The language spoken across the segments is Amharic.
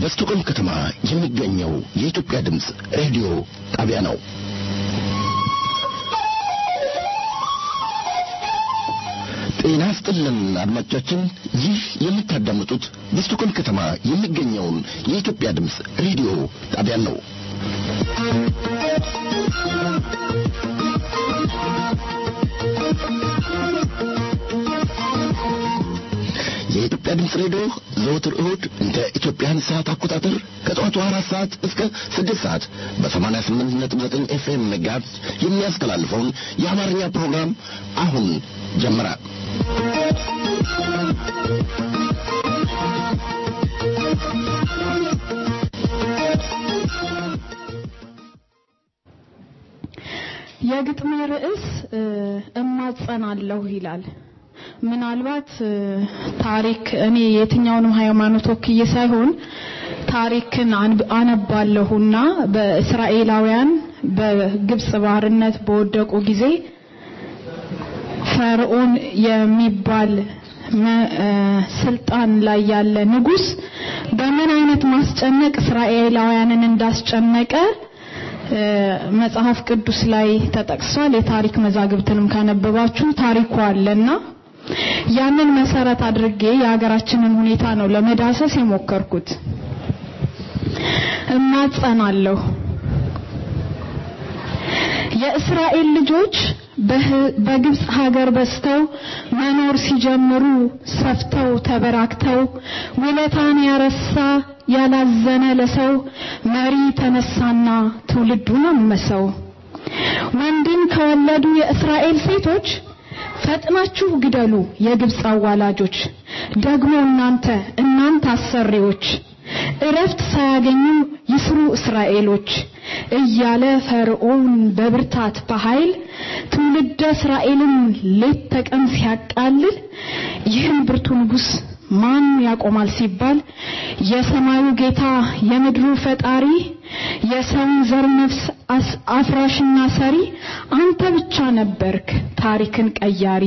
በስቶክሆልም ከተማ የሚገኘው የኢትዮጵያ ድምፅ ሬዲዮ ጣቢያ ነው። ጤና ስጥልን አድማጮቻችን፣ ይህ የምታዳምጡት በስቶክሆልም ከተማ የሚገኘውን የኢትዮጵያ ድምፅ ሬዲዮ ጣቢያን ነው። የኢትዮጵያ ድምፅ ሬዲዮ ዘወትር እሁድ እንደ ኢትዮጵያን ሰዓት አቆጣጠር ከጠዋቱ አራት ሰዓት እስከ ስድስት ሰዓት በሰማንያ ስምንት ነጥብ ዘጠኝ ኤፍኤም ጋር የሚያስተላልፈውን የአማርኛ ፕሮግራም አሁን ጀመረ። የግጥሜ ርዕስ እማጸናለሁ ይላል። ምናልባት ታሪክ እኔ የትኛውንም ሃይማኖት ወክዬ ሳይሆን ታሪክን አነባለሁና በእስራኤላውያን በግብጽ ባርነት በወደቁ ጊዜ ፈርዖን የሚባል ስልጣን ላይ ያለ ንጉስ በምን አይነት ማስጨነቅ እስራኤላውያንን እንዳስጨነቀ መጽሐፍ ቅዱስ ላይ ተጠቅሷል። የታሪክ መዛግብትንም ካነበባችሁ ታሪኩ አለና ያንን መሰረት አድርጌ የሀገራችንን ሁኔታ ነው ለመዳሰስ የሞከርኩት። እማጸናለሁ። የእስራኤል ልጆች በግብጽ ሀገር በስተው መኖር ሲጀምሩ ሰፍተው ተበራክተው ውለታን ያረሳ ያላዘነ ለሰው መሪ ተነሳና ትውልዱን አመሰው። ወንድን ከወለዱ የእስራኤል ሴቶች ፈጥናችሁ ግደሉ የግብፅ አዋላጆች፣ ደግሞ እናንተ እናንተ አሰሪዎች እረፍት ሳያገኙ ይስሩ እስራኤሎች እያለ ፈርዖን በብርታት በኃይል ትውልደ እስራኤልን ሌት ተቀን ሲያቃልል ይህን ብርቱ ንጉሥ ማን ያቆማል ሲባል የሰማዩ ጌታ የምድሩ ፈጣሪ የሰውን ዘር ነፍስ አፍራሽና ሰሪ አንተ ብቻ ነበርክ ታሪክን ቀያሪ።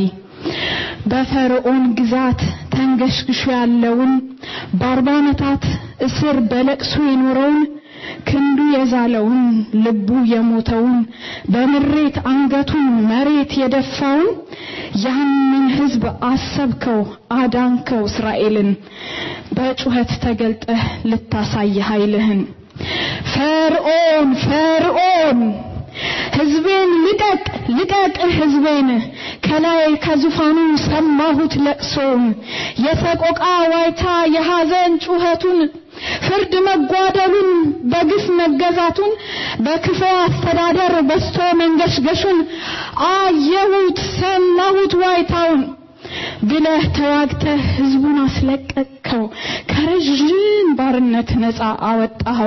በፈርዖን ግዛት ተንገሽግሾ ያለውን በአርባ ዓመታት እስር በለቅሶ የኖረውን ክንዱ የዛለውን ልቡ የሞተውን በምሬት አንገቱን መሬት የደፋውን ያንን ሕዝብ አሰብከው አዳንከው እስራኤልን በጩኸት ተገልጠህ ልታሳይ ኃይልህን። ፈርዖን ፈርዖን ሕዝቤን ልቀቅ ልቀቅ ሕዝቤን ከላይ ከዙፋኑ ሰማሁት ለቅሶውን የሰቆቃ ዋይታ የሐዘን ጩኸቱን ፍርድ መጓደሉን በግፍ መገዛቱን በክፉ አስተዳደር በስቶ መንገሽገሹን አየሁት ሰማሁት ዋይታውን ብለህ ተዋግተህ ህዝቡን አስለቀቅከው ከረዥም ባርነት ነፃ አወጣኸው።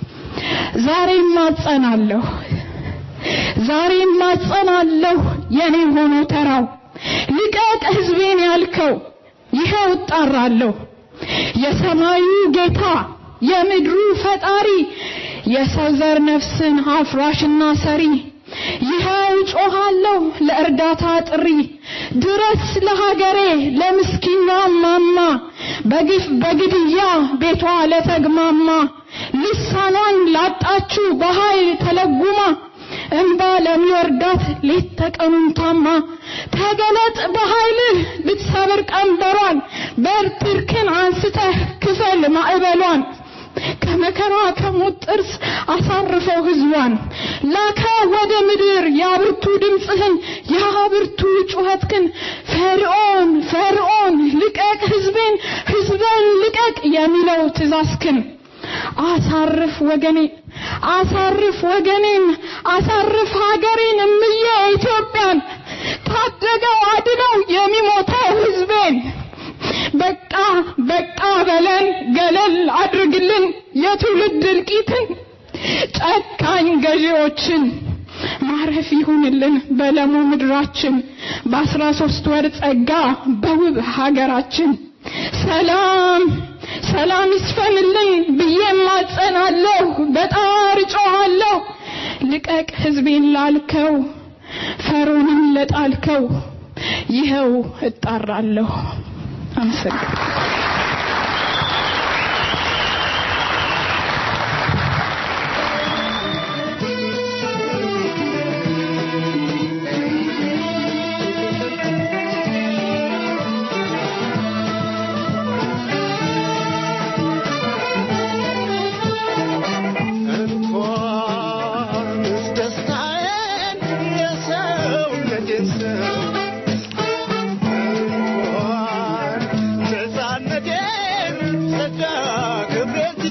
ዛሬም ማጸናለሁ ዛሬም ማጸናለሁ የኔ ሆኖ ተራው ልቀቅ ህዝቤን ያልከው ይኸው እጣራለሁ የሰማዩ ጌታ የምድሩ ፈጣሪ የሰው ዘር ነፍስን አፍራሽና ሰሪ ይኸው ጮኻለሁ ለእርዳታ ጥሪ ድረስ ለሀገሬ ለምስኪኗ ማማ በግፍ በግድያ ቤቷ ለተግማማ ልሳኗን ላጣችሁ በኃይል ተለጉማ እንባ ለሚወርዳት ሌት ተቀኑን ታማ ተገለጥ በኃይልህ ልትሰብር ቀንበሯን በትርክን አንስተህ ክፈል ማዕበሏን ከመከራ ከሞት ጥርስ አሳርፈው ህዝቧን ላከ ወደ ምድር ያብርቱ ድምፅህን ያብርቱ ጩኸትክን ፈርዖን ፈርዖን ልቀቅ ህዝቤን ህዝበን ልቀቅ የሚለው ትእዛዝክን አሳርፍ ወገኔን አሳርፍ ወገኔን አሳርፍ ሀገሬን እምዬ ኢትዮጵያን ታደገው አድነው የሚሞተው ህዝቤን በቃ በቃ በለን ገለል አድርግልን የትውልድ እልቂትን ጨካኝ ገዢዎችን ማረፍ ይሁንልን በለሙ ምድራችን በአስራ ሶስት ወር ጸጋ በውብ ሀገራችን ሰላም ሰላም ይስፈንልኝ ብዬ ማጸናለሁ፣ በጣር ጮኻለሁ። ልቀቅ ህዝቤን ላልከው ፈርዖንን ለጣልከው ይኸው እጣራለሁ። አመሰግናለሁ።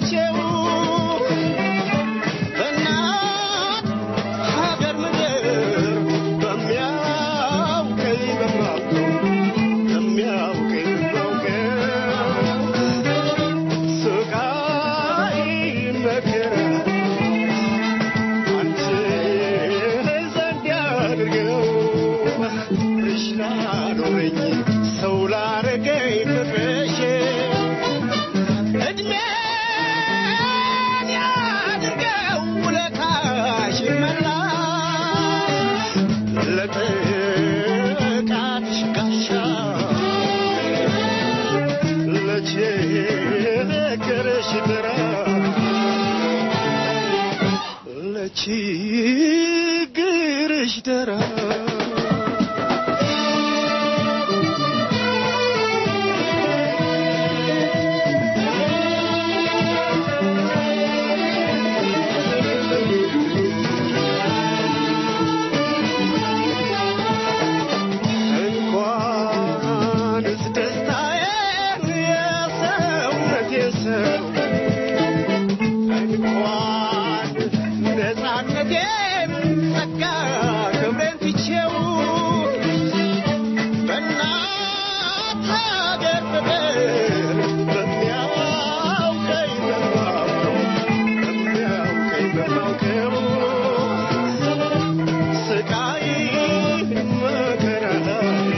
ትቼው በእናት ሀገር ምድር በሚያውቀኝ በማውቀው በሚያውቀኝ በማውቀው ስቃይ መከራ አንቺ ዘንድ ያድርገው ፍቅርሽ ላኖረኝ ሰው ላረገኝ ፍቅርሽ እድሜን ያድርገው ውለታሽ መላሽ ለጥቃትሽ ጋሻ ለችግርሽ ድራ ለችግርሽ ድራ እንኳንስ ደስታዬን የሰውነቴን ሰው እንኳን ነፃነቴን ጸጋ ክብሬን ትቼው በእናት ሀገር ፍቅር በሚያውቀኝ በማውቀው በሚያውቀኝ በማውቀው ስቃይ መከራ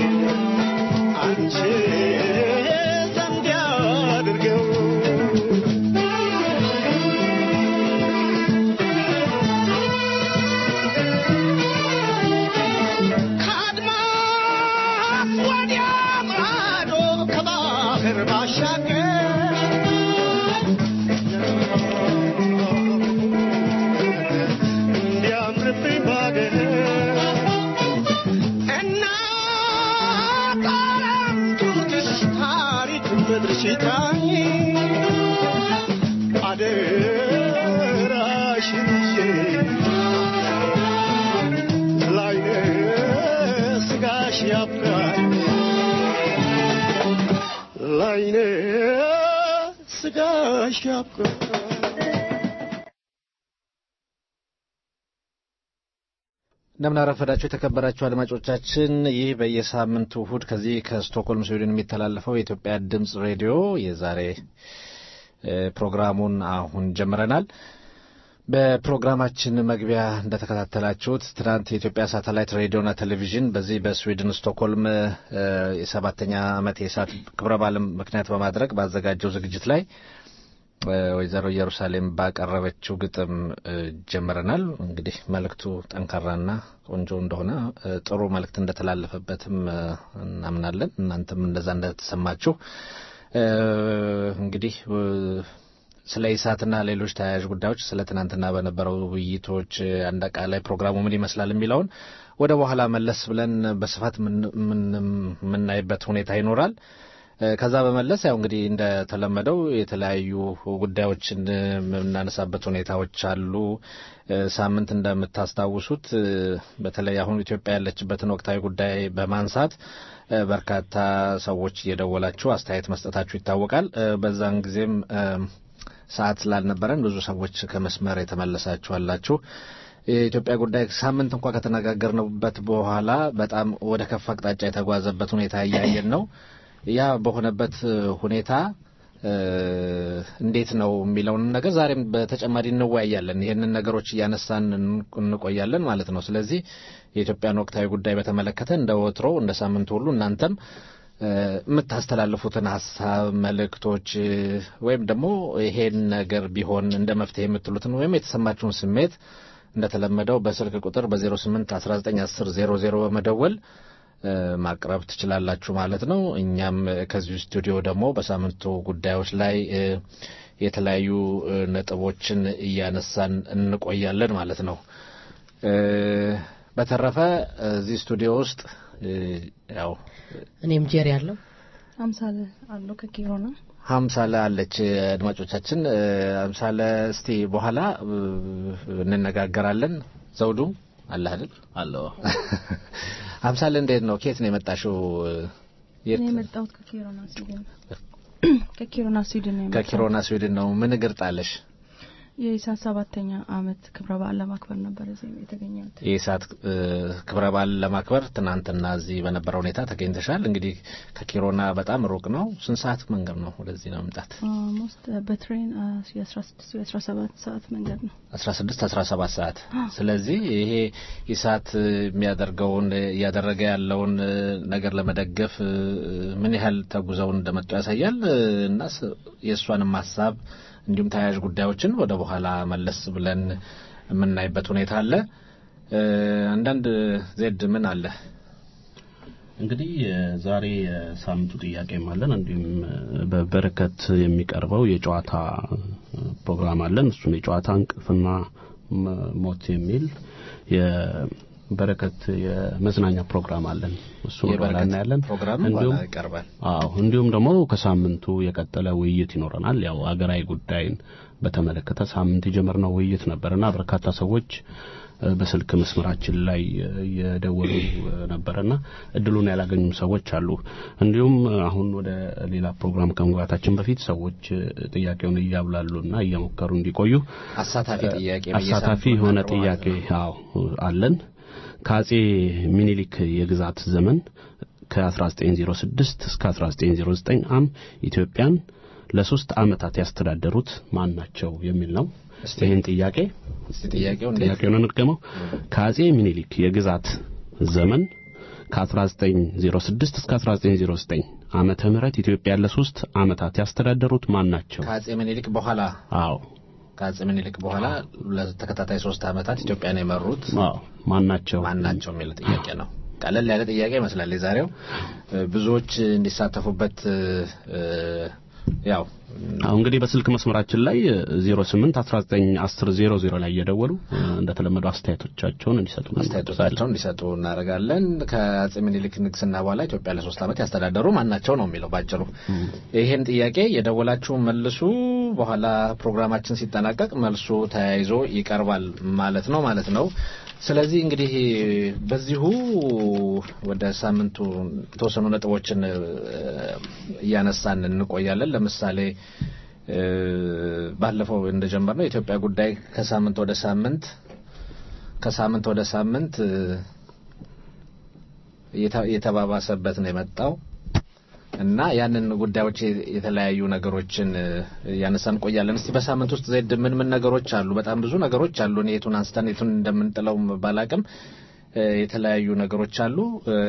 አንቺ ዘንድ ያድርገው ከአድማስ ወዲያ ማዶ ከባህር ባሻገር እንዲያምርብኝ ባገር እናት ዓለም ጡትሽ ታሪክ ምድርሽ ይጥራኝ አደራሽን ይዤ ላይነ ስጋሽ ያብቃኝ ላይነ ስጋሽ ያብቃኝ እንደምን አረፈዳችሁ የተከበራችሁ አድማጮቻችን። ይህ በየሳምንቱ እሁድ ከዚህ ከስቶክሆልም ስዊድን የሚተላለፈው የኢትዮጵያ ድምጽ ሬዲዮ የዛሬ እ ፕሮግራሙን አሁን ጀምረናል። በፕሮግራማችን መግቢያ እንደተከታተላችሁት ትናንት የኢትዮጵያ ሳተላይት ሬዲዮና ቴሌቪዥን በዚህ በስዊድን ስቶክሆልም እ የሰባተኛ ዓመት የሰዓት ክብረ በዓልን ምክንያት በማድረግ ባዘጋጀው ዝግጅት ላይ እ ወይዘሮ ኢየሩሳሌም ባቀረበችው ግጥም እ ጀምረናል። እንግዲህ መልእክቱ ጠንካራና ቆንጆ እንደሆነ እ ጥሩ መልእክት እንደተላለፈበትም እ እናምናለን። እናንተም እንደዛ እንደተሰማችሁ እ እንግዲህ እ ስለ ኢሳትና ሌሎች ተያያዥ ጉዳዮች ስለ ትናንትና በነበረው ውይይቶች እ አንድ አጠቃላይ ፕሮግራሙ ምን ይመስላል የሚለውን ወደ በኋላ መለስ ብለን በስፋት ምን- ምን- የምናይበት ሁኔታ ይኖራል። እ ከዛ በመለስ ያው እንግዲህ እንደተለመደው የተለያዩ ጉዳዮችን እ የምናነሳበት ሁኔታዎች አሉ። እ ሳምንት እንደምታስታውሱት እ በተለይ አሁን ኢትዮጵያ ያለችበትን ወቅታዊ ጉዳይ በማንሳት እ በርካታ ሰዎች እየደወላችሁ አስተያየት መስጠታችሁ ይታወቃል። እ በዛን ጊዜም እ ሰዓት ስላልነበረን ብዙ ሰዎች ከመስመር የተመለሳችሁ አላችሁ። የኢትዮጵያ ጉዳይ ሳምንት እንኳ ከተነጋገርንበት በኋላ በጣም ወደ ከፍ አቅጣጫ የተጓዘበት ሁኔታ እያየን ነው። ያ በሆነበት ሁኔታ እ እንዴት ነው የሚለውን ነገር ዛሬም በተጨማሪ እንወያያለን። ይህንን ነገሮች እያነሳን እን- እንቆያለን ማለት ነው። ስለዚህ የኢትዮጵያን ወቅታዊ ጉዳይ በተመለከተ እንደ ወትሮ እንደ ሳምንት ሁሉ እናንተም እ የምታስተላልፉትን ሀሳብ መልእክቶች እ ወይም ደግሞ ይሄን ነገር ቢሆን እንደ መፍትሄ የምትሉትን ወይም የተሰማችሁን ስሜት እንደተለመደው በስልክ ቁጥር በ08 19 10 00 በመደወል እ ማቅረብ ትችላላችሁ ማለት ነው። እኛም ከዚሁ ስቱዲዮ ደግሞ በሳምንቱ ጉዳዮች ላይ እ የተለያዩ እ ነጥቦችን እያነሳን እንቆያለን ማለት ነው። እ በተረፈ እዚህ ስቱዲዮ ውስጥ እ ያው እኔም ጄሪ ያለው አምሳለ አለው ከኪሮና ሀምሳለ አለች። አድማጮቻችን እ ሀምሳለ እስቲ በኋላ እ እንነጋገራለን። ዘውዱ አለ አይደል? አለው ሀምሳለ እንዴት ነው? ከየት ነው የመጣሽው? የት እኔ የመጣሁት ከኪሮና ሲሆን ከኪሮና ስዊድን ነው የመጣው። ከኪሮና ስዊድን ነው። ምን እግር ጣለሽ? የኢሳት ሰባተኛ አመት ክብረ በዓል ለማክበር ነበር እዚህ የተገኘሁት። የኢሳት እ፣ ክብረ በዓል ለማክበር ትናንትና እዚህ በነበረ ሁኔታ ተገኝተሻል። እንግዲህ ከኪሮና በጣም ሩቅ ነው። ስንት ሰዓት መንገድ ነው ወደዚህ ለመምጣት? ኦልሞስት በትሬን የአስራ ስድስት የአስራ ሰባት ሰዓት መንገድ ነው። 16 17 ሰዓት። ስለዚህ ይሄ ኢሳት የሚያደርገውን እያደረገ ያለውን እ፣ ነገር ለመደገፍ እ፣ ምን ያህል ተጉዘው እንደመጡ ያሳያል እ፣ እና ስ- የእሷንም ሀሳብ እንዲሁም ተያያዥ ጉዳዮችን ወደ በኋላ መለስ ብለን የምናይበት ሁኔታ አለ። እ፣ አንዳንድ ዜድ ምን አለ? እንግዲህ ዛሬ የሳምንቱ ጥያቄም አለን። እንዲሁም በበረከት የሚቀርበው የጨዋታ ፕሮግራም አለን። እሱም የጨዋታ እንቅልፍና ም- ሞት የሚል የበረከት የመዝናኛ ፕሮግራም አለን። እሱን ወደ ኋላ የበረከት እናያለን። ፕሮግራም እንዲሁም በኋላ ይቀርባል። አዎ እንዲሁም ደግሞ ከሳምንቱ የቀጠለ ውይይት ይኖረናል። ያው አገራዊ ጉዳይን በተመለከተ ሳምንት የጀመርነው ውይይት ነበርና በርካታ ሰዎች እ፣ በስልክ መስመራችን ላይ እ፣ የደወሉ እ፣ ነበርና እድሉን ያላገኙም ሰዎች አሉ። እንዲሁም እ፣ አሁን ወደ ሌላ ፕሮግራም ከመግባታችን በፊት ሰዎች እ፣ ጥያቄውን እያብላሉና እየሞከሩ እንዲቆዩ አሳታፊ ጥያቄ አሳታፊ በየሳምንቱ የሆነ እናቀርባለን። ጥያቄ አዎ አለን። ከአጼ ሚኒሊክ የግዛት ዘመን ከ1906 እስከ 1909 ዓ.ም ኢትዮጵያን ለሶስት ዓመታት ያስተዳደሩት ማን ናቸው የሚል ነው። እስቲ ይህን ጥያቄ እስቲ ጥያቄው እንዴት ጥያቄውን እንድገመው። ከአጼ ሚኒሊክ የግዛት ዘመን ከ1906 እስከ 1909 ዓመተ ምህረት ኢትዮጵያን ለሶስት ዓመታት ያስተዳደሩት ማን ናቸው? ከአጼ ምኒልክ በኋላ አዎ ከአጼ ምኒልክ በኋላ ለተከታታይ ሶስት ዓመታት ኢትዮጵያን የመሩት አዎ ማን ናቸው? ማን ናቸው የሚል ጥያቄ ነው። ቀለል ያለ ጥያቄ ይመስላል የዛሬው። እ፣ ብዙዎች እንዲሳተፉበት እ፣ እ፣ ያው አሁን እንግዲህ በስልክ መስመራችን ላይ 08 19 10 00 ላይ እየደወሉ እ፣ እንደተለመደው አስተያየቶቻቸውን እንዲሰጡ አስተያየቶቻቸውን እንዲሰጡ እናደርጋለን። ከአጼ ምኒልክ ንግስና በኋላ ኢትዮጵያ ለሶስት ዓመት ያስተዳደሩ ማን ናቸው ነው የሚለው ባጭሩ። ይህን ጥያቄ የደወላችሁ መልሱ። በኋላ ፕሮግራማችን ሲጠናቀቅ መልሱ ተያይዞ ይቀርባል ማለት ነው ማለት ነው። ስለዚህ እንግዲህ በዚሁ ወደ ሳምንቱ የተወሰኑ ነጥቦችን እ፣ እያነሳን እንቆያለን። ለምሳሌ እ፣ ባለፈው እንደጀመርነው የኢትዮጵያ ጉዳይ ከሳምንት ወደ ሳምንት ከሳምንት ወደ ሳምንት እ፣ እየተ- እየተባባሰበት ነው የመጣው እና ያንን ጉዳዮች የ- የተለያዩ ነገሮችን እ፣ እያነሳን እንቆያለን። እስቲ በሳምንት ውስጥ ዜድ ምን ምን ነገሮች አሉ? በጣም ብዙ ነገሮች አሉ። እኔ የቱን አንስተን የቱን እንደምንጥለው ባላቅም እ፣ የተለያዩ ነገሮች አሉ። እ፣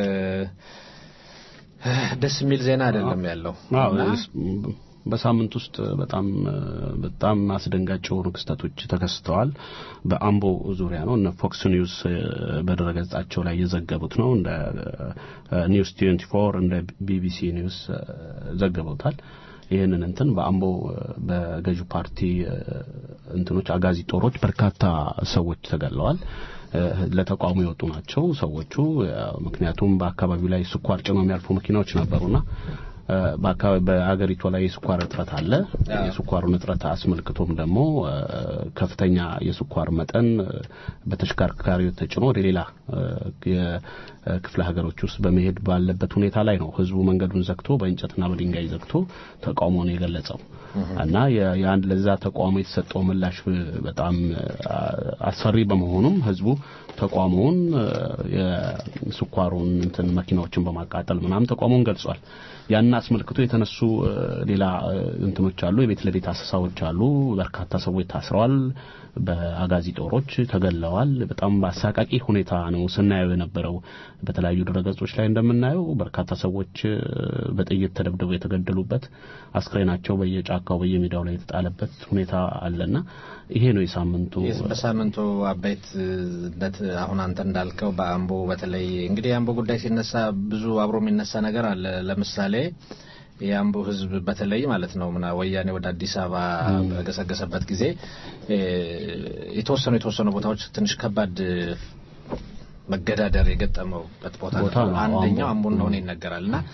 ደስ የሚል ዜና አይደለም ያለው አዎ እና እስ- በሳምንት ውስጥ በጣም በጣም አስደንጋጭ የሆኑ ክስተቶች ተከስተዋል። በአምቦ ዙሪያ ነው። እነ ፎክስ ኒውስ እ፣ በድረገጻቸው ላይ የዘገቡት ነው። እንደ እ፣ ኒውስ 24 እንደ ቢቢሲ ኒውስ እ፣ ዘግበውታል። ይህንን እንትን በአምቦ እ፣ በገዢው ፓርቲ እ፣ እንትኖች አጋዚ ጦሮች በርካታ ሰዎች ተገለዋል። እ፣ ለተቃውሞ የወጡ ናቸው ሰዎቹ። ያው ምክንያቱም በአካባቢው ላይ ስኳር ጭነው የሚያልፉ መኪናዎች ነበሩና እ፣ በአካባቢ በአገሪቷ ላይ የስኳር እጥረት አለ። የስኳሩን እጥረት አስመልክቶም ደግሞ እ፣ ከፍተኛ የስኳር መጠን እ፣ በተሽከርካሪዎች ተጭኖ ወደ ሌላ እ፣ የክፍለ ሀገሮች ውስጥ በመሄድ ባለበት ሁኔታ ላይ ነው ህዝቡ መንገዱን ዘግቶ በእንጨትና በድንጋይ ዘግቶ ተቃውሞውን የገለጸው እና የ- የአንድ ለዛ ተቃውሞ የተሰጠው ምላሽ እ፣ በጣም እ፣ አስፈሪ በመሆኑም ህዝቡ ተቃውሞውን እ፣ የስኳሩን እንትን መኪናዎችን በማቃጠል ምናምን ተቃውሞውን ገልጿል። ያን አስመልክቶ የተነሱ እ፣ ሌላ እ፣ እንትኖች አሉ። የቤት ለቤት አሰሳዎች አሉ። በርካታ ሰዎች ታስረዋል። በአጋዚ ጦሮች ተገለዋል። በጣም በአሳቃቂ ሁኔታ ነው ስናየው የነበረው። በተለያዩ ድረገጾች ላይ እንደምናየው በርካታ ሰዎች እ፣ በጥይት ተደብድበው የተገደሉበት አስክሬናቸው በየጫካው በየሜዳው ላይ የተጣለበት ሁኔታ አለና ይሄ ነው የሳምንቱ የስ- በሳምንቱ አበይትነት አሁን አንተ እንዳልከው በአምቦ በተለይ እንግዲህ የአምቦ ጉዳይ ሲነሳ ብዙ አብሮ የሚነሳ ነገር አለ። ለምሳሌ የአምቦ ሕዝብ በተለይ ማለት ነው ምና ወያኔ ወደ አዲስ አበባ በገሰገሰበት ጊዜ እ፣ የተወሰኑ የተወሰኑ ቦታዎች ትንሽ ከባድ መገዳደር የገጠመውበት ቦታ ቦታ ነው። ነው አንደኛው አምቦ። አምቦ እንደሆነ ይነገራል እና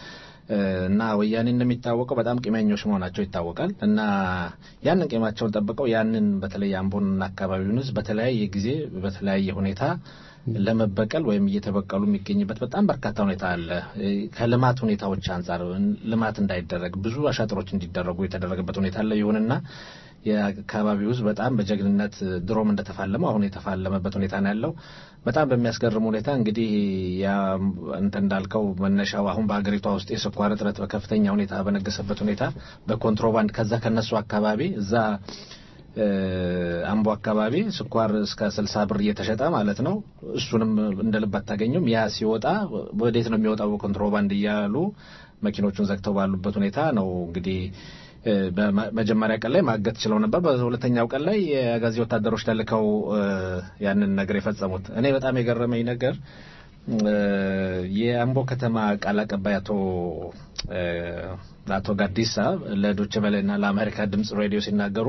እና ወያኔ እንደሚታወቀው በጣም ቂመኞች መሆናቸው ይታወቃል። እና ያንን ቂማቸውን ጠብቀው ያንን በተለይ አምቦንና አካባቢውን ሕዝብ በተለያየ ጊዜ በተለያየ ሁኔታ ለመበቀል ወይም እየተበቀሉ የሚገኝበት በጣም በርካታ ሁኔታ አለ። ከልማት ሁኔታዎች አንጻር ልማት እንዳይደረግ ብዙ አሻጥሮች እንዲደረጉ የተደረገበት ሁኔታ አለ። ይሁንና የአካባቢው ሕዝብ በጣም በጀግንነት ድሮም እንደተፋለመው አሁን የተፋለመበት ሁኔታ ነው ያለው። በጣም በሚያስገርም ሁኔታ እንግዲህ ያ እንተ እንዳልከው መነሻው አሁን በሀገሪቷ ውስጥ የስኳር እጥረት በከፍተኛ ሁኔታ በነገሰበት ሁኔታ በኮንትሮባንድ ከዛ ከነሱ አካባቢ እዛ አምቦ አካባቢ ስኳር እስከ ስልሳ ብር እየተሸጠ ማለት ነው። እሱንም እንደ ልብ አታገኙም። ያ ሲወጣ ወዴት ነው የሚወጣው? በኮንትሮባንድ እያሉ መኪኖቹን ዘግተው ባሉበት ሁኔታ ነው እንግዲህ በመጀመሪያ ቀን ላይ ማገት ችለው ነበር። በሁለተኛው ቀን ላይ የአጋዚ ወታደሮች ተልከው ያንን ነገር የፈጸሙት። እኔ በጣም የገረመኝ ነገር የአምቦ ከተማ ቃል አቀባይ አቶ አቶ ጋዲሳ ለዶቼ ቬለና ለአሜሪካ ድምጽ ሬዲዮ ሲናገሩ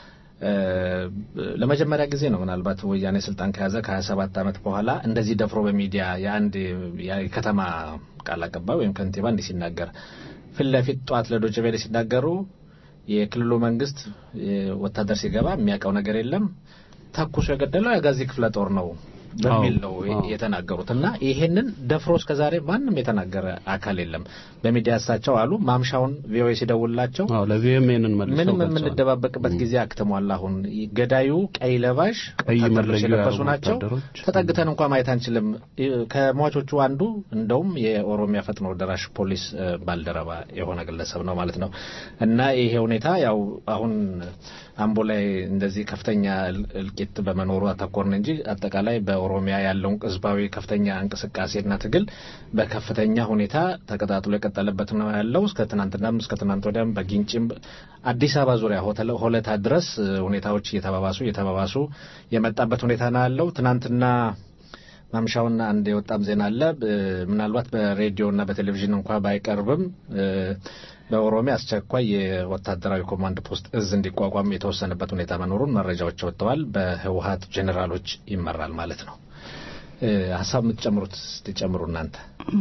ለመጀመሪያ ጊዜ ነው ምናልባት ወያኔ ስልጣን ከያዘ ከሀያ ሰባት ዓመት በኋላ እንደዚህ ደፍሮ በሚዲያ የአንድ የከተማ ቃል አቀባይ ወይም ከንቲባ እንዲህ ሲናገር ፊት ለፊት ጠዋት ለዶቼ ቬለ ሲናገሩ የክልሉ መንግስት ወታደር ሲገባ የሚያውቀው ነገር የለም ተኩሶ የገደለው የአጋዚ ክፍለ ጦር ነው በሚል ነው የተናገሩት እና ይሄንን ደፍሮ እስከ ዛሬ ማንም የተናገረ አካል የለም። በሚዲያ እሳቸው አሉ ማምሻውን ቪኦኤ ሲደውላቸው ለቪኤምኤንን ምንም የምንደባበቅበት ጊዜ አክትሟል። አሁን ገዳዩ ቀይ ለባሽ ቀይ ወታደሮች መለዮ የለበሱ ያደረጉ ናቸው። ወታደሮች። ተጠግተን እንኳ ማየት አንችልም። ከሟቾቹ አንዱ እንደውም የኦሮሚያ ፈጥኖ ደራሽ ፖሊስ እ፣ ባልደረባ የሆነ ግለሰብ ነው ማለት ነው እና ይሄ ሁኔታ ያው አሁን አምቦ ላይ እንደዚህ ከፍተኛ እል- እልቂት በመኖሩ አተኮርን እንጂ አጠቃላይ በኦሮሚያ ያለውን ህዝባዊ ከፍተኛ እንቅስቃሴና ትግል በከፍተኛ ሁኔታ ተቀጣጥሎ የቀጠለበት ነው ያለው። እስከ ትናንትናም እስከ ትናንት ወዲያም በጊንጪም አዲስ አበባ ዙሪያ ሆተለ- ሆለታ ድረስ እ፣ ሁኔታዎች እየተባባሱ እየተባባሱ የመጣበት ሁኔታ ነው ያለው። ትናንትና ማምሻውና አንድ የወጣም ዜና አለ። እ፣ ምናልባት በሬዲዮና በቴሌቪዥን እንኳ ባይቀርብም እ፣ በኦሮሚያ አስቸኳይ የወታደራዊ ኮማንድ ፖስት እዝ እንዲቋቋም የተወሰነበት ሁኔታ መኖሩን መረጃዎች ወጥተዋል። በህወሀት ጄኔራሎች ይመራል ማለት ነው። እ፣ ሀሳብ የምትጨምሩት ስትጨምሩ እናንተ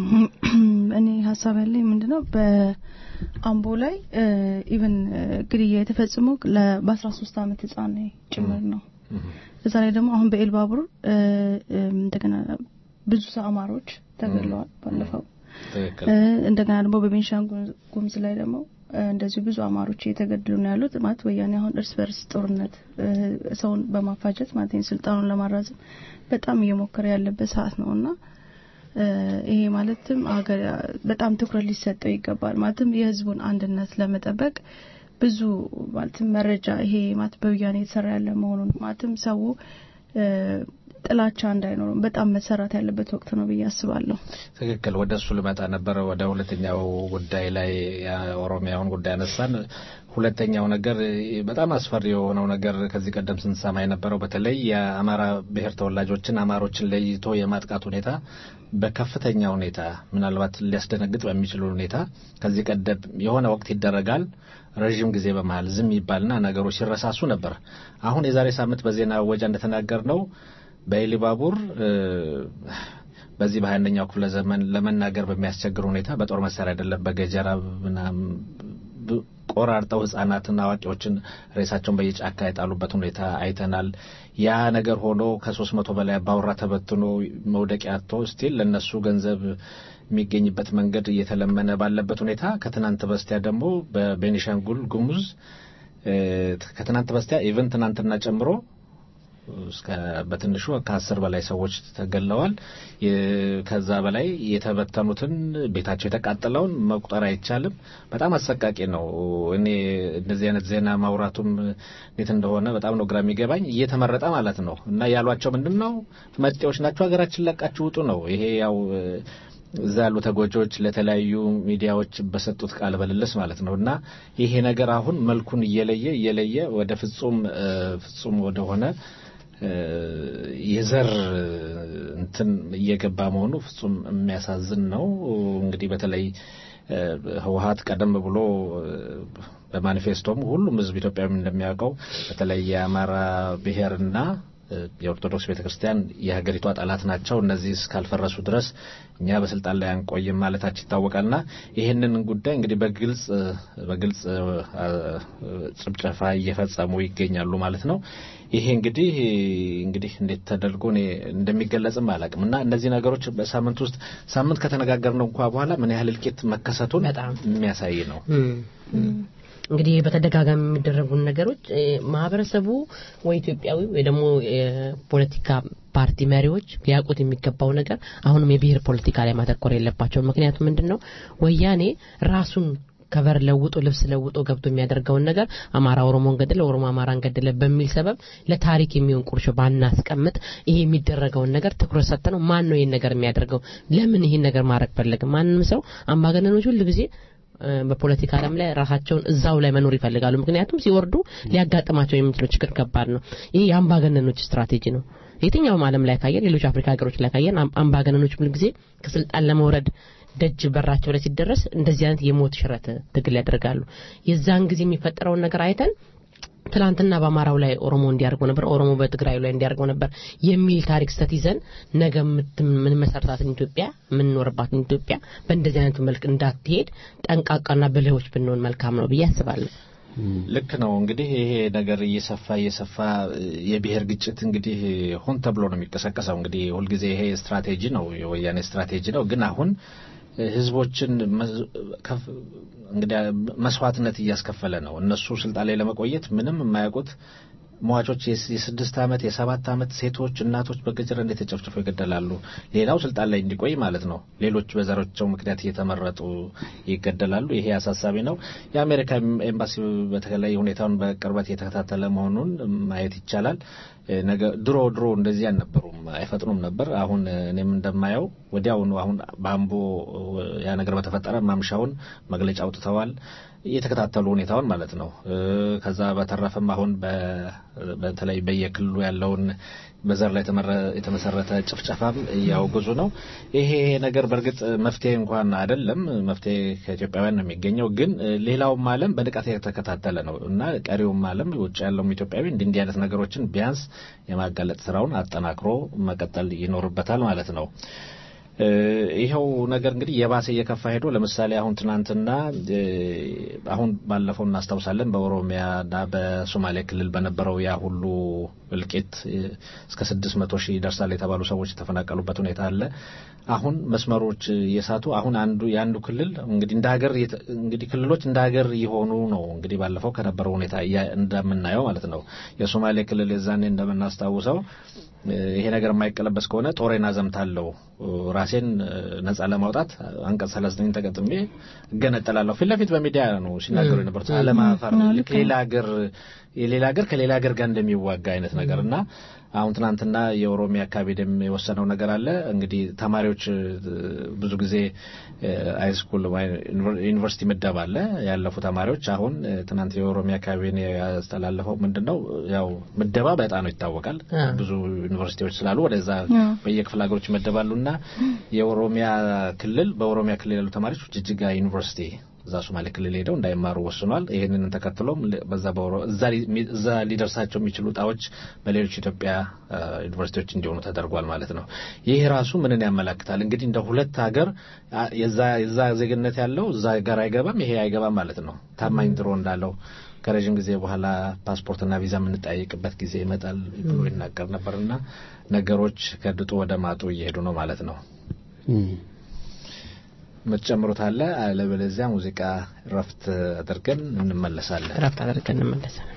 እኔ ሀሳብ ያለኝ ምንድነው በአምቦ ላይ ኢቨን ግድያ የተፈጸመው በአስራ ሶስት አመት ህጻን ጭምር ነው። እዛ ላይ ደግሞ አሁን በኤልባቡር እ፣ እም፣ እንደገና ብዙ ሰው አማሮች ተገድለዋል ባለፈው ትክክል እ፣ እንደገና ደግሞ በቤንሻንጉል ጉሙዝ ላይ ደግሞ እ፣ እንደዚሁ ብዙ አማሮች እየተገደሉ ነው ያሉት። ማለት ወያኔ አሁን እርስ በርስ ጦርነት እ፣ ሰውን በማፋጀት ማለት ነው ስልጣኑን ለማራዘም በጣም እየሞከረ ያለበት ሰዓት ነው እና እ፣ ይሄ ማለትም አገር በጣም ትኩረት ሊሰጠው ይገባል። ማለትም የህዝቡን አንድነት ለመጠበቅ ብዙ ማለትም መረጃ ይሄ ማለት በወያኔ የተሰራ ያለ መሆኑን ማለትም ሰው እ፣ ጥላቻ እንዳይኖረው በጣም መሰራት ያለበት ወቅት ነው ብዬ አስባለሁ። ትክክል። ወደ እሱ ልመጣ ነበረ። ወደ ሁለተኛው ጉዳይ ላይ የኦሮሚያውን ጉዳይ አነሳን። ሁለተኛው ነገር በጣም አስፈሪ የሆነው ነገር ከዚህ ቀደም ስንሰማ የነበረው በተለይ የአማራ ብሔር ተወላጆችን አማሮችን ለይቶ የማጥቃት ሁኔታ በከፍተኛ ሁኔታ ምናልባት ሊያስደነግጥ በሚችል ሁኔታ ከዚህ ቀደም የሆነ ወቅት ይደረጋል። ረዥም ጊዜ በመሀል ዝም ይባልና ነገሮች ሲረሳሱ ነበር። አሁን የዛሬ ሳምንት በዜና ወጃ እንደተናገር ነው በኢሊባቡር እ፣ በዚህ በሀያ አንደኛው ክፍለ ዘመን ለመናገር በሚያስቸግር ሁኔታ በጦር መሳሪያ አይደለም በገጀራ ምናምን ብ- ቆራርጠው ህጻናትና አዋቂዎችን ሬሳቸውን በየጫካ የጣሉበት ሁኔታ አይተናል። ያ ነገር ሆኖ ከሶስት መቶ በላይ አባወራ ተበትኖ መውደቂያ አጥቶ ስቲል ለእነሱ ገንዘብ የሚገኝበት መንገድ እየተለመነ ባለበት ሁኔታ ከትናንት በስቲያ ደግሞ በቤኒሻንጉል ጉሙዝ እ፣ ከትናንት በስቲያ ኢቨን ትናንትና ጨምሮ እስከ በትንሹ ከአስር በላይ ሰዎች ተገለዋል። የ- ከዛ በላይ የተበተኑትን ቤታቸው የተቃጠለውን መቁጠር አይቻልም። በጣም አሰቃቂ ነው። እኔ እንደዚህ አይነት ዜና ማውራቱም እንዴት እንደሆነ በጣም ነው ግራ የሚገባኝ። እየተመረጠ ማለት ነው እና ያሏቸው ምንድን ነው መጤዎች ናቸው፣ ሀገራችን ለቃችሁ ውጡ ነው። ይሄ ያው እዛ ያሉ ተጎጂዎች ለተለያዩ ሚዲያዎች በሰጡት ቃል በልልስ ማለት ነው እና ይሄ ነገር አሁን መልኩን እየለየ እየለየ ወደ ፍጹም እ፣ ፍጹም ወደሆነ እ፣ የዘር እንትን እየገባ መሆኑ ፍጹም የሚያሳዝን ነው። እንግዲህ በተለይ እ፣ ህወሀት ቀደም ብሎ እ፣ በማኒፌስቶም ሁሉም ህዝብ ኢትዮጵያዊ እንደሚያውቀው በተለይ የአማራ ብሔርና የኦርቶዶክስ ቤተክርስቲያን የሀገሪቷ ጠላት ናቸው፣ እነዚህ እስካልፈረሱ ድረስ እኛ በስልጣን ላይ አንቆይም ማለታቸው ይታወቃልና ይህንን ጉዳይ እንግዲህ በግልጽ በግልጽ ጭፍጨፋ እየፈጸሙ ይገኛሉ ማለት ነው። ይሄ እንግዲህ እንግዲህ እንዴት ተደርጎ እኔ እንደሚገለጽም አላውቅም እና እነዚህ ነገሮች በሳምንት ውስጥ ሳምንት ከተነጋገርነው እንኳ በኋላ ምን ያህል እልቂት መከሰቱን የሚያሳይ ነው። እንግዲህ በተደጋጋሚ የሚደረጉን ነገሮች ማህበረሰቡ ወይ ኢትዮጵያዊ ወይ ደግሞ የፖለቲካ ፓርቲ መሪዎች ሊያውቁት የሚገባው ነገር አሁንም የብሔር ፖለቲካ ላይ ማተኮር የለባቸው። ምክንያቱም ምንድን ነው ወያኔ ራሱን ከቨር ለውጦ ልብስ ለውጦ ገብቶ የሚያደርገውን ነገር አማራ ኦሮሞን ገደለ፣ ኦሮሞ አማራን ገደለ በሚል ሰበብ ለታሪክ የሚሆን ቁርሾ ባናስቀምጥ ይሄ የሚደረገውን ነገር ትኩረት ሰጥተነው ማን ነው ይህን ነገር የሚያደርገው? ለምን ይህን ነገር ማድረግ ፈለገ? ማንም ሰው አምባገነኖች ሁሉ ጊዜ በፖለቲካ ዓለም ላይ ራሳቸውን እዛው ላይ መኖር ይፈልጋሉ። ምክንያቱም ሲወርዱ ሊያጋጥማቸው የሚችለው ችግር ከባድ ነው። ይህ የአምባገነኖች ስትራቴጂ ነው። የትኛውም ዓለም ላይ ካየን፣ ሌሎች አፍሪካ ሀገሮች ላይ ካየን አምባገነኖች ሁሉ ጊዜ ከስልጣን ለመውረድ ደጅ በራቸው ላይ ሲደረስ እንደዚህ አይነት የሞት ሽረት ትግል ያደርጋሉ። የዛን ጊዜ የሚፈጠረውን ነገር አይተን ትላንትና በአማራው ላይ ኦሮሞ እንዲያርገው ነበር፣ ኦሮሞ በትግራዩ ላይ እንዲያርገው ነበር የሚል ታሪክ ስተት ይዘን ነገ ምን መሰረታትን ኢትዮጵያ የምንኖርባትን ኢትዮጵያ በእንደዚህ አይነቱ መልክ እንዳትሄድ ጠንቃቃና ብልሆች ብንሆን መልካም ነው ብዬ አስባለሁ። ልክ ነው። እንግዲህ ይሄ ነገር እየሰፋ እየሰፋ የብሔር ግጭት እንግዲህ ሆን ተብሎ ነው የሚቀሰቀሰው። እንግዲህ ሁልጊዜ ይሄ ስትራቴጂ ነው፣ የወያኔ ስትራቴጂ ነው። ግን አሁን ህዝቦችን እንግዲህ መስዋዕትነት እያስከፈለ ነው። እነሱ ስልጣን ላይ ለመቆየት ምንም የማያውቁት ሟቾች የስድስት ዓመት የሰባት ዓመት ሴቶች፣ እናቶች በገጀራ እንዴት ተጨፍጭፈው ይገደላሉ። ሌላው ስልጣን ላይ እንዲቆይ ማለት ነው። ሌሎች በዘሮቻቸው ምክንያት እየተመረጡ ይገደላሉ። ይሄ አሳሳቢ ነው። የአሜሪካ ኤምባሲ በተለይ ሁኔታውን በቅርበት የተከታተለ መሆኑን ማየት ይቻላል። ነገ ድሮ ድሮ እንደዚህ አልነበሩም፣ አይፈጥኑም ነበር። አሁን እኔም እንደማየው ወዲያውኑ አሁን በአምቦ ያ ነገር በተፈጠረ ማምሻውን መግለጫ አውጥተዋል እየተከታተሉ ሁኔታውን ማለት ነው። ከዛ በተረፈም አሁን በተለይ በየክልሉ ያለውን በዘር ላይ የተመሰረተ ጭፍጨፋም እያወገዙ ነው። ይሄ ነገር በእርግጥ መፍትሄ እንኳን አይደለም፣ መፍትሄ ከኢትዮጵያውያን ነው የሚገኘው። ግን ሌላውም ዓለም በንቃት የተከታተለ ነው እና ቀሪውም ዓለም ውጭ ያለውም ኢትዮጵያዊ እንዲህ እንዲህ አይነት ነገሮችን ቢያንስ የማጋለጥ ስራውን አጠናክሮ መቀጠል ይኖርበታል ማለት ነው። ይኸው ነገር እንግዲህ የባሰ እየከፋ ሄዶ ለምሳሌ አሁን ትናንትና አሁን ባለፈው እናስታውሳለን በኦሮሚያና በሶማሌ ክልል በነበረው ያ ሁሉ እልቂት እስከ ስድስት መቶ ሺህ ይደርሳል የተባሉ ሰዎች የተፈናቀሉበት ሁኔታ አለ። አሁን መስመሮች እየሳቱ አሁን አንዱ የአንዱ ክልል እንግዲህ እንደ ሀገር እንግዲህ ክልሎች እንደ ሀገር የሆኑ ነው እንግዲህ ባለፈው ከነበረው ሁኔታ እንደምናየው ማለት ነው። የሶማሌ ክልል የዛኔ እንደምናስታውሰው ይሄ ነገር የማይቀለበስ ከሆነ ጦሬን አዘምታለሁ ራሴን ነጻ ለማውጣት አንቀጽ ሰላሳ ዘጠኝ ተቀጥሜ እገነጠላለሁ ፊት ለፊት በሚዲያ ነው ሲናገሩ የነበሩት አለማፈር ሌላ ሀገር የሌላ ሀገር ከሌላ ሀገር ጋር እንደሚዋጋ አይነት ነገር እና አሁን ትናንትና የኦሮሚያ አካባቢ ደም የወሰነው ነገር አለ። እንግዲህ ተማሪዎች ብዙ ጊዜ ሃይስኩል ዩኒቨርሲቲ ምደባ አለ ያለፉ ተማሪዎች። አሁን ትናንት የኦሮሚያ አካባቢ ያስተላለፈው ምንድን ነው ያው ምደባ በዕጣ ነው ይታወቃል። ብዙ ዩኒቨርሲቲዎች ስላሉ ወደዛ በየክፍለ ሀገሮች ይመደባሉ እና የኦሮሚያ ክልል በኦሮሚያ ክልል ያሉ ተማሪዎች ጅጅጋ ዩኒቨርሲቲ እዛ ሶማሌ ክልል ሄደው እንዳይማሩ ወስኗል። ይህንን ተከትሎም በዛ እዛ ሊደርሳቸው የሚችሉ እጣዎች በሌሎች ኢትዮጵያ ዩኒቨርሲቲዎች እንዲሆኑ ተደርጓል ማለት ነው። ይህ ራሱ ምንን ያመላክታል? እንግዲህ እንደ ሁለት ሀገር የዛ ዜግነት ያለው እዛ ጋር አይገባም፣ ይሄ አይገባም ማለት ነው። ታማኝ ድሮ እንዳለው ከረዥም ጊዜ በኋላ ፓስፖርትና ቪዛ የምንጠያይቅበት ጊዜ ይመጣል ብሎ ይናገር ነበርና ነገሮች ከድጡ ወደ ማጡ እየሄዱ ነው ማለት ነው። የምትጨምሩት አለ? አለበለዚያ ሙዚቃ ረፍት አድርገን እንመለሳለን። ረፍት አድርገን እንመለሳለን።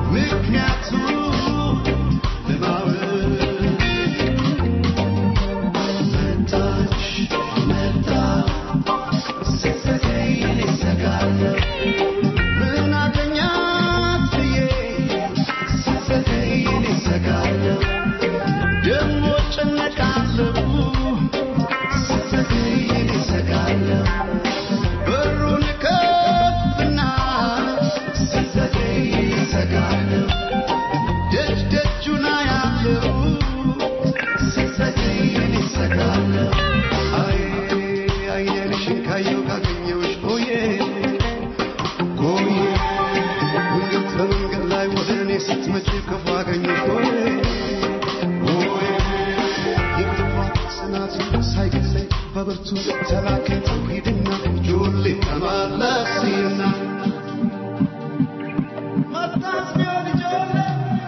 ምክንያቱ ለማወቅ እሰጋለሁ ደግሞ እጨነቃለሁ ስትዘገይ እሰጋለሁ በሩን ከፍና ስትዘገይ እሰጋለሁ ደጅ ደጁን አያለሁ ስትዘገይ እሰጋለሁ አይ አይንሽን ካየሁ ካገኘሁሽ ሆዬ ሆዬ መንገድ በመንገድ ላይ ወደ እኔ ስትመጪ ክፉ አገኘሽ ሆዬ ሆዬ የክፋት ጽናት ሳይገድለኝ በብርቱ ተላከኝ ሂድና ጆሌ ተመለስና መጣስ ቢሆን ጆሌ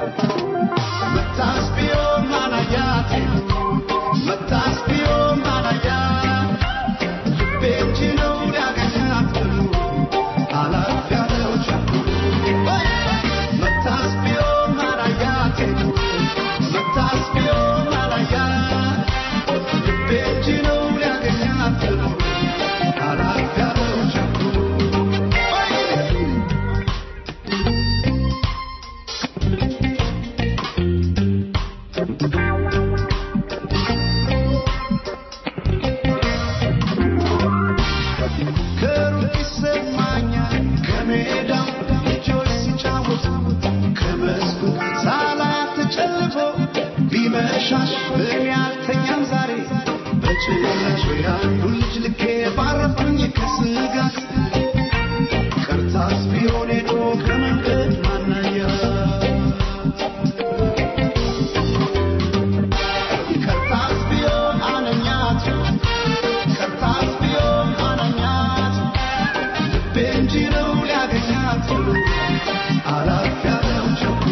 መጣስ ቢሆን ማናያቴ መጣስ ቢሆን ማናያት ልቤ እንጂ ነው ሊያገኛት ብሎ አላፍ ያለው ቸኩሎ መጣስ ቢሆን ማናያቴ መጣስ ቢሆን ማናያት ልቤ እንጂ ነው ሊያገኛት ብሎ አላፍ ያለው ቸኩሎ ከሩቅ ይሰማኛል ከሜዳው ልጆች ሲጫወቱ ከመስኩ ሳላያት ተጨልፎ ቢመሻሽ እኔ አልተኛም ዛሬ በጭላሽ ያንዱ ልጅ ልኬ ባረፍኩኝ ከስጋት ቀርታስ ቢሆን ሄዶ ከመንገድ ማናያት ቀርታስ ቢሆን አነኛት ቀርታስ ቢሆን አነኛት ልቤ እንጂ ነው ሊያገኛት ብሎ አላፍ ያለው ቸኩሎ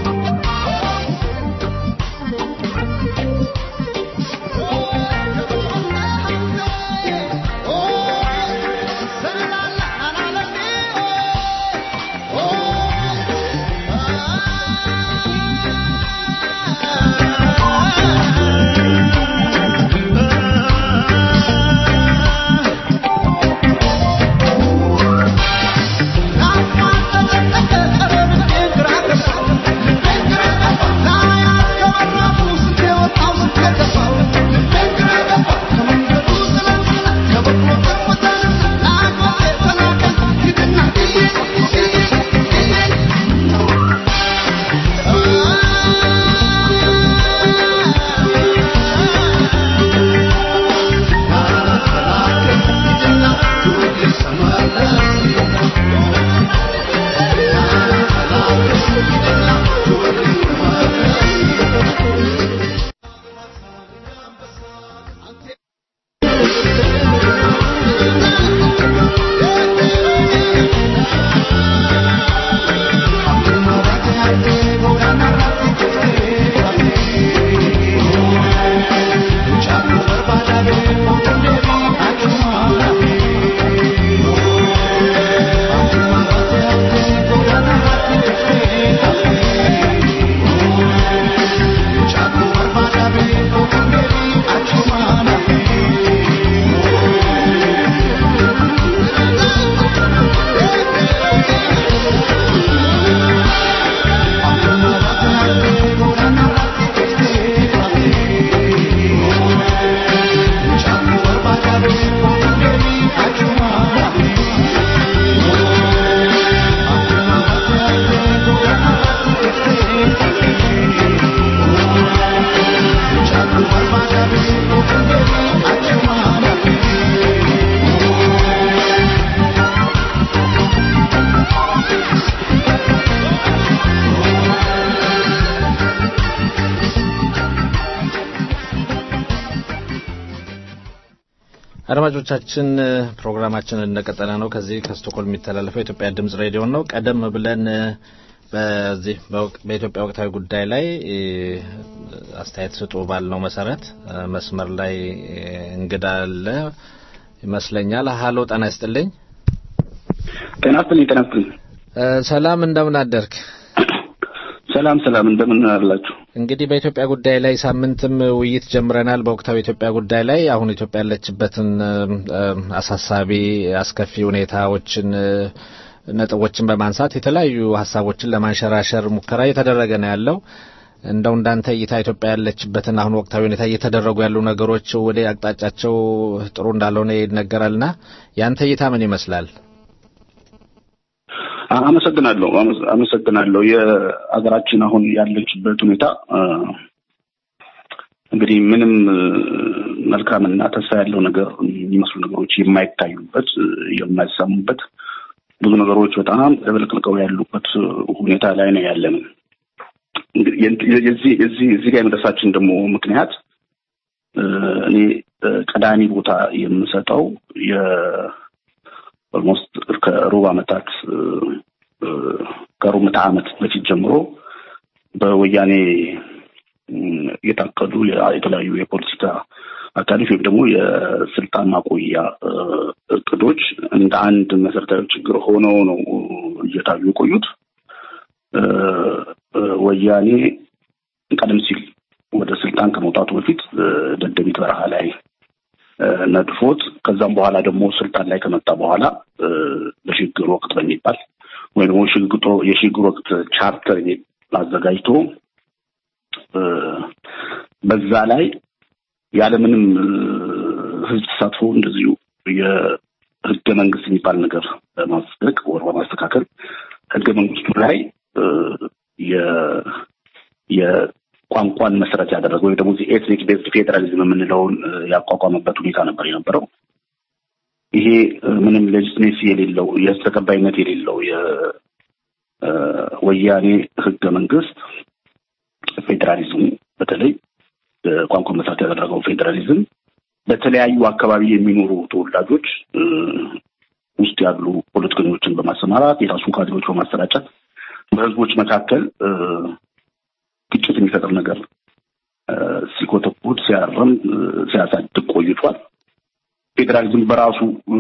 አድማጮቻችን ፕሮግራማችን እንደቀጠለ ነው። ከዚህ ከስቶኮልም የሚተላለፈው የኢትዮጵያ ድምጽ ሬዲዮ ነው። ቀደም ብለን በዚህ በኢትዮጵያ ወቅታዊ ጉዳይ ላይ አስተያየት ስጡ ባልነው መሰረት መስመር ላይ እንግዳ አለ ይመስለኛል። ሀሎ ጤና ይስጥልኝ። ጤና ይስጥልኝ። ጤና ይስጥልኝ። ሰላም እንደምን አደርክ? ሰላም ሰላም፣ እንደምን አላችሁ? እንግዲህ በኢትዮጵያ ጉዳይ ላይ ሳምንትም ውይይት ጀምረናል። በወቅታዊ ኢትዮጵያ ጉዳይ ላይ አሁን ኢትዮጵያ ያለችበትን አሳሳቢ አስከፊ ሁኔታዎችን ነጥቦችን በማንሳት የተለያዩ ሀሳቦችን ለማንሸራሸር ሙከራ እየተደረገ ነው ያለው። እንደው እንዳንተ እይታ ኢትዮጵያ ያለችበትን አሁን ወቅታዊ ሁኔታ እየተደረጉ ያሉ ነገሮች ወደ አቅጣጫቸው ጥሩ እንዳልሆነ ይነገራልና ያንተ እይታ ምን ይመስላል? አመሰግናለሁ አመሰግናለሁ። የሀገራችን አሁን ያለችበት ሁኔታ እንግዲህ ምንም መልካምና ተስፋ ያለው ነገር የሚመስሉ ነገሮች የማይታዩበት የማይሰሙበት ብዙ ነገሮች በጣም ተበልቅልቀው ያሉበት ሁኔታ ላይ ነው ያለን። የዚህ የዚህ እዚህ ጋር የመድረሳችን ደግሞ ምክንያት እኔ ቀዳሚ ቦታ የምሰጠው ኦልሞስት ከሩብ ዓመታት ከሩብ ምዕተ ዓመት በፊት ጀምሮ በወያኔ የታቀዱ የተለያዩ የፖለቲካ አካሎች ወይም ደግሞ የስልጣን ማቆያ እቅዶች እንደ አንድ መሰረታዊ ችግር ሆነው ነው እየታዩ የቆዩት። ወያኔ ቀደም ሲል ወደ ስልጣን ከመውጣቱ በፊት ደደቢት በረሃ ላይ ነድፎት ከዛም በኋላ ደግሞ ስልጣን ላይ ከመጣ በኋላ በሽግግር ወቅት በሚባል ወይም ደግሞ የሽግግር ወቅት ቻርተር አዘጋጅቶ በዛ ላይ ያለምንም ህዝብ ተሳትፎ እንደዚሁ የህገ መንግስት የሚባል ነገር በማጽደቅ ወር በማስተካከል ህገ መንግስቱ ላይ የቋንቋን መሰረት ያደረገ ወይም ደግሞ ኤትኒክ ቤዝድ ፌዴራሊዝም የምንለውን ያቋቋመበት ሁኔታ ነበር የነበረው። ይሄ ምንም ሌጂትሜሲ የሌለው የህዝብ ተቀባይነት የሌለው የወያኔ ህገ መንግስት ፌዴራሊዝሙ በተለይ ቋንቋ መሰረት ያደረገው ፌዴራሊዝም በተለያዩ አካባቢ የሚኖሩ ተወላጆች ውስጥ ያሉ ፖለቲከኞችን በማሰማራት የራሱን ካድሬዎች በማሰራጨት በህዝቦች መካከል ግጭት የሚፈጥር ነገር ሲኮተኩት፣ ሲያርም፣ ሲያሳድግ ቆይቷል። ፌዴራሊዝም በራሱ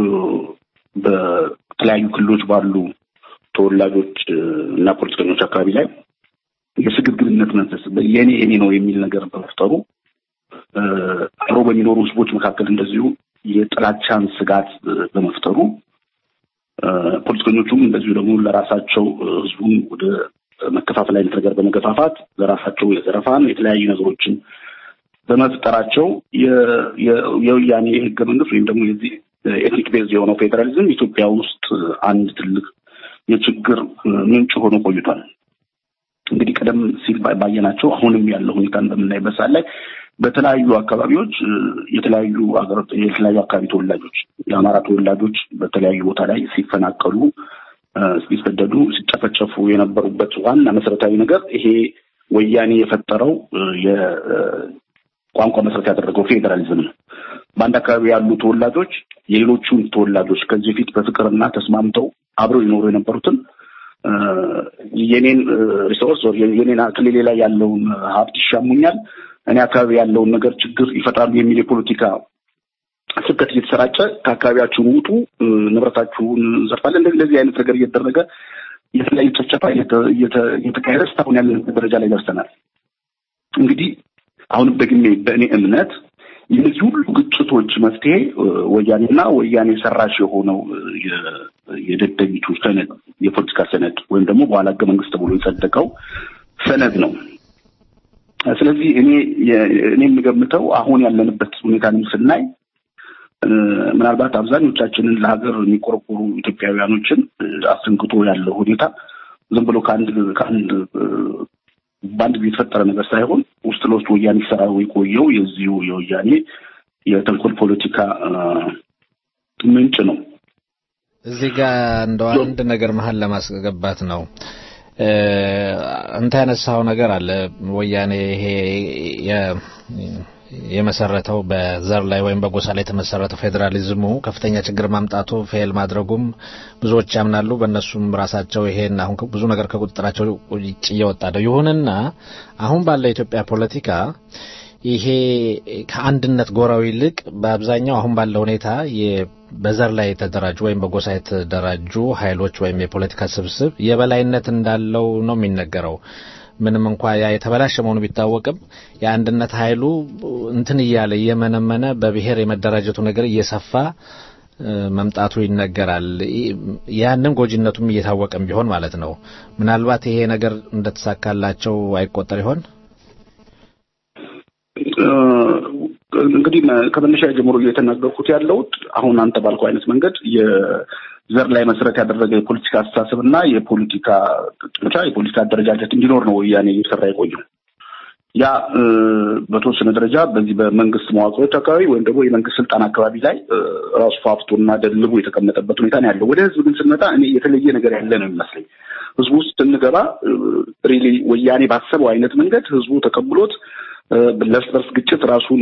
በተለያዩ ክልሎች ባሉ ተወላጆች እና ፖለቲከኞች አካባቢ ላይ የስግብግብነት መንፈስ የኔ የኔ ነው የሚል ነገር በመፍጠሩ አብሮ በሚኖሩ ህዝቦች መካከል እንደዚሁ የጥላቻን ስጋት በመፍጠሩ ፖለቲከኞቹም እንደዚሁ ደግሞ ለራሳቸው ህዝቡን ወደ መከፋፈል አይነት ነገር በመገፋፋት ለራሳቸው የዘረፋን የተለያዩ ነገሮችን በመፍጠራቸው የወያኔ ህገ መንግስት ወይም ደግሞ የዚህ ኤትኒክ ቤዝ የሆነው ፌዴራሊዝም ኢትዮጵያ ውስጥ አንድ ትልቅ የችግር ምንጭ ሆኖ ቆይቷል። እንግዲህ ቀደም ሲል ባየናቸው አሁንም ያለው ሁኔታን በምናይበት ሰዓት ላይ በተለያዩ አካባቢዎች የተለያዩ ሀገር የተለያዩ አካባቢ ተወላጆች የአማራ ተወላጆች በተለያዩ ቦታ ላይ ሲፈናቀሉ፣ ሲሰደዱ፣ ሲጨፈጨፉ የነበሩበት ዋና መሰረታዊ ነገር ይሄ ወያኔ የፈጠረው የቋንቋ መሰረት ያደረገው ፌዴራሊዝም ነው። በአንድ አካባቢ ያሉ ተወላጆች የሌሎቹን ተወላጆች ከዚህ በፊት በፍቅርና ተስማምተው አብረው ይኖሩ የነበሩትን የኔን ሪሶርስ የኔን ክልሌ ላይ ያለውን ሀብት ይሻሙኛል፣ እኔ አካባቢ ያለውን ነገር ችግር ይፈጥራሉ የሚል የፖለቲካ ስብከት እየተሰራጨ ከአካባቢያችሁን ውጡ፣ ንብረታችሁን እንዘርፋለን፣ እንደዚህ እንደዚህ አይነት ነገር እየተደረገ የተለያዩ ጨፍጨፋ እየተካሄደ እስካሁን ያለንበት ደረጃ ላይ ደርሰናል። እንግዲህ አሁንም ደግሜ በእኔ እምነት የነዚህ ሁሉ ግጭቶች መፍትሄ ወያኔና ወያኔ ሰራሽ የሆነው የደደቢቱ ሰነድ የፖለቲካ ሰነድ ወይም ደግሞ በኋላ ህገ መንግስት ተብሎ የጸደቀው ሰነድ ነው። ስለዚህ እኔ እኔ የምገምተው አሁን ያለንበት ሁኔታንም ስናይ ምናልባት አብዛኞቻችንን ለሀገር የሚቆረቆሩ ኢትዮጵያውያኖችን አስደንግጦ ያለው ሁኔታ ዝም ብሎ ከአንድ ከአንድ በአንድ ጊዜ የተፈጠረ ነገር ሳይሆን ውስጥ ለውስጥ ወያኔ ሲሰራው የቆየው የዚሁ የወያኔ የተንኮል ፖለቲካ ምንጭ ነው። እዚህ ጋር እንደው አንድ ነገር መሀል ለማስገባት ነው። አንተ ያነሳው ነገር አለ። ወያኔ ይሄ የመሰረተው በዘር ላይ ወይም በጎሳ ላይ የተመሰረተው ፌዴራሊዝሙ ከፍተኛ ችግር ማምጣቱ ፌል ማድረጉም ብዙዎች ያምናሉ። በእነሱም ራሳቸው ይሄን አሁን ብዙ ነገር ከቁጥጥራቸው ውጭ እየወጣ ነው። ይሁንና አሁን ባለው የኢትዮጵያ ፖለቲካ ይሄ ከአንድነት ጎራው ይልቅ በአብዛኛው አሁን ባለው ሁኔታ በዘር ላይ የተደራጁ ወይም በጎሳ የተደራጁ ኃይሎች ወይም የፖለቲካ ስብስብ የበላይነት እንዳለው ነው የሚነገረው። ምንም እንኳ ያ የተበላሸ መሆኑ ቢታወቅም የአንድነት ኃይሉ እንትን እያለ እየመነመነ በብሔር የመደራጀቱ ነገር እየሰፋ መምጣቱ ይነገራል። ያንን ጎጂነቱም እየታወቀም ቢሆን ማለት ነው። ምናልባት ይሄ ነገር እንደተሳካላቸው አይቆጠር ይሆን? እንግዲህ ከመነሻ ጀምሮ እየተናገርኩት ያለውት አሁን አንተ ባልከው አይነት መንገድ የዘር ላይ መሰረት ያደረገ የፖለቲካ አስተሳሰብ እና የፖለቲካ ጥመቻ የፖለቲካ አደረጃጀት እንዲኖር ነው ወያኔ እየሰራ የቆየው። ያ በተወሰነ ደረጃ በዚህ በመንግስት መዋቅሮች አካባቢ ወይም ደግሞ የመንግስት ስልጣን አካባቢ ላይ ራሱ ፋፍቶና ደልቦ የተቀመጠበት ሁኔታ ነው ያለው። ወደ ህዝብ ግን ስንመጣ እኔ የተለየ ነገር ያለ ነው የሚመስለኝ። ህዝቡ ውስጥ ስንገባ ሪሊ ወያኔ ባሰበው አይነት መንገድ ህዝቡ ተቀብሎት ለእርስ በርስ ግጭት ራሱን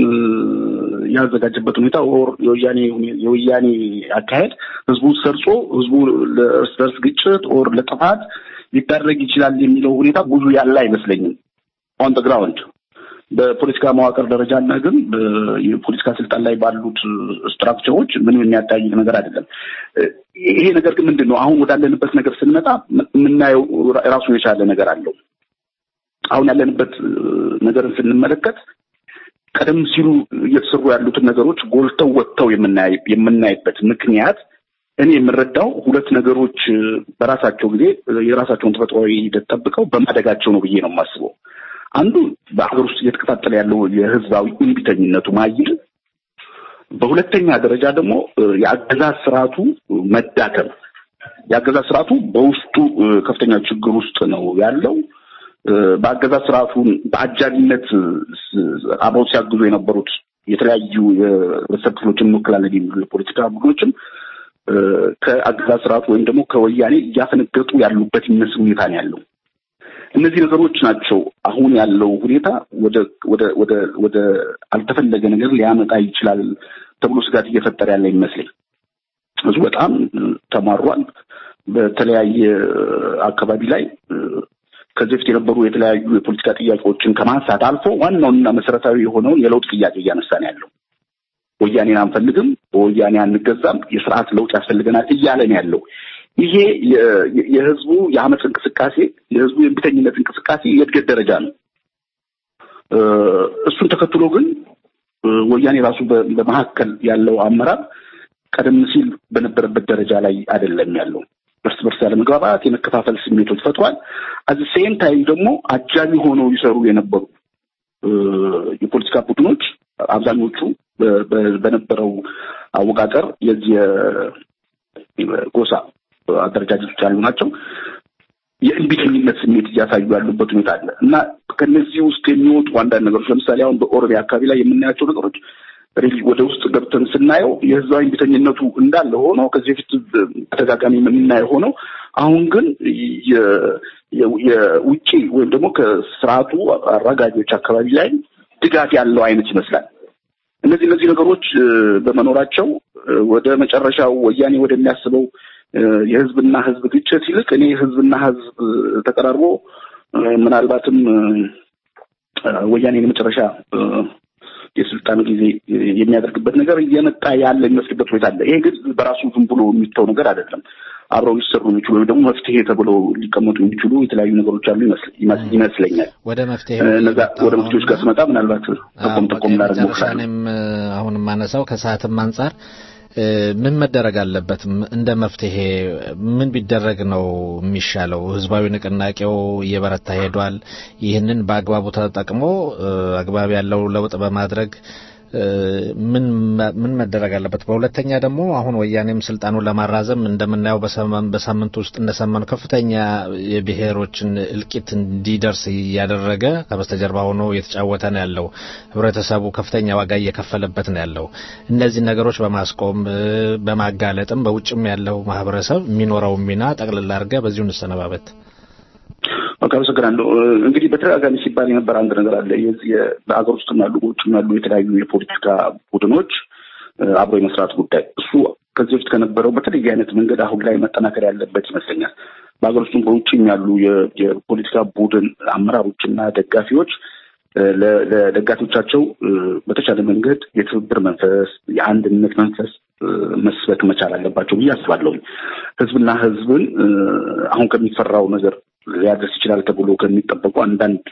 ያዘጋጀበት ሁኔታ ኦር የወያኔ አካሄድ ህዝቡ ሰርጾ ህዝቡ ለእርስ በርስ ግጭት ኦር ለጥፋት ሊዳረግ ይችላል የሚለው ሁኔታ ብዙ ያለ አይመስለኝም። ኦን ደ ግራውንድ በፖለቲካ መዋቅር ደረጃ እና ግን የፖለቲካ ስልጣን ላይ ባሉት ስትራክቸሮች ምንም የሚያጠያይቅ ነገር አይደለም። ይሄ ነገር ግን ምንድን ነው አሁን ወዳለንበት ነገር ስንመጣ የምናየው ራሱን የቻለ ነገር አለው። አሁን ያለንበት ነገርን ስንመለከት ቀደም ሲሉ እየተሰሩ ያሉትን ነገሮች ጎልተው ወጥተው የምናይበት ምክንያት እኔ የምረዳው ሁለት ነገሮች በራሳቸው ጊዜ የራሳቸውን ተፈጥሯዊ ሂደት ጠብቀው በማደጋቸው ነው ብዬ ነው የማስበው። አንዱ በሀገር ውስጥ እየተከታተለ ያለው የህዝባዊ እምቢተኝነቱ ማይል፣ በሁለተኛ ደረጃ ደግሞ የአገዛዝ ስርዓቱ መዳከም። የአገዛዝ ስርዓቱ በውስጡ ከፍተኛ ችግር ውስጥ ነው ያለው። በአገዛዝ ስርዓቱን በአጃቢነት አብረው ሲያግዙ የነበሩት የተለያዩ የህብረተሰብ ክፍሎችን እንወክላለን የሚሉ የፖለቲካ ቡድኖችም ከአገዛዝ ስርዓቱ ወይም ደግሞ ከወያኔ እያፈነገጡ ያሉበት የሚመስል ሁኔታ ነው ያለው። እነዚህ ነገሮች ናቸው አሁን ያለው ሁኔታ ወደ ወደ ወደ ወደ አልተፈለገ ነገር ሊያመጣ ይችላል ተብሎ ስጋት እየፈጠረ ያለ ይመስለኝ። ህዝቡ በጣም ተማሯል። በተለያየ አካባቢ ላይ ከዚህ በፊት የነበሩ የተለያዩ የፖለቲካ ጥያቄዎችን ከማንሳት አልፎ ዋናውንና መሰረታዊ የሆነውን የለውጥ ጥያቄ እያነሳ ነው ያለው። ወያኔን አንፈልግም፣ በወያኔ አንገዛም፣ የስርዓት ለውጥ ያስፈልገናል እያለ ነው ያለው። ይሄ የህዝቡ የአመፅ እንቅስቃሴ የህዝቡ የእምቢተኝነት እንቅስቃሴ የእድገት ደረጃ ነው። እሱን ተከትሎ ግን ወያኔ ራሱ በመካከል ያለው አመራር ቀደም ሲል በነበረበት ደረጃ ላይ አይደለም ያለው። እርስ በርስ ያለመግባባት፣ የመከፋፈል ስሜቶች ፈጥሯል። አዚ ሴም ታይም ደግሞ አጃቢ ሆነው ይሰሩ የነበሩ የፖለቲካ ቡድኖች አብዛኞቹ በነበረው አወቃቀር የዚህ ጎሳ አደረጃጀቶች ያሉ ናቸው። የእንቢተኝነት ስሜት እያሳዩ ያሉበት ሁኔታ አለ እና ከነዚህ ውስጥ የሚወጡ አንዳንድ ነገሮች ለምሳሌ አሁን በኦሮሚያ አካባቢ ላይ የምናያቸው ነገሮች ሪሊ ወደ ውስጥ ገብተን ስናየው የህዝባዊ እምቢተኝነቱ እንዳለ ሆኖ ከዚህ በፊት ተደጋጋሚ የምናየው ሆነው አሁን ግን የውጭ ወይም ደግሞ ከስርዓቱ አራጋጆች አካባቢ ላይ ድጋፍ ያለው አይነት ይመስላል። እነዚህ እነዚህ ነገሮች በመኖራቸው ወደ መጨረሻው ወያኔ ወደሚያስበው የህዝብና ህዝብ ግጭት ይልቅ እኔ ህዝብና ህዝብ ተቀራርቦ ምናልባትም ወያኔን የመጨረሻ የስልጣን ጊዜ የሚያደርግበት ነገር እየመጣ ያለ የሚመስልበት ሁኔታ አለ። ይሄ ግን በራሱ ዝም ብሎ የሚተው ነገር አይደለም። አብረው ሊሰሩ የሚችሉ ወይም ደግሞ መፍትሄ ተብለው ሊቀመጡ የሚችሉ የተለያዩ ነገሮች አሉ ይመስለኛል። ወደ መፍትሄ እነዛ ወደ መፍትሄዎች ጋር ስመጣ ምናልባት ጠቆም ጠቆም ላደርግ ሞክራለሁ። እኔም አሁን የማነሳው ከሰዓትም አንጻር ምን መደረግ አለበት? እንደ መፍትሄ ምን ቢደረግ ነው የሚሻለው? ህዝባዊ ንቅናቄው እየበረታ ሄዷል። ይህንን በአግባቡ ተጠቅሞ አግባብ ያለው ለውጥ በማድረግ ምን ምን መደረግ አለበት? በሁለተኛ ደግሞ አሁን ወያኔም ስልጣኑን ለማራዘም እንደምናየው በሳምንት ውስጥ እንደሰማነው ከፍተኛ የብሔሮችን እልቂት እንዲደርስ እያደረገ ከበስተጀርባ ሆኖ እየተጫወተ ነው ያለው። ህብረተሰቡ ከፍተኛ ዋጋ እየከፈለበት ነው ያለው። እነዚህ ነገሮች በማስቆም በማጋለጥም በውጭም ያለው ማህበረሰብ የሚኖረው ሚና ጠቅልላ አድርገህ በዚሁ እንሰነባበት። በቃ አመሰግናለሁ። እንግዲህ በተደጋጋሚ ሲባል የነበረ አንድ ነገር አለ። የዚህ በሀገር ውስጥም ያሉ በውጭም ያሉ የተለያዩ የፖለቲካ ቡድኖች አብሮ የመስራት ጉዳይ እሱ ከዚህ በፊት ከነበረው በተለየ አይነት መንገድ አሁን ላይ መጠናከር ያለበት ይመስለኛል። በሀገር ውስጥም በውጭም ያሉ የፖለቲካ ቡድን አመራሮችና ደጋፊዎች ለደጋፊዎቻቸው በተቻለ መንገድ የትብብር መንፈስ፣ የአንድነት መንፈስ መስበክ መቻል አለባቸው ብዬ አስባለሁ። ህዝብና ህዝብን አሁን ከሚፈራው ነገር ሊያደርስ ይችላል ተብሎ ከሚጠበቁ አንዳንድ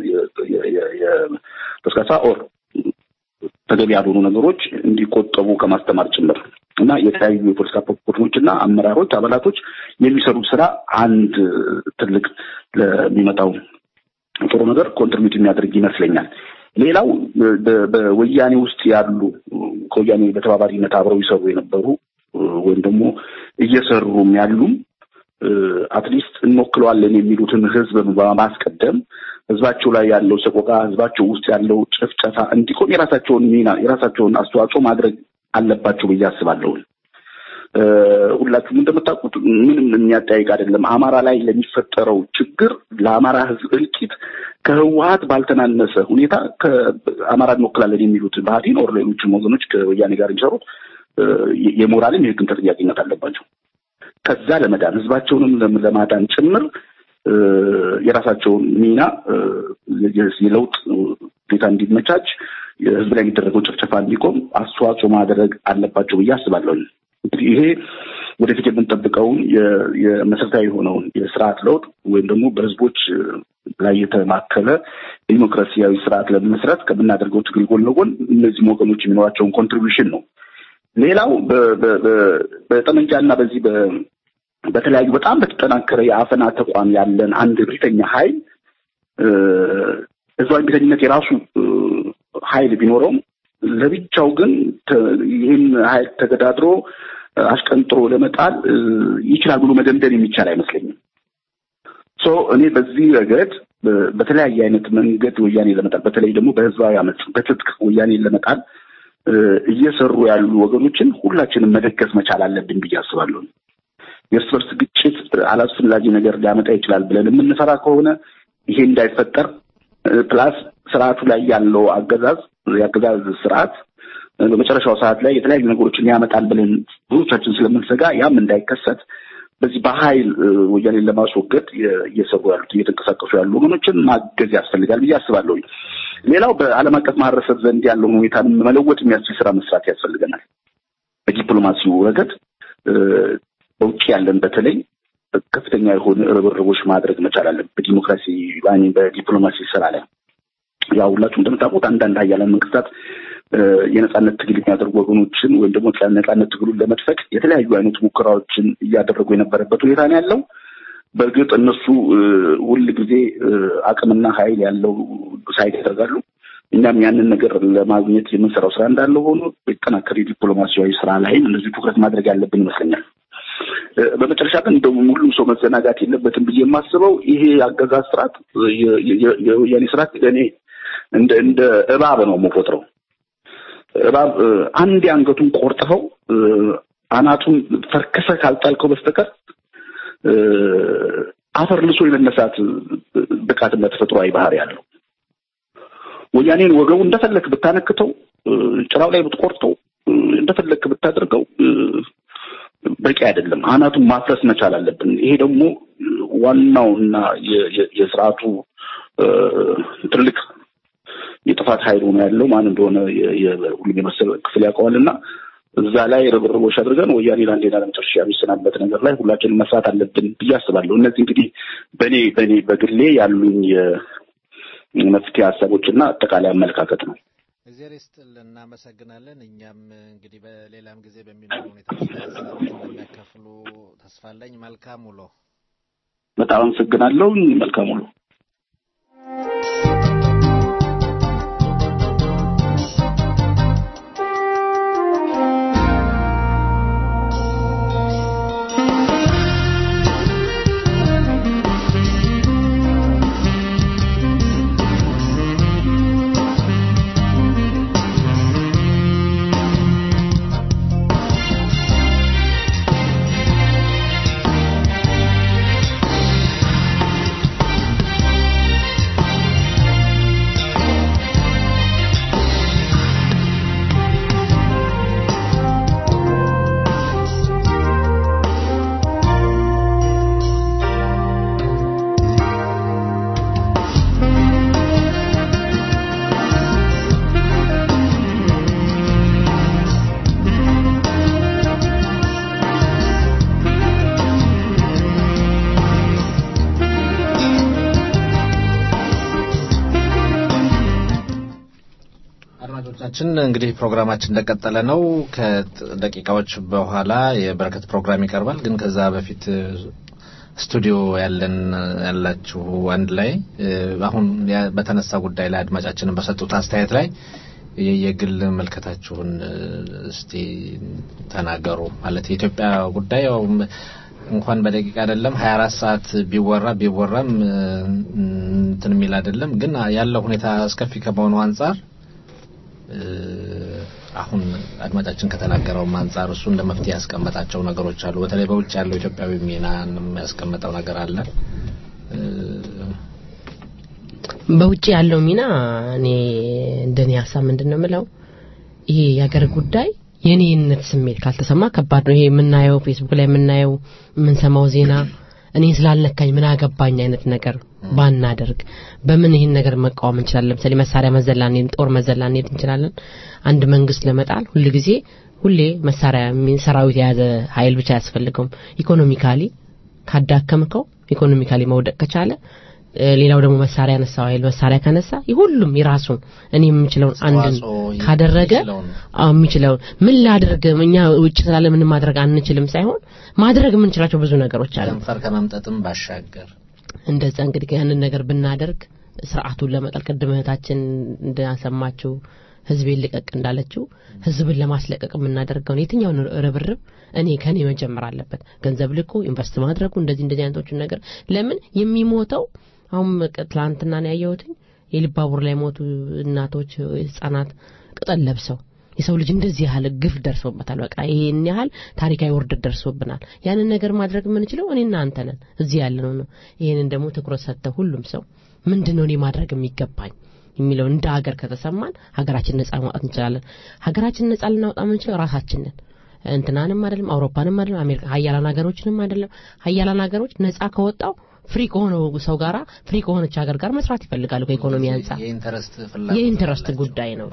ተስካሳ ኦር ተገቢ ያልሆኑ ነገሮች እንዲቆጠቡ ከማስተማር ጭምር እና የተለያዩ የፖለቲካ ቡድኖች እና አመራሮች፣ አባላቶች የሚሰሩት ስራ አንድ ትልቅ ለሚመጣው ጥሩ ነገር ኮንትሪቢዩት የሚያደርግ ይመስለኛል። ሌላው በ- በወያኔ ውስጥ ያሉ ከወያኔ በተባባሪነት አብረው ይሰሩ የነበሩ ወይም ደግሞ እየሰሩም ያሉም አትሊስት እንወክለዋለን የሚሉትን ህዝብ በማስቀደም ህዝባቸው ላይ ያለው ሰቆቃ፣ ህዝባቸው ውስጥ ያለው ጭፍጨፋ እንዲቆም የራሳቸውን ሚና የራሳቸውን አስተዋጽኦ ማድረግ አለባቸው ብዬ አስባለሁ። እ፣ ሁላችሁም እንደምታውቁት ምንም የሚያጠያይቅ አይደለም። አማራ ላይ ለሚፈጠረው ችግር ለአማራ ህዝብ እልቂት ከህወሀት ባልተናነሰ ሁኔታ ከአማራ እንወክላለን የሚሉት ባህዲን ኦር ሌሎችም ወገኖች ከወያኔ ጋር የሚሰሩት እ፣ የሞራልም የህግም ተጠያቂነት አለባቸው። ከዛ ለመዳን ህዝባቸውንም ለም- ለማዳን ጭምር እ፣ የራሳቸውን ሚና እ፣ የ- የለውጥ ሁኔታ እንዲመቻች የህዝብ ላይ የሚደረገው ጭፍጨፋ እንዲቆም አስተዋጽኦ ማድረግ አለባቸው ብዬ አስባለሁ። እንግዲህ ይሄ ወደፊት የምንጠብቀውን የ- የመሰረታዊ የሆነውን የስርዓት ለውጥ ወይም ደግሞ በህዝቦች እ፣ ላይ የተማከለ ዲሞክራሲያዊ ስርዓት ለመመስረት ከምናደርገው ትግል ጎን ለጎን እነዚህም ወገኖች የሚኖራቸውን ኮንትሪቢሽን ነው። ሌላው በ- በ- በ- በጠመንጃና በዚህ በ- በተለያዩ በጣም በተጠናከረ የአፈና ተቋም ያለን አንድ ብሪተኛ ኃይል እ፣ ህዝባዊ ቤተኝነት የራሱ እ፣ ኃይል ቢኖረውም ለብቻው ግን ተ- ይህን ኃይል ተገዳድሮ እ፣ አሽቀንጥሮ ለመጣል እ፣ ይችላል ብሎ መደምደም የሚቻል አይመስለኝም። ሶ እኔ በዚህ ረገድ በ- በተለያየ አይነት መንገድ ወያኔ ለመጣል በተለይ ደግሞ በህዝባዊ አመፅ በትጥቅ ወያኔን ለመጣል እ፣ እየሰሩ ያሉ ወገኖችን ሁላችንም መደገፍ መቻል አለብን ብዬ አስባለሁ። የእርስ በርስ ግጭት አላስፈላጊ ነገር ሊያመጣ ይችላል ብለን የምንፈራ ከሆነ ይሄ እንዳይፈጠር እ፣ ፕላስ ስርዓቱ ላይ ያለው አገዛዝ የአገዛዝ ስርዓት እ፣ በመጨረሻው ሰዓት ላይ የተለያዩ ነገሮችን ያመጣል ብለን ብዙዎቻችን ስለምንሰጋ ያም እንዳይከሰት በዚህ በኃይል እ፣ ወያኔን ለማስወገድ የ- እየሰሩ ያሉት እየተንቀሳቀሱ ያሉ ወገኖችን ማገዝ ያስፈልጋል ብዬ አስባለሁ። ሌላው በዓለም አቀፍ ማህበረሰብ ዘንድ ያለውን ሁኔታ መለወጥ የሚያስችል ስራ መስራት ያስፈልገናል። በዲፕሎማሲው ረገድ እ፣ በውጭ ያለን በተለይ ከፍተኛ የሆነ ርብርቦች ማድረግ መቻል አለን። በዲሞክራሲ ባኒ በዲፕሎማሲ ስራ ላይ ያው ሁላችሁም እንደምታውቁት አንዳንድ ሀያላን መንግስታት እ፣ የነጻነት ትግል የሚያደርጉ ወገኖችን ወይም ደግሞ ነጻነት ትግሉን ለመድፈቅ የተለያዩ አይነት ሙከራዎችን እያደረጉ የነበረበት ሁኔታ ነው ያለው። በእርግጥ እነሱ እ፣ ሁል ጊዜ እ፣ አቅምና ኃይል ያለው ሳይድ ያደርጋሉ። እኛም ያንን ነገር ለማግኘት የምንሰራው ስራ እንዳለ ሆኖ የተጠናከረ ዲፕሎማሲያዊ ስራ ላይም እንደዚሁ ትኩረት ማድረግ ያለብን ይመስለኛል። እ፣ በመጨረሻ ግን እንደው ሁሉም ሰው መዘናጋት የለበትም ብዬ የማስበው ይሄ አገዛዝ ስርዓት የ- የ- የወያኔ ስርዓት እኔ እንደ እንደ እባብ ነው የምቆጥረው። እባብ እ፣ አንዴ አንገቱን ቆርጥኸው እ፣ አናቱን ፈርከሰህ ካልጣልከው በስተቀር እ፣ አፈር ልሶ የመነሳት እ፣ ብቃትና ተፈጥሯዊ ባህሪ ያለው ወያኔን ወገቡ እንደፈለክ ብታነክተው እ፣ ጭራው ላይ ብትቆርጠው እ፣ እንደፈለክ ብታደርገው እ፣ በቂ አይደለም። አናቱን ማፍረስ መቻል አለብን። ይሄ ደግሞ ዋናው እና የ- የ- የስርዓቱ እ፣ ትልቅ የጥፋት ኃይል ሆኖ ያለው ማን እንደሆነ የ- የ- ሁሉም የመሰለ ክፍል ያውቀዋል እና እዛ ላይ ርብርቦች አድርገን ወያኔ ለአንዴና ለመጨረሻ የሚሰናበት ነገር ላይ ሁላችንም መስራት አለብን ብዬ አስባለሁ። እነዚህ እንግዲህ በእኔ በእኔ በግሌ ያሉኝ የመፍትሄ ሀሳቦችና አጠቃላይ አመለካከት ነው። እግዚአብሔር ይስጥልን፣ እናመሰግናለን። እኛም እንግዲህ በሌላም ጊዜ በሚኖሩ ሁኔታዎች ላይ ሀሳቦች እንደሚያካፍሉ ተስፋ አለኝ። መልካም ውሎ። በጣም አመሰግናለሁ። መልካም ውሎ። አድማጮቻችን እንግዲህ ፕሮግራማችን እንደቀጠለ ነው። ከደቂቃዎች በኋላ የበረከት ፕሮግራም ይቀርባል። ግን ከዛ በፊት ስቱዲዮ ያለን ያላችሁ አንድ ላይ እ፣ አሁን ያ- በተነሳ ጉዳይ ላይ አድማጫችንን በሰጡት አስተያየት ላይ የ- የግል መልከታችሁን እ፣ እስቲ ተናገሩ። ማለት የኢትዮጵያ ጉዳይ ያው ም- እንኳን በደቂቃ አይደለም 24 ሰዓት ቢወራ ቢወራም እ፣ እንትን የሚል አይደለም። ግን ያለው ሁኔታ አስከፊ ከመሆኑ አንጻር እ፣ አሁን አድማጫችን ከተናገረውም አንጻር እሱ እንደ መፍትሄ ያስቀመጣቸው ነገሮች አሉ። በተለይ በውጭ ያለው ኢትዮጵያዊ ሚና የሚያስቀምጠው ነገር አለ። እ፣ በውጭ ያለው ሚና እኔ እንደኔ ሀሳብ ምንድን ነው የምለው ይሄ የሀገር ጉዳይ የኔነት ስሜት ካልተሰማ ከባድ ነው። ይሄ የምናየው ፌስቡክ ላይ የምናየው የምንሰማው ዜና እኔ ስላልነካኝ ምን አገባኝ አይነት ነገር ባናደርግ በምን ይህን ነገር መቃወም እንችላለን? ለምሳሌ መሳሪያ መዘላ እንሄድ፣ ጦር መዘላ እንሄድ እንችላለን። አንድ መንግስት ለመጣል ሁል ጊዜ ሁሌ መሳሪያ የሚ- ሰራዊት የያዘ ኃይል ብቻ አያስፈልገውም። ኢኮኖሚካሊ ካዳከምከው ኢኮኖሚካሊ መውደቅ ከቻለ እ፣ ሌላው ደግሞ መሳሪያ ያነሳው ኃይል መሳሪያ ካነሳ ሁሉም የራሱን እኔ የምችለውን አንድን አስተዋጽኦ ካደረገ የሚችለውን አዎ የሚችለውን ምን ላድርግ እኛ ውጭ ስላለ ምንም ማድረግ አንችልም ሳይሆን ማድረግ የምንችላቸው ብዙ ነገሮች አሉ። ከንፈር ከመምጠጥም ባሻገር እንደዛ እንግዲህ ያንን ነገር ብናደርግ ስርዓቱን ለመጣል ቅድም እህታችን እንዳሰማችው ህዝቤን ልቀቅ እንዳለችው ህዝብን ለማስለቀቅ የምናደርገውን የትኛውን ርብርብ እኔ ከኔ መጀመር አለበት። ገንዘብ ልኮ ኢንቨስት ማድረጉ እንደዚህ እንደዚህ አይነቶችን ነገር ለምን የሚሞተው አሁን ቀ- ትላንትና ነው ያየሁትኝ የልብ ባቡር ላይ ሞቱ እናቶች፣ ህጻናት ቅጠል ለብሰው የሰው ልጅ እንደዚህ ያህል ግፍ ደርሶበታል። በቃ ይሄን ያህል ታሪካዊ ውርደት ደርሶብናል። ያንን ነገር ማድረግ የምንችለው እኔና አንተ ነን፣ እዚህ ያለነው ነው። ይሄንን ደግሞ ትኩረት ሰጥተው ሁሉም ሰው ምንድነው እኔ ማድረግ የሚገባኝ የሚለው እንደ ሀገር ከተሰማን ሀገራችን ነጻ ማውጣት እንችላለን። ሀገራችን ነጻ ልናወጣ የምንችለው ራሳችንን እንትናንም አይደለም አውሮፓንም አይደለም አሜሪካ ሀያላን ሀገሮችንም አይደለም። ሀያላን ሀገሮች ነጻ ከወጣው ፍሪ ከሆነው ሰው ጋራ ፍሪ ከሆነች ሀገር ጋር መስራት ይፈልጋሉ ከኢኮኖሚ አንጻር የኢንተረስት ፍላጎት የኢንተረስት አላቸው። ጉዳይ ነው።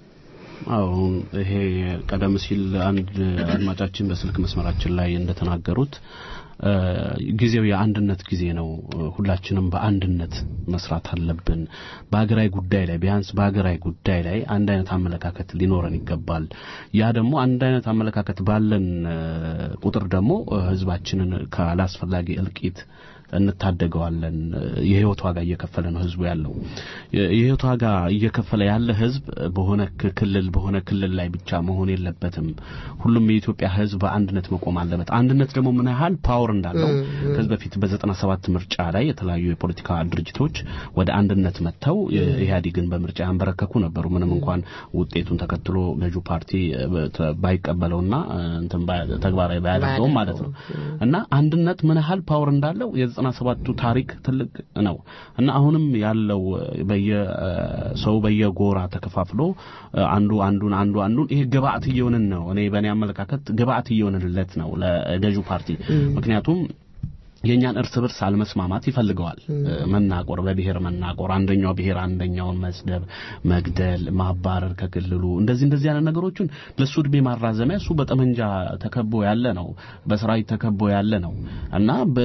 አዎ ይሄ ቀደም ሲል አንድ አድማጫችን በስልክ መስመራችን ላይ እንደተናገሩት እ፣ ጊዜው የአንድነት ጊዜ ነው። ሁላችንም በአንድነት መስራት አለብን። በሀገራዊ ጉዳይ ላይ ቢያንስ በሀገራዊ ጉዳይ ላይ አንድ አይነት አመለካከት ሊኖረን ይገባል። ያ ደግሞ አንድ አይነት አመለካከት ባለን እ፣ ቁጥር ደግሞ እ፣ ህዝባችንን ካላስፈላጊ እልቂት እንታደገዋለን። የህይወት ዋጋ እየከፈለ ነው ህዝቡ ያለው። የህይወት ዋጋ እየከፈለ ያለ ህዝብ በሆነ ክ- ክልል በሆነ ክልል ላይ ብቻ መሆን የለበትም። ሁሉም የኢትዮጵያ ህዝብ በአንድነት መቆም አለበት። አንድነት ደግሞ ምን ያህል ፓወር እንዳለው ከዚህ በፊት በዘጠና ሰባት ምርጫ ላይ የተለያዩ የፖለቲካ ድርጅቶች ወደ አንድነት መጥተው ኢህአዴግን በምርጫ ያንበረከኩ ነበሩ። ምንም እንኳን ውጤቱን ተከትሎ ገዢው ፓርቲ እ፣ በ- ባይቀበለውና እ፣ እንትን ባይ- ተግባራዊ ባያደርገውም ማለት ነው እና አንድነት ምን ያህል ፓወር እንዳለው የዘጠና ሰባቱ ታሪክ ትልቅ ነው እና አሁንም ያለው እ፣ በየ እ፣ ሰው በየጎራ ተከፋፍሎ እ፣ አንዱ አንዱን አንዱ አንዱን ይሄ ግብአት እየሆንን ነው። እኔ በእኔ አመለካከት ግብአት እየሆንንለት ነው ለገዢው ፓርቲ ምክንያቱም የእኛን እርስ በርስ አለመስማማት ይፈልገዋል። እ፣ መናቆር፣ በብሔር መናቆር፣ አንደኛው ብሔር አንደኛውን መስደብ፣ መግደል፣ ማባረር ከክልሉ እንደዚህ እንደዚህ ያለ ነገሮችን ለሱ እድሜ ማራዘሚያ እሱ በጠመንጃ ተከቦ ያለ ነው፣ በሰራዊት ተከቦ ያለ ነው እና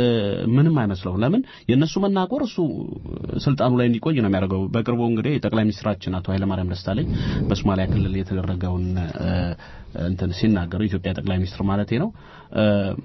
ምንም አይመስለውም። ለምን የእነሱ መናቆር እሱ ስልጣኑ ላይ እንዲቆይ ነው የሚያደርገው። በቅርቡ እንግዲህ ጠቅላይ ሚኒስትራችን አቶ ኃይለማርያም ደሳለኝ በሶማሊያ ክልል የተደረገውን እ፣ እንትን ሲናገሩ ኢትዮጵያ ጠቅላይ ሚኒስትር ማለቴ ነው እ፣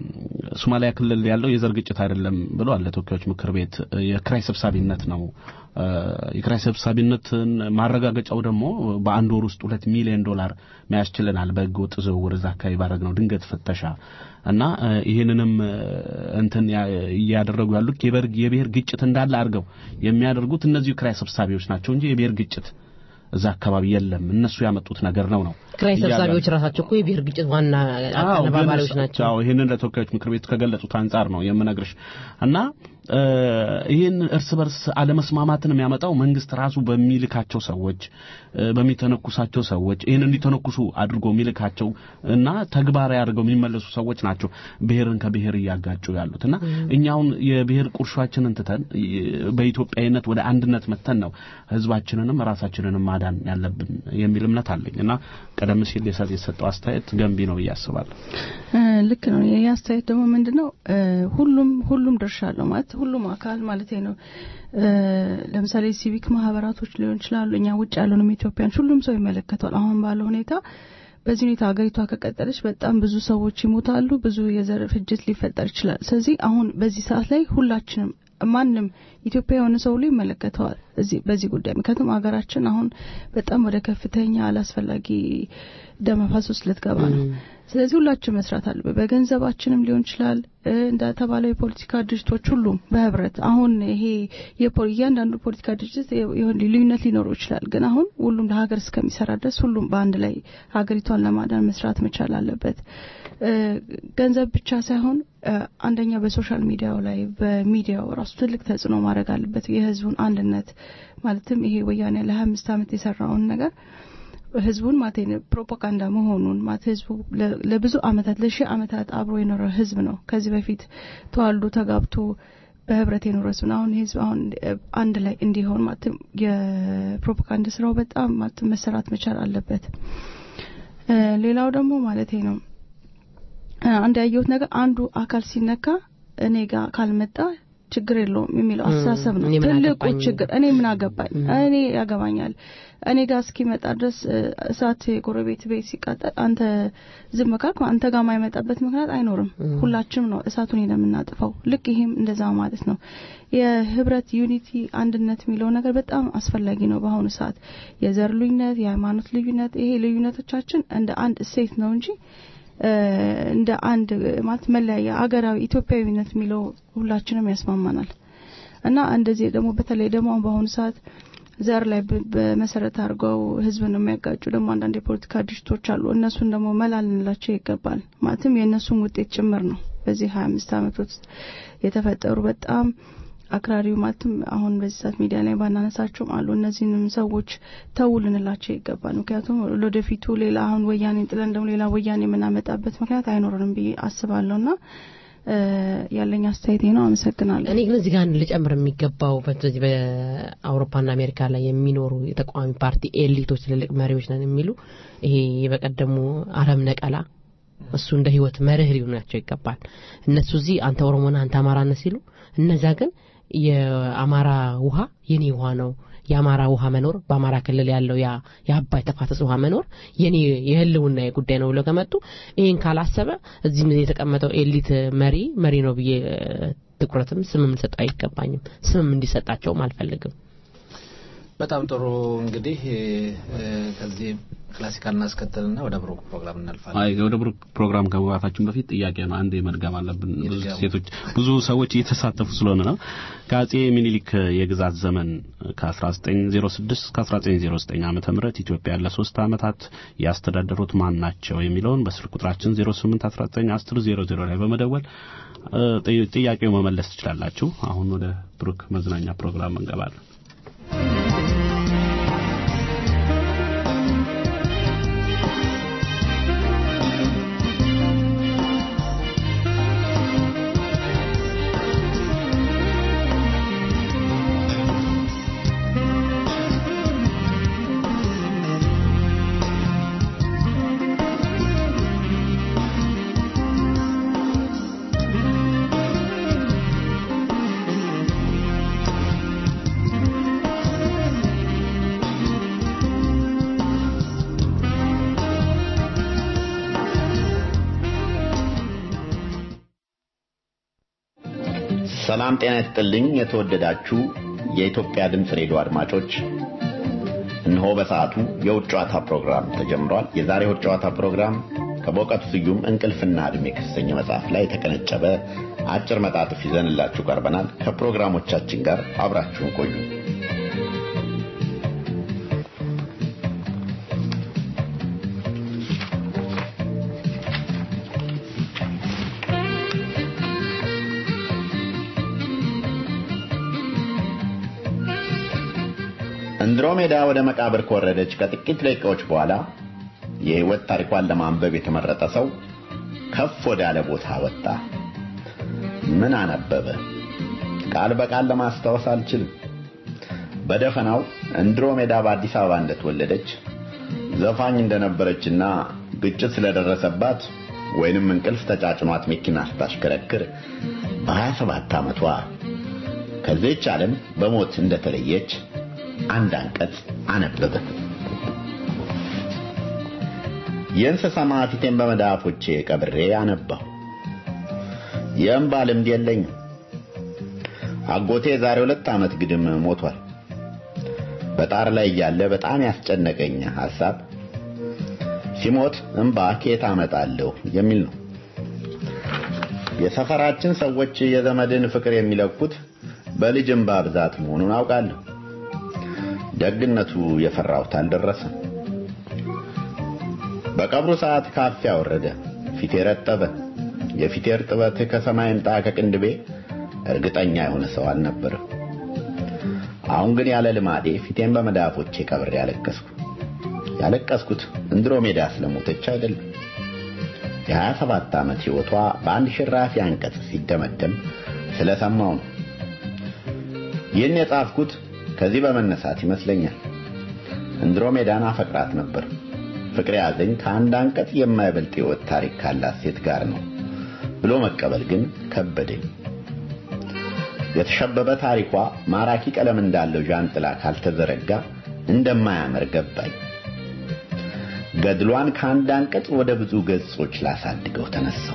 ሶማሊያ ክልል ያለው የዘር ግጭት አይደለም ብለዋል ለተወካዮች ምክር ቤት እ፣ የክራይ ሰብሳቢነት ነው እ፣ የክራይ ሰብሳቢነትን ማረጋገጫው ደግሞ በአንድ ወር ውስጥ ሁለት ሚሊዮን ዶላር መያስችለናል በህገ ወጥ ዝውውር እዛ አካባቢ ባደረግነው ድንገት ፍተሻ እና እ፣ ይህንንም እ፣ እንትን ያ- እያደረጉ ያሉት የበር- የብሔር ግጭት እንዳለ አድርገው የሚያደርጉት እነዚሁ ክራይ ሰብሳቢዎች ናቸው እንጂ የብሔር ግጭት እዛ አካባቢ የለም እነሱ ያመጡት ነገር ነው ነው ክራይ እያሉ ሰብሳቢዎች ራሳቸው እኮ የብሔር ግጭት ዋና አዎ፣ አቀነባባሪዎች ግን ናቸው። አዎ ይህንን ለተወካዮች ምክር ቤት ከገለጹት አንጻር ነው የምነግርሽ እና እ፣ ይህን እርስ በርስ አለመስማማትን የሚያመጣው መንግስት ራሱ በሚልካቸው ሰዎች እ፣ በሚተነኩሳቸው ሰዎች ይህን እንዲተነኩሱ አድርጎ የሚልካቸው እና ተግባራዊ አድርገው የሚመለሱ ሰዎች ናቸው ብሔርን ከብሔር እያጋጩ ያሉት እና እኛውን የብሔር ቁርሾችንን ትተን እ፣ በኢትዮጵያዊነት ወደ አንድነት መተን ነው ህዝባችንንም ራሳችንንም ማዳን ያለብን የሚል እምነት አለኝ እና ቀደም ሲል የሰ- የሰጠው አስተያየት ገንቢ ነው ብዬ አስባለሁ። እ፣ ልክ ነው። ይህ አስተያየት ደግሞ ምንድን ነው እ፣ ሁሉም ሁሉም ድርሻ አለው ማለት ሁሉም አካል ማለት ነው። እ፣ ለምሳሌ ሲቪክ ማህበራቶች ሊሆን ይችላሉ። እኛ ውጭ ያለንም ኢትዮጵያኖች ሁሉም ሰው ይመለከተዋል። አሁን ባለው ሁኔታ በዚህ ሁኔታ ሀገሪቷ ከቀጠለች በጣም ብዙ ሰዎች ይሞታሉ፣ ብዙ የዘር ፍጅት ሊፈጠር ይችላል። ስለዚህ አሁን በዚህ ሰዓት ላይ ሁላችንም ማንም ኢትዮጵያ የሆነ ሰው ሁሉ ይመለከተዋል እዚህ በዚህ ጉዳይ ምክንያቱም ሀገራችን አሁን በጣም ወደ ከፍተኛ አላስፈላጊ ደም መፋሰስ ልትገባ ነው። ስለዚህ ሁላችን መስራት አለብን። በገንዘባችንም ሊሆን ይችላል እ፣ እንደተባለው የፖለቲካ ድርጅቶች ሁሉም በህብረት አሁን ይሄ የፖ- እያንዳንዱ ፖለቲካ ድርጅት የ- የሆነ ልዩነት ሊኖረው ይችላል፣ ግን አሁን ሁሉም ለሀገር እስከሚሰራ ድረስ ሁሉም በአንድ ላይ ሀገሪቷን ለማዳን መስራት መቻል አለበት። እ፣ ገንዘብ ብቻ ሳይሆን እ፣ አንደኛ በሶሻል ሚዲያው ላይ በሚዲያው ራሱ ትልቅ ተጽዕኖ ማድረግ አለበት። የህዝቡን አንድነት ማለትም ይሄ ወያኔ ለሀያ አምስት ዓመት የሰራውን ነገር ህዝቡን ማለት ነው ፕሮፓጋንዳ መሆኑን ማለት ህዝቡ ለ- ለብዙ አመታት ለሺህ አመታት አብሮ የኖረ ህዝብ ነው። ከዚህ በፊት ተዋልዶ ተጋብቶ በህብረት የኖረ ህዝብ ነው። አሁን ህዝብ አሁን እ፣ አንድ ላይ እንዲሆን ማለት የፕሮፓጋንዳ ስራው በጣም ማለት መሰራት መቻል አለበት። እ፣ ሌላው ደግሞ ማለት ነው እ፣ አንድ ያየሁት ነገር አንዱ አካል ሲነካ እኔ ጋር ካልመጣ ችግር የለውም የሚለው አስተሳሰብ ነው እኔ ምን ትልቁ አገባኝ? ችግር። እኔ ምን አገባኝ? እኔ ያገባኛል። እኔ ጋር እስኪመጣ ድረስ እ፣ እሳት የጎረቤት ቤት ሲቃጠል አንተ ዝም ካልክ አንተ ጋር የማይመጣበት ምክንያት አይኖርም። ሁላችንም ነው እሳቱን የምናጥፈው። ልክ ይሄም እንደዛ ማለት ነው። የህብረት ዩኒቲ አንድነት የሚለው ነገር በጣም አስፈላጊ ነው በአሁኑ ሰዓት። የዘር ልዩነት፣ የሃይማኖት ልዩነት ይሄ ልዩነቶቻችን እንደ አንድ እሴት ነው እንጂ እ፣ እንደ አንድ ማለት መለያያ አገራዊ ኢትዮጵያዊነት የሚለው ሁላችንም ያስማማናል እና እንደዚህ ደግሞ በተለይ ደግሞ አሁን በአሁኑ ሰዓት ዘር ላይ በ- በመሰረት አድርገው ህዝብን የሚያጋጩ ደግሞ አንዳንድ የፖለቲካ ድርጅቶች አሉ። እነሱን ደግሞ መላ ልንላቸው ይገባል። ማለትም የእነሱን ውጤት ጭምር ነው በዚህ ሀያ አምስት አመት ውስጥ የተፈጠሩ በጣም አክራሪው ማለትም አሁን በዚህ ሰዓት ሚዲያ ላይ ባናነሳቸውም አሉ። እነዚህንም ሰዎች ተው ልንላቸው ይገባል። ምክንያቱም ለወደፊቱ ሌላ አሁን ወያኔን ጥለን ደግሞ ሌላ ወያኔ የምናመጣበት ምክንያት አይኖርንም ብዬ አስባለሁና እ፣ ያለኝ አስተያየቴ ነው። አመሰግናለሁ። እኔ ግን እዚህ ጋር አንድ ልጨምር የሚገባው በዚህ በአውሮፓና አሜሪካ ላይ የሚኖሩ የተቃዋሚ ፓርቲ ኤሊቶች ትልልቅ መሪዎች ነን የሚሉ ይሄ በቀደሙ አረም ነቀላ እሱ እንደ ህይወት መርህ ሊሆናቸው ይገባል። እነሱ እዚህ አንተ ኦሮሞና አንተ አማራነ ሲሉ እነዛ ግን የአማራ ውሃ የኔ ውሃ ነው የአማራ ውሃ መኖር በአማራ ክልል ያለው ያ የአባይ ተፋሰስ ውሃ መኖር የኔ የህልውና ጉዳይ ነው ብለው ከመጡ ይህን ካላሰበ እዚህም የተቀመጠው ኤሊት መሪ መሪ ነው ብዬ እ፣ ትኩረትም ስምም ልሰጠው አይገባኝም። ስምም እንዲሰጣቸውም አልፈልግም። በጣም ጥሩ እንግዲህ እ፣ ከዚህ ክላሲካል እናስከተልና ወደ ብሩክ ፕሮግራም እናልፋለን። አይ ወደ ብሩክ ፕሮግራም ከመግባታችን በፊት ጥያቄ ነው አንድ መድገም አለብን። ብዙ ይድገሙ። ሴቶች ብዙ ሰዎች እየተሳተፉ ስለሆነ ነው። ከአጼ ሚኒሊክ የግዛት ዘመን ከ1906 እስከ 1909 ዓመተ ምህረት ኢትዮጵያ ለሶስት ዓመታት ያስተዳደሩት ማን ናቸው የሚለውን በስልክ ቁጥራችን 08191000 ላይ በመደወል እ፣ ጥይ- ጥያቄው መመለስ ትችላላችሁ። አሁን ወደ ብሩክ መዝናኛ ፕሮግራም እንገባለን። ሰላም ጤና ይስጥልኝ። የተወደዳችሁ የኢትዮጵያ ድምፅ ሬዲዮ አድማጮች፣ እነሆ በሰዓቱ የውጭ ጨዋታ ፕሮግራም ተጀምሯል። የዛሬ የውጭ ጨዋታ ፕሮግራም ከበእውቀቱ ስዩም እንቅልፍና ዕድሜ ከተሰኘ መጽሐፍ ላይ የተቀነጨበ አጭር መጣጥፍ ይዘንላችሁ ቀርበናል። ከፕሮግራሞቻችን ጋር አብራችሁን ቆዩ። እንድሮሜዳ ወደ መቃብር ከወረደች ከጥቂት ደቂቃዎች በኋላ የሕይወት ታሪኳን ለማንበብ የተመረጠ ሰው ከፍ ወዳለ ቦታ ወጣ። ምን አነበበ? ቃል በቃል ለማስታወስ አልችልም። በደፈናው እንድሮሜዳ በአዲስ አበባ እንደተወለደች ዘፋኝ እንደነበረችና ግጭት ስለደረሰባት ወይንም እንቅልፍ ተጫጭኗት መኪና ስታሽከረክር በ27 ዓመቷ ከዚህች ዓለም በሞት እንደተለየች አንድ አንቀጽ አነበበ። ይህን ስሰማ ፊቴን በመዳፎቼ ቀብሬ አነባሁ። የእንባ ልምድ የለኝም። አጎቴ ዛሬ ሁለት ዓመት ግድም ሞቷል። በጣር ላይ እያለ በጣም ያስጨነቀኝ ሐሳብ ሲሞት እንባ ከየት አመጣለሁ የሚል ነው። የሰፈራችን ሰዎች የዘመድን ፍቅር የሚለኩት በልጅ እንባ ብዛት መሆኑን አውቃለሁ። ደግነቱ የፈራሁት አልደረሰም። በቀብሩ ሰዓት ካፊያ ወረደ፣ ፊቴ ረጠበ። የፊቴ እርጥበት ከሰማይ ምጣ ከቅንድቤ እርግጠኛ የሆነ ሰው አልነበረም። አሁን ግን ያለ ልማዴ ፊቴን በመዳፎቼ ቀብሬ ያለቀስኩ። ያለቀስኩት እንድሮሜዳ ስለሞተች አይደለም። የሀያ ሰባት ዓመት ሕይወቷ በአንድ ሽራፊ አንቀጽ ሲደመደም ስለሰማው ነው። ይህን የጻፍኩት ከዚህ በመነሳት ይመስለኛል። እንድሮሜዳን አፈቅራት ነበር። ፍቅር ያዘኝ ከአንድ አንቀጽ የማይበልጥ ሕይወት ታሪክ ካላት ሴት ጋር ነው ብሎ መቀበል ግን ከበደኝ። የተሸበበ ታሪኳ ማራኪ ቀለም እንዳለው ዣንጥላ ካልተዘረጋ እንደማያምር ገባኝ። ገድሏን ከአንድ አንቀጽ ወደ ብዙ ገጾች ላሳድገው ተነሳው።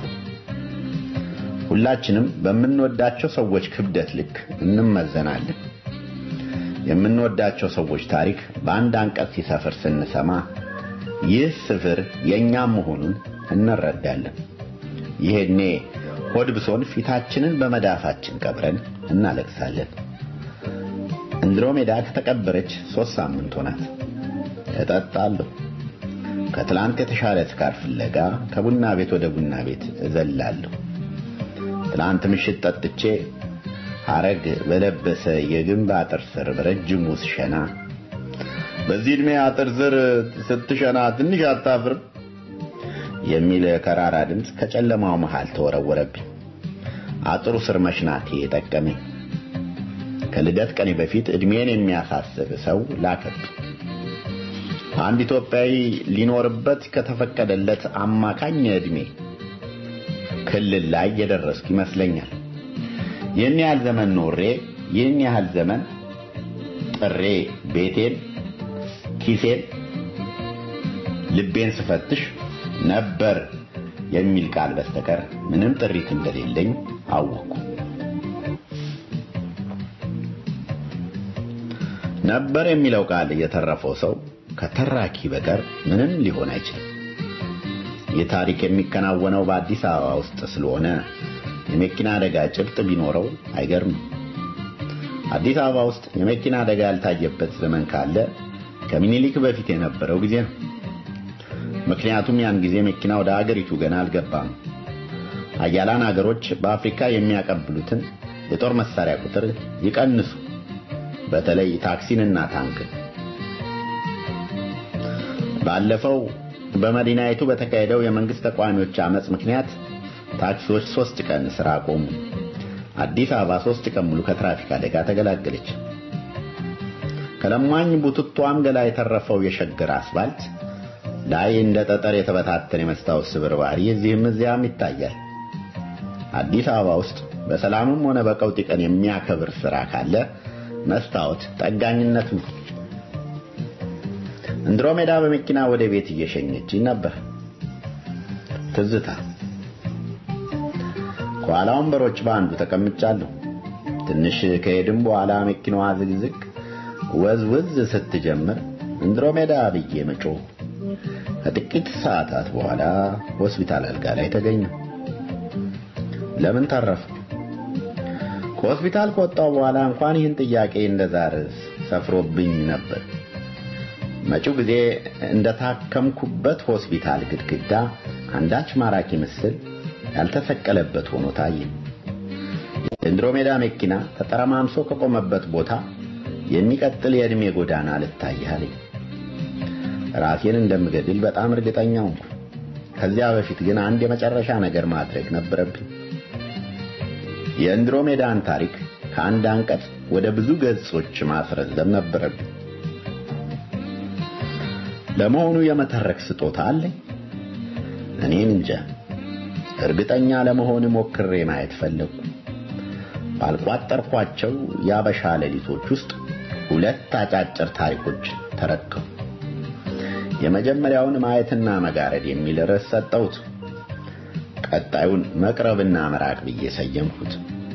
ሁላችንም በምንወዳቸው ሰዎች ክብደት ልክ እንመዘናለን። የምንወዳቸው ሰዎች ታሪክ በአንድ አንቀጽ ሲሰፍር ስንሰማ ይህ ስፍር የእኛም መሆኑን እንረዳለን። ይሄኔ ሆድ ብሶን ፊታችንን በመዳፋችን ቀብረን እናለቅሳለን። እንድሮሜዳ ከተቀበረች ሦስት ሳምንት ሆናት። እጠጣለሁ። ከትላንት የተሻለ ስካር ፍለጋ ከቡና ቤት ወደ ቡና ቤት እዘላለሁ። ትላንት ምሽት ጠጥቼ ሐረግ በለበሰ የግንብ አጥር ስር በረጅሙ ስሸና በዚህ ዕድሜ አጥር ስር ስትሸና ትንሽ አታፍርም የሚል ከራራ ድምፅ ከጨለማው መሃል ተወረወረብኝ። አጥሩ ስር መሽናቴ የጠቀመኝ። ከልደት ቀኔ በፊት ዕድሜን የሚያሳስብ ሰው ላከብኝ። አንድ ኢትዮጵያዊ ሊኖርበት ከተፈቀደለት አማካኝ ዕድሜ ክልል ላይ የደረስኩ ይመስለኛል። ይህን ያህል ዘመን ኖሬ ይህን ያህል ዘመን ጥሬ ቤቴን፣ ኪሴን፣ ልቤን ስፈትሽ ነበር የሚል ቃል በስተቀር ምንም ጥሪት እንደሌለኝ አወቅኩ። ነበር የሚለው ቃል የተረፈው ሰው ከተራኪ በቀር ምንም ሊሆን አይችልም። ይህ ታሪክ የሚከናወነው በአዲስ አበባ ውስጥ ስለሆነ የመኪና አደጋ ጭብጥ ቢኖረው አይገርምም። አዲስ አበባ ውስጥ የመኪና አደጋ ያልታየበት ዘመን ካለ ከምኒልክ በፊት የነበረው ጊዜ ነው። ምክንያቱም ያን ጊዜ መኪና ወደ አገሪቱ ገና አልገባም። አያላን አገሮች በአፍሪካ የሚያቀብሉትን የጦር መሳሪያ ቁጥር ይቀንሱ፣ በተለይ ታክሲንና ታንክን። ባለፈው በመዲናይቱ በተካሄደው የመንግስት ተቃዋሚዎች አመጽ ምክንያት ታክሲዎች ሶስት ቀን ስራ ቆሙ። አዲስ አበባ ሶስት ቀን ሙሉ ከትራፊክ አደጋ ተገላገለች። ከለማኝ ቡትቷም ገላ የተረፈው የሸገር አስፋልት ላይ እንደ ጠጠር የተበታተነ የመስታወት ስብርባሪ እዚህም እዚያም ይታያል። አዲስ አበባ ውስጥ በሰላምም ሆነ በቀውጢ ቀን የሚያከብር ስራ ካለ መስታወት ጠጋኝነት ነው። እንድሮሜዳ በመኪና ወደ ቤት እየሸኘች ነበር። ትዝታ ከኋላ ወንበሮች በአንዱ ተቀምጫለሁ። ትንሽ ከሄድም በኋላ መኪናዋ ዝግዝግ ወዝውዝ ስትጀምር እንድሮሜዳ ብዬ መጮህ ከጥቂት ሰዓታት በኋላ ሆስፒታል አልጋ ላይ ተገኘሁ። ለምን ተረፍ? ከሆስፒታል ከወጣሁ በኋላ እንኳን ይህን ጥያቄ እንደዛር ሰፍሮብኝ ነበር። መጪው ጊዜ እንደታከምኩበት ሆስፒታል ግድግዳ አንዳች ማራኪ ምስል ያልተሰቀለበት ሆኖ ታየ። የአንድሮሜዳ መኪና ተጠረማምሶ ከቆመበት ቦታ የሚቀጥል የዕድሜ ጎዳና ልታያለኝ። ራሴን እንደምገድል በጣም እርግጠኛ ሆንኩ። ከዚያ በፊት ግን አንድ የመጨረሻ ነገር ማድረግ ነበረብኝ። የአንድሮሜዳን ታሪክ ከአንድ አንቀጽ ወደ ብዙ ገጾች ማስረዘም ነበረብኝ። ለመሆኑ የመተረክ ስጦታ አለኝ? እኔን እንጃ። እርግጠኛ ለመሆን ሞክሬ ማየት ፈለግኩ። ባልቋጠርኳቸው የአበሻ ሌሊቶች ውስጥ ሁለት አጫጭር ታሪኮች ተረከቡ። የመጀመሪያውን ማየትና መጋረድ የሚል ርዕስ ሰጠሁት። ቀጣዩን መቅረብና መራቅ ብዬ ሰየምኩት።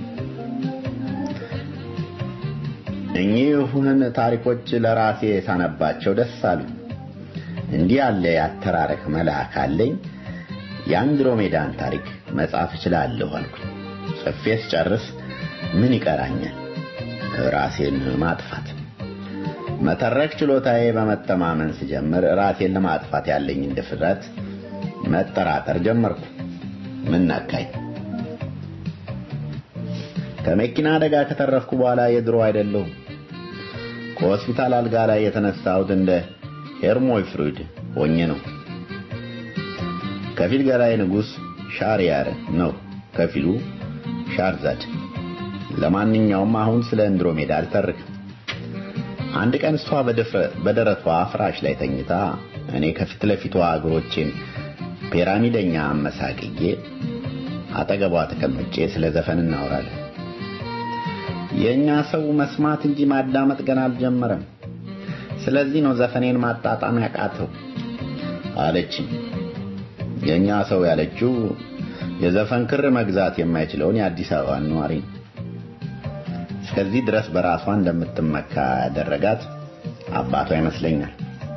እኚህን ታሪኮች ለራሴ ሳነባቸው ደስ አሉ። እንዲህ ያለ ያተራረክ መልአክ አለኝ። የአንድሮሜዳን ታሪክ መጻፍ እችላለሁ አልኩኝ። ጽፌ ስጨርስ ምን ይቀራኛል? ራሴን ማጥፋት። መተረክ ችሎታዬ በመተማመን ስጀምር ራሴን ለማጥፋት ያለኝን ድፍረት መጠራጠር ጀመርኩ። ምን ነካኝ? ከመኪና አደጋ ከተረፍኩ በኋላ የድሮ አይደለሁም። ከሆስፒታል አልጋ ላይ የተነሳሁት እንደ ሄርሞይ ፍሩድ ሆኜ ነው። ከፊል ገላይ ንጉሥ ሻርያር ነው፣ ከፊሉ ሻርዛድ። ለማንኛውም አሁን ስለ እንድሮሜዳ አልተርክም። አንድ ቀን እሷ በደረቷ ፍራሽ ላይ ተኝታ እኔ ከፊት ለፊቷ እግሮቼን ፒራሚደኛ አመሳቅዬ አጠገቧ ተቀምጬ ስለ ዘፈን እናወራለን። የእኛ ሰው መስማት እንጂ ማዳመጥ ገና አልጀመረም። ስለዚህ ነው ዘፈኔን ማጣጣም ያቃተው አለችኝ። የእኛ ሰው ያለችው የዘፈን ክር መግዛት የማይችለውን የአዲስ አበባ ነዋሪ ነው። እስከዚህ ድረስ በራሷ እንደምትመካ ያደረጋት አባቷ ይመስለኛል።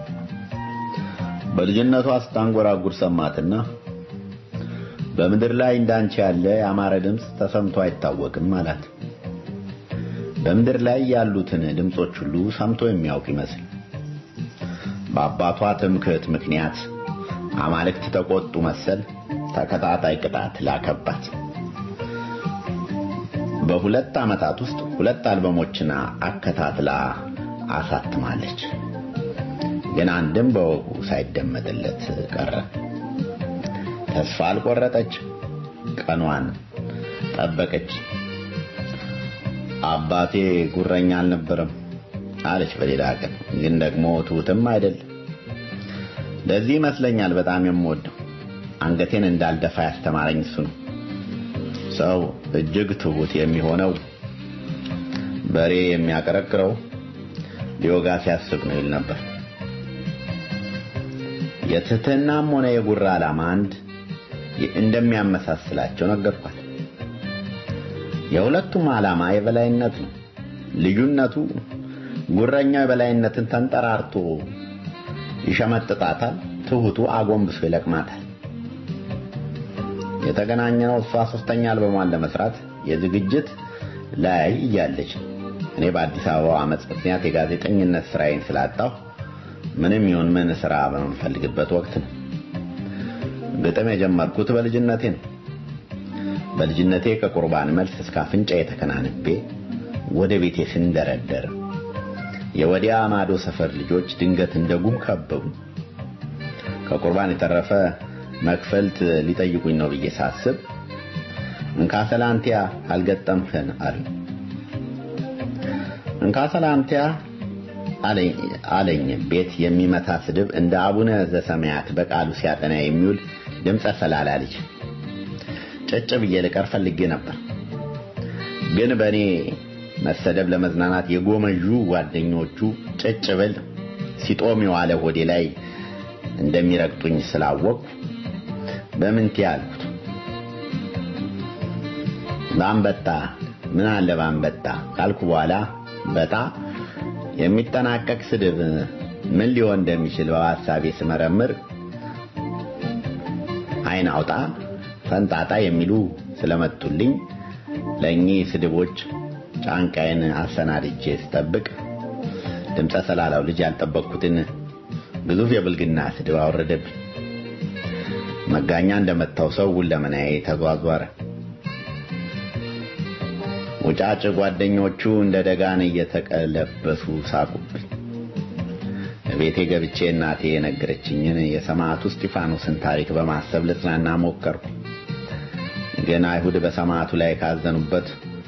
በልጅነቷ ስታንጎራጉር ሰማትና በምድር ላይ እንዳንቺ ያለ ያማረ ድምፅ ተሰምቶ አይታወቅም አላት። በምድር ላይ ያሉትን ድምፆች ሁሉ ሰምቶ የሚያውቅ ይመስል በአባቷ ትምክህት ምክንያት አማልክት ተቆጡ መሰል ተከታታይ ቅጣት ላከባት። በሁለት ዓመታት ውስጥ ሁለት አልበሞችን አከታትላ አሳትማለች። ግን አንድም በወጉ ሳይደመጥለት ቀረ። ተስፋ አልቆረጠች፣ ቀኗን ጠበቀች። አባቴ ጉረኛ አልነበረም አለች በሌላ ቀን። ግን ደግሞ ትሁትም አይደል። ለዚህ ይመስለኛል በጣም የምወደው አንገቴን እንዳልደፋ ያስተማረኝ እሱ ነው። ሰው እጅግ ትሁት የሚሆነው በሬ የሚያቀረቅረው ሊወጋ ሲያስብ ነው ይል ነበር። የትህትናም ሆነ የጉራ ዓላማ አንድ እንደሚያመሳስላቸው ነገርኳት። የሁለቱም ዓላማ የበላይነት ነው። ልዩነቱ ጉረኛው የበላይነትን ተንጠራርቶ ይሸመጥጣታል፣ ትሁቱ አጎንብሶ ይለቅማታል። የተገናኘነው እሷ ሶስተኛ አልበሟን ለመስራት የዝግጅት ላይ እያለች እኔ በአዲስ አበባ አመፅ ምክንያት የጋዜጠኝነት ስራዬን ስላጣሁ ምንም ይሁን ምን ስራ በምፈልግበት ወቅት ነው። ግጥም የጀመርኩት በልጅነቴ ነው። በልጅነቴ ከቁርባን መልስ እስከ አፍንጫ የተከናንቤ ወደ ቤቴ ስንደረደር የወዲያ ማዶ ሰፈር ልጆች ድንገት እንደ ጉም ከበቡ። ከቁርባን የተረፈ መክፈልት ሊጠይቁኝ ነው ብዬ ሳስብ እንካ ሰላንቲያ አልገጠምህን አሉ። እንካ ሰላንቲያ አለኝ ቤት የሚመታ ስድብ እንደ አቡነ ዘሰማያት በቃሉ ሲያጠና የሚውል ድምፀ ሰላላ ልጅ ጭጭ ብዬ ልቀር ፈልጌ ነበር። ግን በእኔ መሰደብ ለመዝናናት የጎመዡ ጓደኞቹ ጭጭ ብል ሲጦም የዋለ ሆዴ ላይ እንደሚረግጡኝ ስላወቅኩ በምንት ያልኩት በአንበጣ ምን አለ በአንበጣ ካልኩ በኋላ በጣ የሚጠናቀቅ ስድብ ምን ሊሆን እንደሚችል በሐሳቤ ስመረምር አይን አውጣ ፈንጣጣ የሚሉ ስለመጡልኝ ለእኚህ ስድቦች ጫንቃዬን አሰናድጄ ስጠብቅ ድምፀ ሰላላው ልጅ ያልጠበቅኩትን ግዙፍ የብልግና ስድብ አወረደብኝ። መጋኛ እንደመታው ሰው ሁለመናዬ ተዟዟረ። ውጫጭ ጓደኞቹ እንደ ደጋን እየተቀለበሱ ሳቁብኝ። ቤቴ ገብቼ እናቴ የነገረችኝን የሰማዕቱ እስጢፋኖስን ታሪክ በማሰብ ልጽናና ሞከርኩ። ግን አይሁድ በሰማዕቱ ላይ ካዘኑበት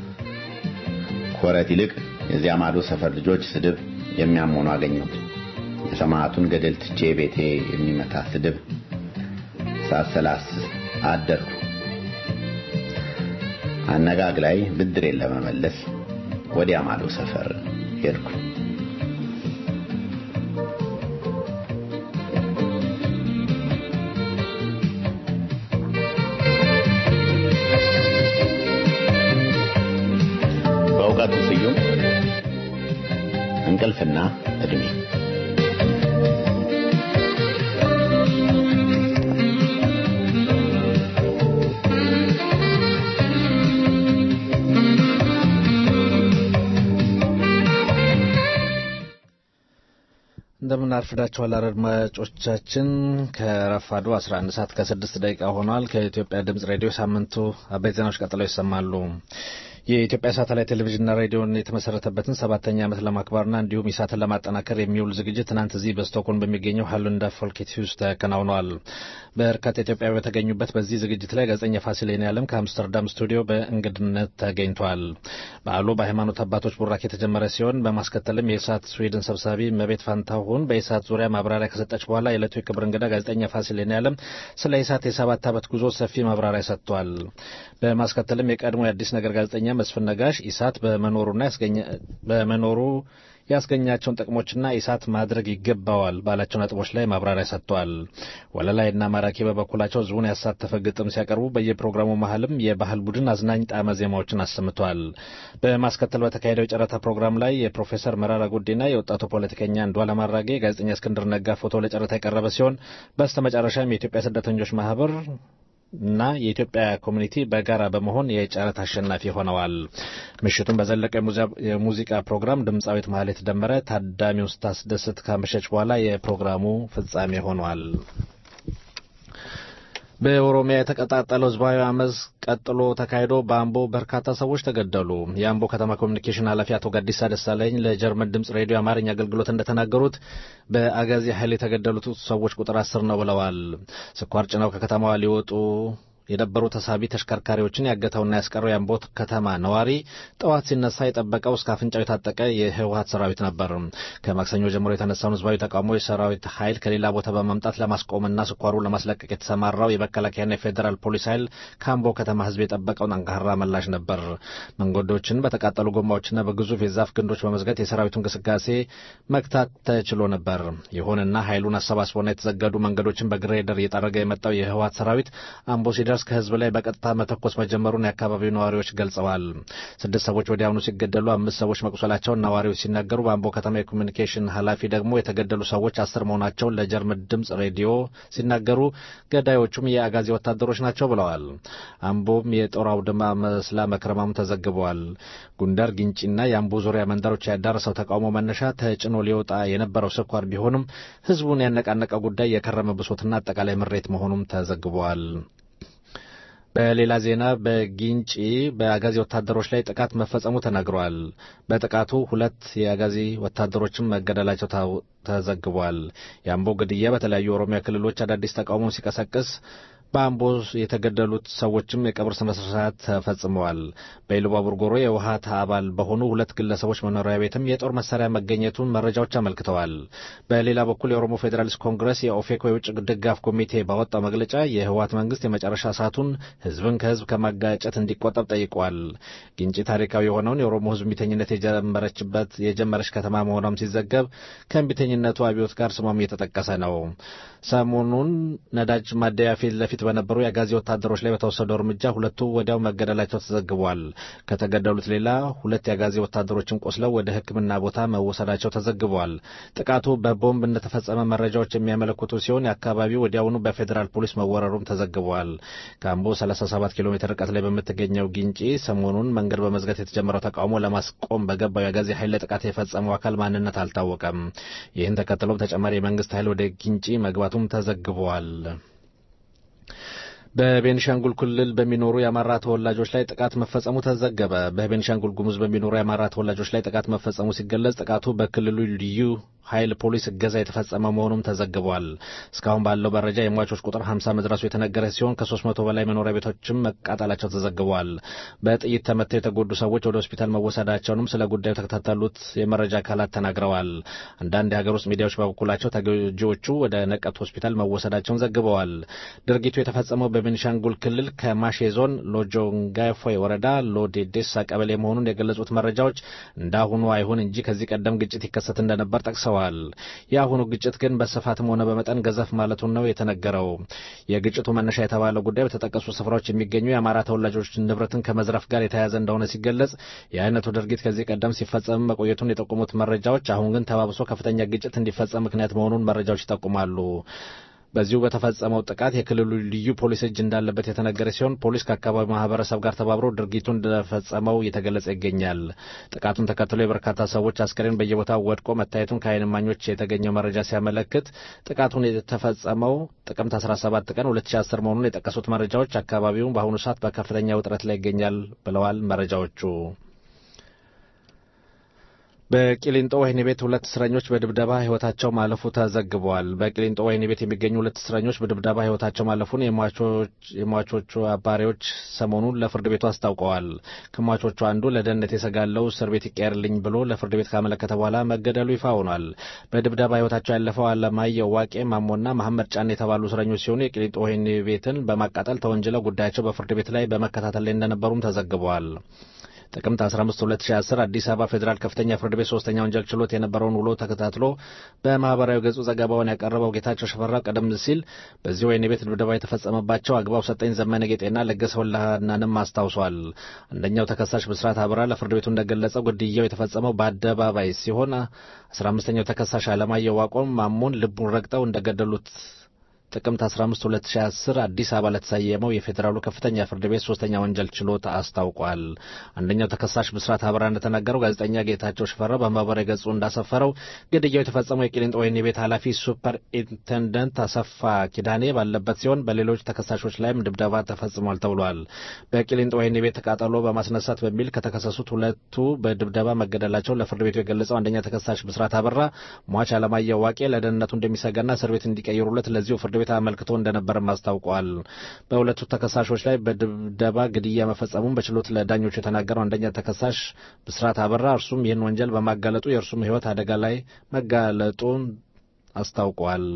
ኮረት ይልቅ የዚያ ማዶ ሰፈር ልጆች ስድብ የሚያሞኑ አገኘሁት። የሰማዕቱን ገደል ትቼ ቤቴ የሚመታ ስድብ ሳሰላስ አደርኩ። አነጋግ ላይ ብድሬን ለመመለስ ወዲያ ማዶ ሰፈር ሄድኩ። እንቅልፍና ዕድሜ እንደምን አርፍዳችኋል አድማጮቻችን። ከረፋዱ 11 ሰዓት ከ6 ደቂቃ ሆኗል። ከኢትዮጵያ ድምጽ ሬዲዮ ሳምንቱ አበይት ዜናዎች ቀጥለው ይሰማሉ። የኢትዮጵያ ሳተላይት ቴሌቪዥንና ሬዲዮን የተመሰረተበትን ሰባተኛ ዓመት ለማክበርና እንዲሁም ኢሳትን ለማጠናከር የሚውል ዝግጅት ትናንት እዚህ በስቶክሆልም በሚገኘው ሃሉንዳ ፎልኬት ሂውስ ተከናውኗል። በርካታ ኢትዮጵያዊ በተገኙበት በዚህ ዝግጅት ላይ ጋዜጠኛ ፋሲል የኔዓለም ከአምስተርዳም ስቱዲዮ በእንግድነት ተገኝቷል። በዓሉ በሃይማኖት አባቶች ቡራክ የተጀመረ ሲሆን በማስከተልም የኢሳት ስዊድን ሰብሳቢ መቤት ፋንታሁን በኢሳት ዙሪያ ማብራሪያ ከሰጠች በኋላ የዕለቱ የክብር እንግዳ ጋዜጠኛ ፋሲል የኔዓለም ስለ ኢሳት የሰባት ዓመት ጉዞ ሰፊ ማብራሪያ ሰጥቷል። በማስከተልም የቀድሞ የአዲስ ነገር ጋዜጠኛ መስፍን ነጋሽ ኢሳት በመኖሩና በመኖሩ ያስገኛቸውን ጥቅሞችና ኢሳት ማድረግ ይገባዋል ባላቸው ነጥቦች ላይ ማብራሪያ ሰጥቷል። ወለላይና ማራኪ በበኩላቸው ህዝቡን ያሳተፈ ግጥም ሲያቀርቡ በየፕሮግራሙ መሀልም የባህል ቡድን አዝናኝ ጣዕመ ዜማዎችን አሰምቷል። በማስከተል በተካሄደው የጨረታ ፕሮግራም ላይ የፕሮፌሰር መራራ ጉዲና የወጣቱ ፖለቲከኛ አንዱዓለም አራጌ ጋዜጠኛ እስክንድር ነጋ ፎቶ ለጨረታ የቀረበ ሲሆን በስተመጨረሻም የኢትዮጵያ ስደተኞች ማህበር እና የኢትዮጵያ ኮሚኒቲ በጋራ በመሆን የጨረታ አሸናፊ ሆነዋል። ምሽቱን በዘለቀ የሙዚቃ ፕሮግራም ድምፃዊት ማህሌት ደመረ ታዳሚውን ስታስደስት ካመሸች በኋላ የፕሮግራሙ ፍጻሜ ሆኗል። በኦሮሚያ የተቀጣጠለው ህዝባዊ አመፅ ቀጥሎ ተካሂዶ በአምቦ በርካታ ሰዎች ተገደሉ። የአምቦ ከተማ ኮሚኒኬሽን ኃላፊ አቶ ጋዲሳ ደሳለኝ ለጀርመን ድምፅ ሬዲዮ አማርኛ አገልግሎት እንደተናገሩት በአጋዚ ኃይል የተገደሉት ሰዎች ቁጥር አስር ነው ብለዋል። ስኳር ጭነው ከከተማዋ ሊወጡ የነበሩ ተሳቢ ተሽከርካሪዎችን ያገተውና ያስቀረው የአምቦ ከተማ ነዋሪ ጠዋት ሲነሳ የጠበቀው እስከ አፍንጫው የታጠቀ የህወሀት ሰራዊት ነበር። ከማክሰኞ ጀምሮ የተነሳውን ህዝባዊ ተቃውሞ የሰራዊት ኃይል ከሌላ ቦታ በማምጣት ለማስቆምና ስኳሩን ለማስለቀቅ የተሰማራው የመከላከያና የፌዴራል ፖሊስ ኃይል ከአምቦ ከተማ ህዝብ የጠበቀውን አንካራ ምላሽ ነበር። መንገዶችን በተቃጠሉ ጎማዎችና በግዙፍ የዛፍ ግንዶች በመዝጋት የሰራዊቱ እንቅስቃሴ መግታት ተችሎ ነበር። ይሁንና ኃይሉን አሰባስቦና የተዘገዱ መንገዶችን በግሬደር እየጠረገ የመጣው የህወሀት ሰራዊት አምቦ ሲደርስ ከህዝብ ላይ በቀጥታ መተኮስ መጀመሩን የአካባቢው ነዋሪዎች ገልጸዋል። ስድስት ሰዎች ወዲያውኑ ሲገደሉ አምስት ሰዎች መቁሰላቸውን ነዋሪዎች ሲናገሩ፣ በአምቦ ከተማ የኮሚኒኬሽን ኃላፊ ደግሞ የተገደሉ ሰዎች አስር መሆናቸውን ለጀርመን ድምፅ ሬዲዮ ሲናገሩ፣ ገዳዮቹም የአጋዚ ወታደሮች ናቸው ብለዋል። አምቦም የጦር አውድማ መስላ መክረማሙ ተዘግበዋል። ጉንደር፣ ግንጪና የአምቦ ዙሪያ መንደሮች ያዳረሰው ተቃውሞ መነሻ ተጭኖ ሊወጣ የነበረው ስኳር ቢሆንም ህዝቡን ያነቃነቀው ጉዳይ የከረመ ብሶትና አጠቃላይ ምሬት መሆኑም ተዘግበዋል። በሌላ ዜና በጊንጪ በአጋዚ ወታደሮች ላይ ጥቃት መፈጸሙ ተነግሯል። በጥቃቱ ሁለት የአጋዚ ወታደሮችም መገደላቸው ተዘግቧል። የአምቦ ግድያ በተለያዩ የኦሮሚያ ክልሎች አዳዲስ ተቃውሞ ሲቀሰቅስ በአምቦ የተገደሉት ሰዎችም የቀብር ስነ ስርዓት ተፈጽመዋል። በኢሉባቡር ጎሮ የውሃት አባል በሆኑ ሁለት ግለሰቦች መኖሪያ ቤትም የጦር መሳሪያ መገኘቱን መረጃዎች አመልክተዋል። በሌላ በኩል የኦሮሞ ፌዴራሊስት ኮንግረስ የኦፌኮ የውጭ ድጋፍ ኮሚቴ ባወጣው መግለጫ የህወሓት መንግስት የመጨረሻ ሰዓቱን ህዝብን ከህዝብ ከማጋጨት እንዲቆጠብ ጠይቋል። ግንጪ ታሪካዊ የሆነውን የኦሮሞ ህዝብ እምቢተኝነት የጀመረችበት የጀመረች ከተማ መሆኗም ሲዘገብ ከእምቢተኝነቱ አብዮት ጋር ስሟም እየተጠቀሰ ነው። ሰሞኑን ነዳጅ ማደያ ፊት ለፊት በነበሩ የአጋዚ ወታደሮች ላይ በተወሰደው እርምጃ ሁለቱ ወዲያው መገደላቸው ተዘግቧል። ከተገደሉት ሌላ ሁለት የአጋዚ ወታደሮችን ቆስለው ወደ ሕክምና ቦታ መወሰዳቸው ተዘግቧል። ጥቃቱ በቦምብ እንደተፈጸመ መረጃዎች የሚያመለክቱ ሲሆን የአካባቢው ወዲያውኑ በፌዴራል ፖሊስ መወረሩም ተዘግቧል። ከአምቦ 37 ኪሎ ሜትር ርቀት ላይ በምትገኘው ግንጪ ሰሞኑን መንገድ በመዝጋት የተጀመረው ተቃውሞ ለማስቆም በገባው የአጋዚ ኃይል ላይ ጥቃት የፈጸመው አካል ማንነት አልታወቀም። ይህን ተከትሎም ተጨማሪ የመንግስት ኃይል ወደ ግንጪ መግባቱም ተዘግቧል። በቤኒሻንጉል ክልል በሚኖሩ የአማራ ተወላጆች ላይ ጥቃት መፈጸሙ ተዘገበ። በቤኒሻንጉል ጉሙዝ በሚኖሩ የአማራ ተወላጆች ላይ ጥቃት መፈጸሙ ሲገለጽ ጥቃቱ በክልሉ ልዩ ኃይል ፖሊስ እገዛ የተፈጸመ መሆኑም ተዘግቧል። እስካሁን ባለው መረጃ የሟቾች ቁጥር 50 መድረሱ የተነገረ ሲሆን ከ300 በላይ መኖሪያ ቤቶችም መቃጠላቸው ተዘግቧል። በጥይት ተመተው የተጎዱ ሰዎች ወደ ሆስፒታል መወሰዳቸውንም ስለ ጉዳዩ ተከታተሉት የመረጃ አካላት ተናግረዋል። አንዳንድ የሀገር ውስጥ ሚዲያዎች በበኩላቸው ተጎጂዎቹ ወደ ነቀት ሆስፒታል መወሰዳቸውን ዘግበዋል። ድርጊቱ የተፈጸመው በቤኒሻንጉል ክልል ከማሼ ዞን ሎጆንጋፎይ ወረዳ ሎዴዴሳ ቀበሌ መሆኑን የገለጹት መረጃዎች እንዳሁኑ አይሁን እንጂ ከዚህ ቀደም ግጭት ይከሰት እንደነበር ጠቅሰዋል። የአሁኑ ግጭት ግን በስፋትም ሆነ በመጠን ገዘፍ ማለቱን ነው የተነገረው። የግጭቱ መነሻ የተባለው ጉዳይ በተጠቀሱ ስፍራዎች የሚገኙ የአማራ ተወላጆች ንብረትን ከመዝረፍ ጋር የተያያዘ እንደሆነ ሲገለጽ የአይነቱ ድርጊት ከዚህ ቀደም ሲፈጸም መቆየቱን የጠቆሙት መረጃዎች አሁን ግን ተባብሶ ከፍተኛ ግጭት እንዲፈጸም ምክንያት መሆኑን መረጃዎች ይጠቁማሉ። በዚሁ በተፈጸመው ጥቃት የክልሉ ልዩ ፖሊስ እጅ እንዳለበት የተነገረ ሲሆን ፖሊስ ከአካባቢው ማህበረሰብ ጋር ተባብሮ ድርጊቱን እንደፈጸመው እየተገለጸ ይገኛል። ጥቃቱን ተከትሎ የበርካታ ሰዎች አስከሬን በየቦታው ወድቆ መታየቱን ከዓይን እማኞች የተገኘው መረጃ ሲያመለክት ጥቃቱን የተፈጸመው ጥቅምት 17 ቀን 2010 መሆኑን የጠቀሱት መረጃዎች አካባቢውን በአሁኑ ሰዓት በከፍተኛ ውጥረት ላይ ይገኛል ብለዋል መረጃዎቹ። በቂሊንጦ ወህኒ ቤት ሁለት እስረኞች በድብደባ ህይወታቸው ማለፉ ተዘግበዋል። በቂሊንጦ ወህኒ ቤት የሚገኙ ሁለት እስረኞች በድብደባ ህይወታቸው ማለፉን የሟቾቹ አባሪዎች ሰሞኑን ለፍርድ ቤቱ አስታውቀዋል። ከሟቾቹ አንዱ ለደህንነት የሰጋለው እስር ቤት ይቀየርልኝ ብሎ ለፍርድ ቤት ካመለከተ በኋላ መገደሉ ይፋ ሆኗል። በድብደባ ህይወታቸው ያለፈው አለማየሁ ዋቄ ማሞና መሐመድ ጫን የተባሉ እስረኞች ሲሆኑ የቂሊንጦ ወህኒ ቤትን በማቃጠል ተወንጅለው ጉዳያቸው በፍርድ ቤት ላይ በመከታተል ላይ እንደነበሩም ተዘግበዋል። ጥቅምት 15 2010 አዲስ አበባ ፌዴራል ከፍተኛ ፍርድ ቤት ሶስተኛ ወንጀል ችሎት የነበረውን ውሎ ተከታትሎ በማህበራዊ ገጹ ዘገባውን ያቀረበው ጌታቸው ሽፈራው ቀደም ሲል በዚህ ወህኒ ቤት ድብደባ የተፈጸመባቸው አግባው ሰጠኝ ዘመነ ጌጤና ለገሰ ወላናንም አስታውሷል። አንደኛው ተከሳሽ ብስራት አብራ ለፍርድ ቤቱ እንደገለጸው ግድያው የተፈጸመው በአደባባይ ሲሆን 15ኛው ተከሳሽ አለማየሁ ዋቆም ማሞን ልቡን ረግጠው እንደገደሉት ጥቅምት 15 2010 አዲስ አበባ ለተሰየመው የፌዴራሉ ከፍተኛ ፍርድ ቤት ሶስተኛ ወንጀል ችሎት አስታውቋል። አንደኛው ተከሳሽ ብስራት አበራ እንደተናገረው ጋዜጠኛ ጌታቸው ሽፈራው በማህበራዊ ገጹ እንዳሰፈረው ግድያው የተፈጸመው የቂሊንጦ ወህኒ ቤት ኃላፊ ሱፐር ኢንቴንደንት አሰፋ ኪዳኔ ባለበት ሲሆን በሌሎች ተከሳሾች ላይም ድብደባ ተፈጽሟል ተብሏል። በቂሊንጦ ወህኒ ቤት ተቃጠሎ በማስነሳት በሚል ከተከሰሱት ሁለቱ በድብደባ መገደላቸውን ለፍርድ ቤቱ የገለጸው አንደኛ ተከሳሽ ብስራት አበራ ሟች አለማየሁ ዋቄ ለደህንነቱ እንደሚሰጋና እስር ቤት እንዲቀይሩለት ለዚሁ ፍርድ ቤት አመልክቶ እንደነበርም አስታውቋል። በሁለቱ ተከሳሾች ላይ በድብደባ ግድያ መፈጸሙን በችሎት ለዳኞቹ የተናገረው አንደኛ ተከሳሽ ብስራት አበራ እርሱም ይህን ወንጀል በማጋለጡ የእርሱም ሕይወት አደጋ ላይ መጋለጡን አስታውቋል።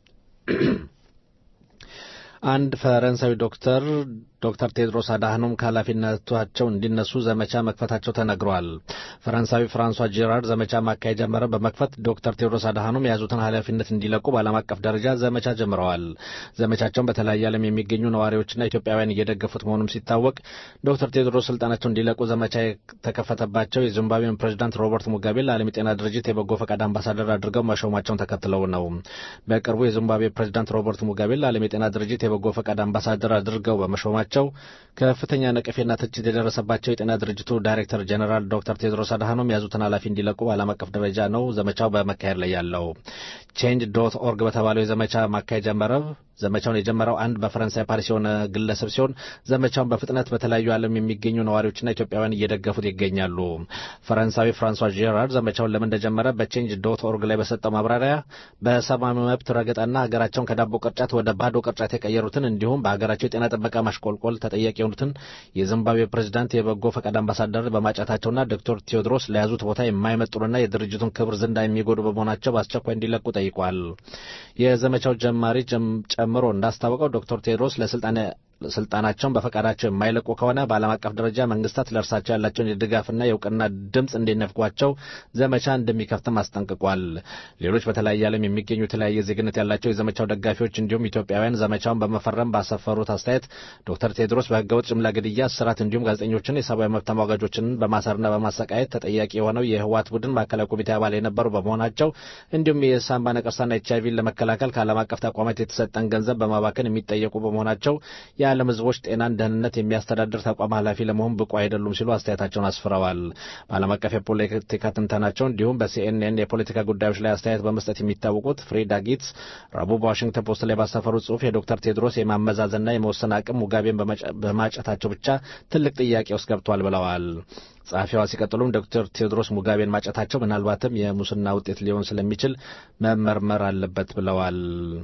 አንድ ፈረንሳዊ ዶክተር ዶክተር ቴድሮስ አድሃኖም ከኃላፊነታቸው እንዲነሱ ዘመቻ መክፈታቸው ተነግሯል። ፈረንሳዊ ፍራንሷ ጄራርድ ዘመቻ ማካሄድ ጀመረ በመክፈት ዶክተር ቴድሮስ አድሃኖም የያዙትን ኃላፊነት እንዲለቁ በዓለም አቀፍ ደረጃ ዘመቻ ጀምረዋል። ዘመቻቸውን በተለያየ ዓለም የሚገኙ ነዋሪዎችና ኢትዮጵያውያን እየደገፉት መሆኑም ሲታወቅ ዶክተር ቴድሮስ ስልጣናቸው እንዲለቁ ዘመቻ የተከፈተባቸው የዚምባብዌን ፕሬዚዳንት ሮበርት ሙጋቤ ለዓለም የጤና ድርጅት የበጎ ፈቃድ አምባሳደር አድርገው መሾማቸውን ተከትለው ነው። በቅርቡ የዚምባብዌ ፕሬዚዳንት ሮበርት ሙጋቤ ለዓለም የጤና ድርጅት የበጎ ፈቃድ አምባሳደር አድርገው በመሾማቸው ከፍተኛ ነቀፌና ትችት የደረሰባቸው የጤና ድርጅቱ ዳይሬክተር ጀኔራል ዶክተር ቴድሮስ አድሃኖም የያዙትን ኃላፊ እንዲለቁ በዓለም አቀፍ ደረጃ ነው ዘመቻው በመካሄድ ላይ ያለው። ቼንጅ ዶት ኦርግ በተባለው የዘመቻ ማካሄጃ መረብ ዘመቻውን የጀመረው አንድ በፈረንሳይ ፓሪስ የሆነ ግለሰብ ሲሆን ዘመቻውን በፍጥነት በተለያዩ ዓለም የሚገኙ ነዋሪዎችና ኢትዮጵያውያን እየደገፉት ይገኛሉ። ፈረንሳዊ ፍራንሷ ጄራርድ ዘመቻውን ለምን እንደጀመረ በቼንጅ ዶት ኦርግ ላይ በሰጠው ማብራሪያ በሰብአዊ መብት ረገጣና ሀገራቸውን ከዳቦ ቅርጫት ወደ ባዶ ቅርጫት የቀየሩትን እንዲሁም በሀገራቸው የጤና ጥበቃ ማሽቆልቆል ተጠያቂ የሆኑትን የዚምባብዌ ፕሬዚዳንት የበጎ ፈቃድ አምባሳደር በማጫታቸውና ዶክተር ቴዎድሮስ ለያዙት ቦታ የማይመጥኑና የድርጅቱን ክብር ዝንዳ የሚጎዱ በመሆናቸው በአስቸኳይ እንዲለቁ ጠይቋል። የዘመቻው ጀማሪ ጨምሮ እንዳስታወቀው ዶክተር ቴድሮስ ለስልጣን ስልጣናቸውን በፈቃዳቸው የማይለቁ ከሆነ በዓለም አቀፍ ደረጃ መንግስታት ለእርሳቸው ያላቸውን የድጋፍና የእውቅና ድምፅ እንዲነፍጓቸው ዘመቻ እንደሚከፍትም አስጠንቅቋል። ሌሎች በተለያየ ዓለም የሚገኙ የተለያየ ዜግነት ያላቸው የዘመቻው ደጋፊዎች እንዲሁም ኢትዮጵያውያን ዘመቻውን በመፈረም ባሰፈሩት አስተያየት ዶክተር ቴድሮስ በህገወጥ ጅምላ ግድያ፣ እስራት እንዲሁም ጋዜጠኞችን፣ የሰብአዊ መብት ተሟጋጆችን በማሰርና በማሰቃየት ተጠያቂ የሆነው የህወሓት ቡድን ማዕከላዊ ኮሚቴ አባል የነበሩ በመሆናቸው እንዲሁም የሳምባ ነቀርሳና ኤች አይቪን ለመከላከል ከዓለም አቀፍ ተቋማት የተሰጠን ገንዘብ በማባከን የሚጠየቁ በመሆናቸው የዓለም ህዝቦች ጤናን ደህንነት የሚያስተዳድር ተቋም ኃላፊ ለመሆን ብቁ አይደሉም ሲሉ አስተያየታቸውን አስፍረዋል። በዓለም አቀፍ የፖለቲካ ትንተናቸው እንዲሁም በሲኤንኤን የፖለቲካ ጉዳዮች ላይ አስተያየት በመስጠት የሚታወቁት ፍሬዳ ጊትስ ረቡዕ በዋሽንግተን ፖስት ላይ ባሰፈሩት ጽሁፍ የዶክተር ቴድሮስ የማመዛዘንና የመወሰን አቅም ሙጋቤን በማጨታቸው ብቻ ትልቅ ጥያቄ ውስጥ ገብቷል ብለዋል። ጸሐፊዋ ሲቀጥሉም ዶክተር ቴዎድሮስ ሙጋቤን ማጨታቸው ምናልባትም የሙስና ውጤት ሊሆን ስለሚችል መመርመር አለበት ብለዋል።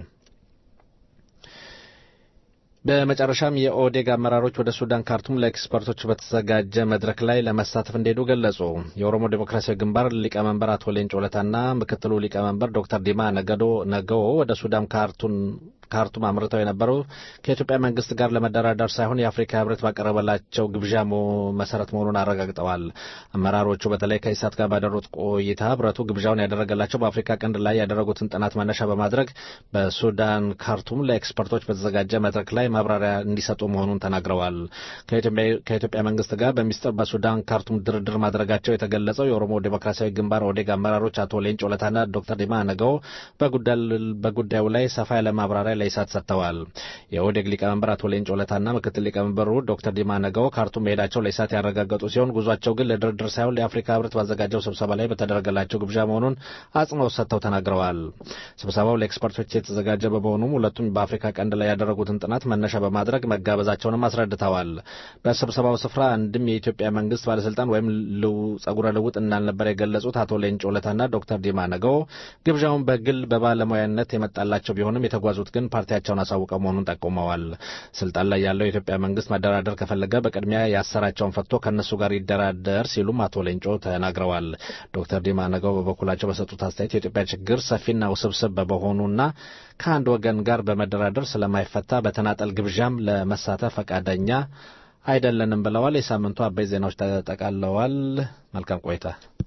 በመጨረሻም የኦዴግ አመራሮች ወደ ሱዳን ካርቱም ለኤክስፐርቶች በተዘጋጀ መድረክ ላይ ለመሳተፍ እንደሄዱ ገለጹ። የኦሮሞ ዴሞክራሲያዊ ግንባር ሊቀመንበር አቶ ሌንጮ ለታና ምክትሉ ሊቀመንበር ዶክተር ዲማ ነገዶ ነገዎ ወደ ሱዳን ካርቱም ካርቱም አምርተው የነበሩ ከኢትዮጵያ መንግስት ጋር ለመደራደር ሳይሆን የአፍሪካ ህብረት ባቀረበላቸው ግብዣ መሰረት መሆኑን አረጋግጠዋል። አመራሮቹ በተለይ ከኢሳት ጋር ባደሩት ቆይታ ህብረቱ ግብዣውን ያደረገላቸው በአፍሪካ ቀንድ ላይ ያደረጉትን ጥናት መነሻ በማድረግ በሱዳን ካርቱም ለኤክስፐርቶች በተዘጋጀ መድረክ ላይ ማብራሪያ እንዲሰጡ መሆኑን ተናግረዋል። ከኢትዮጵያ መንግስት ጋር በሚስጥር በሱዳን ካርቱም ድርድር ማድረጋቸው የተገለጸው የኦሮሞ ዴሞክራሲያዊ ግንባር ኦዴግ አመራሮች አቶ ሌንጮ ለታና ዶክተር ዲማ ነገው በጉዳዩ ላይ ሰፋ ያለ ማብራሪያ ለኢሳት ሰጥተዋል። የኦዴግ ሊቀመንበር አቶ ሌንጮ ለታና ምክትል ሊቀመንበሩ ዶክተር ዲማ ነገው ካርቱም መሄዳቸው ለኢሳት ያረጋገጡ ሲሆን ጉዟቸው ግን ለድርድር ሳይሆን የአፍሪካ ህብረት ባዘጋጀው ስብሰባ ላይ በተደረገላቸው ግብዣ መሆኑን አጽንኦት ሰጥተው ተናግረዋል። ስብሰባው ለኤክስፐርቶች የተዘጋጀ በመሆኑም ሁለቱም በአፍሪካ ቀንድ ላይ ያደረጉትን ጥናት መነሻ በማድረግ መጋበዛቸውንም አስረድተዋል። በስብሰባው ስፍራ አንድም የኢትዮጵያ መንግስት ባለስልጣን ወይም ጸጉረ ልውጥ እንዳልነበር የገለጹት አቶ ሌንጮ ለታና ዶክተር ዲማ ነገው ግብዣውን በግል በባለሙያነት የመጣላቸው ቢሆንም የተጓዙት ግን ፓርቲያቸውን አሳውቀው መሆኑን ጠቁመዋል። ስልጣን ላይ ያለው የኢትዮጵያ መንግስት መደራደር ከፈለገ በቅድሚያ ያሰራቸውን ፈቶ ከእነሱ ጋር ይደራደር ሲሉም አቶ ሌንጮ ተናግረዋል። ዶክተር ዲማ ነገው በበኩላቸው በሰጡት አስተያየት የኢትዮጵያ ችግር ሰፊና ውስብስብ በመሆኑና ከአንድ ወገን ጋር በመደራደር ስለማይፈታ በተናጠል ግብዣም ለመሳተፍ ፈቃደኛ አይደለንም ብለዋል። የሳምንቱ አበይ ዜናዎች ተጠቃለዋል። መልካም ቆይታ።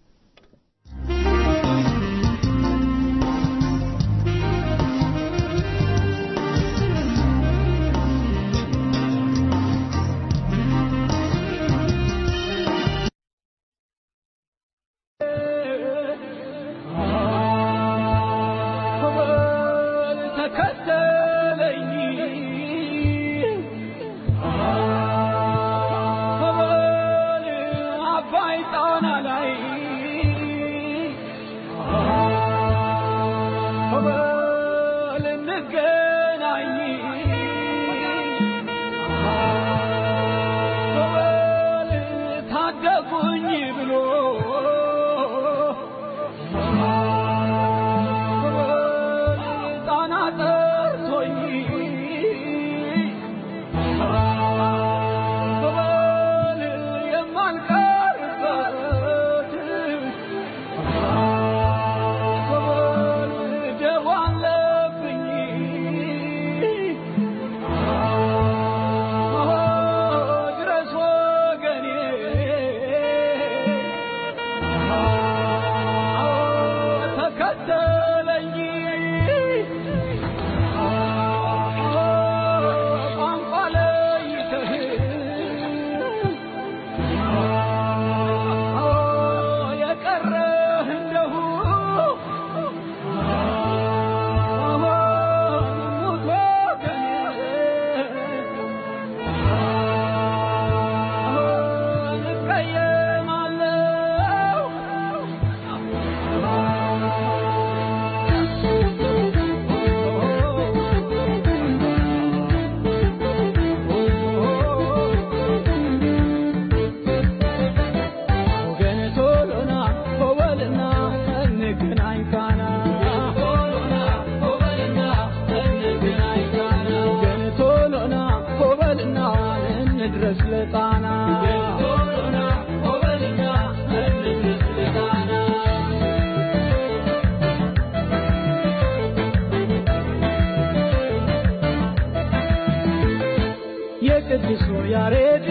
የቅዱሱ ያሬድ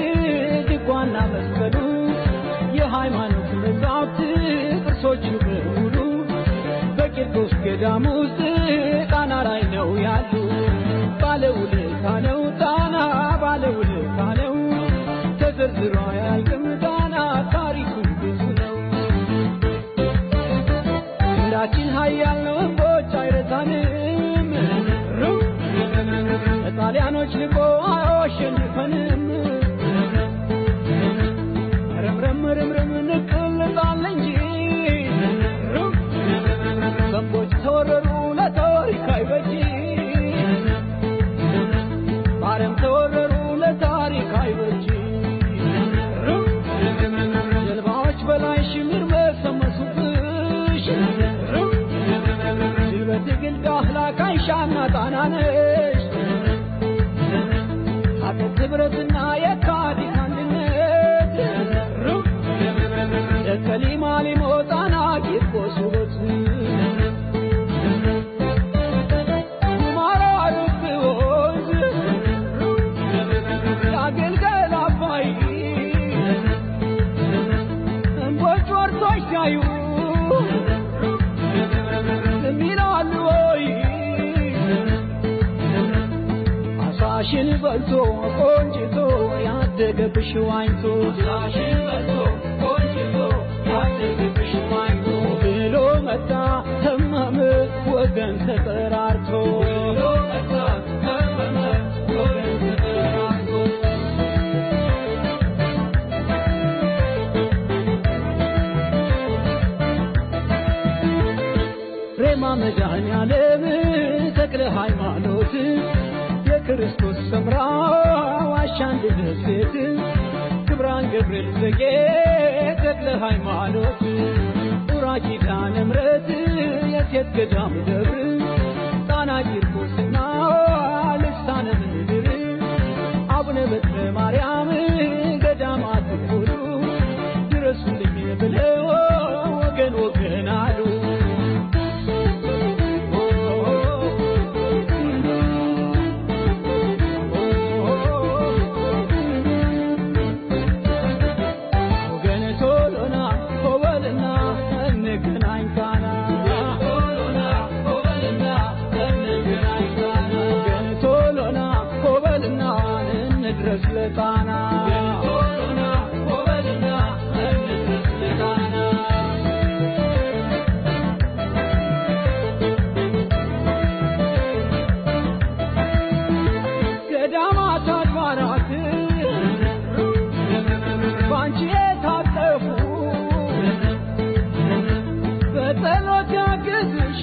ድጓና መስቀሉ የሃይማኖት መጻሕፍት ቅርሶቹ በሙሉ በቂርቆስ ገዳም ውስጥ ጣና ላይ ነው ያሉ። ባለውለታ ነው ጣና ባለውለታ ነው ተዘርዝሮ አያልቅም ጣና ታሪኩ ብዙ ነው። ክንዳችን ኃያል ነው እንቦች አይረታንም ሩ ጣሊያኖች ልቆ አያሸንፈንም ረምረም ረምረም ንቅል ጣል እንጂ ዘንቦች ተወረሩ ለታሪክ አይበጂ ባረም ተወረሩ ለታሪክ አይበጂ ጀልባዎች በላይ ሽምር መሰመሱብሽ ሽበት ግል ዳህላ ካይሻና ጣናነሽ ሀገር ህብረትና የካቲት አንድነት ደከሊማ ሊሞጣና ቂርቆስ ውበት ጉማራ ርብ አሳሽን በልቶ ቆንጅቶ ያደገብሽ ዋኝቶ አሳሽን በልቶ ቆንጅቶ ያደገብሽ ዋኝቶ ብሎ መጣ ተመመ ወገን ተጠራርቶ ብሎ መጣ ተመመ ወገን ተጠራርቶ ሬማ መድኃኔዓለም ተክለ ሃይማኖት የክርስቶስ ሰምራ ዋሻ አንድነት ቤት ክብራን ገብርኤል ዘጌ ተክለ ሃይማኖት ኡራ ኪዳነ ምሕረት የሴት ገዳም ደብር ጣና ቂርቆስና ልሳነ ምድር አቡነ በትረ ማርያም ገዳማት ሁሉ ድረሱልኝ ብለው ወገን ወገን አሉ። ወገን ቶሎና ኮበልና እንገናኝ ቃና ቶሎና ኮበልና እንገናኝ ቃና ወገን ቶሎና ኮበልና እንድረስ ለቃና ቶሎና ኮበልና እንድረስ ለቃና ገዳማት አድባራት ባንቺ የታጠፉ በጸሎት ያግዝሽ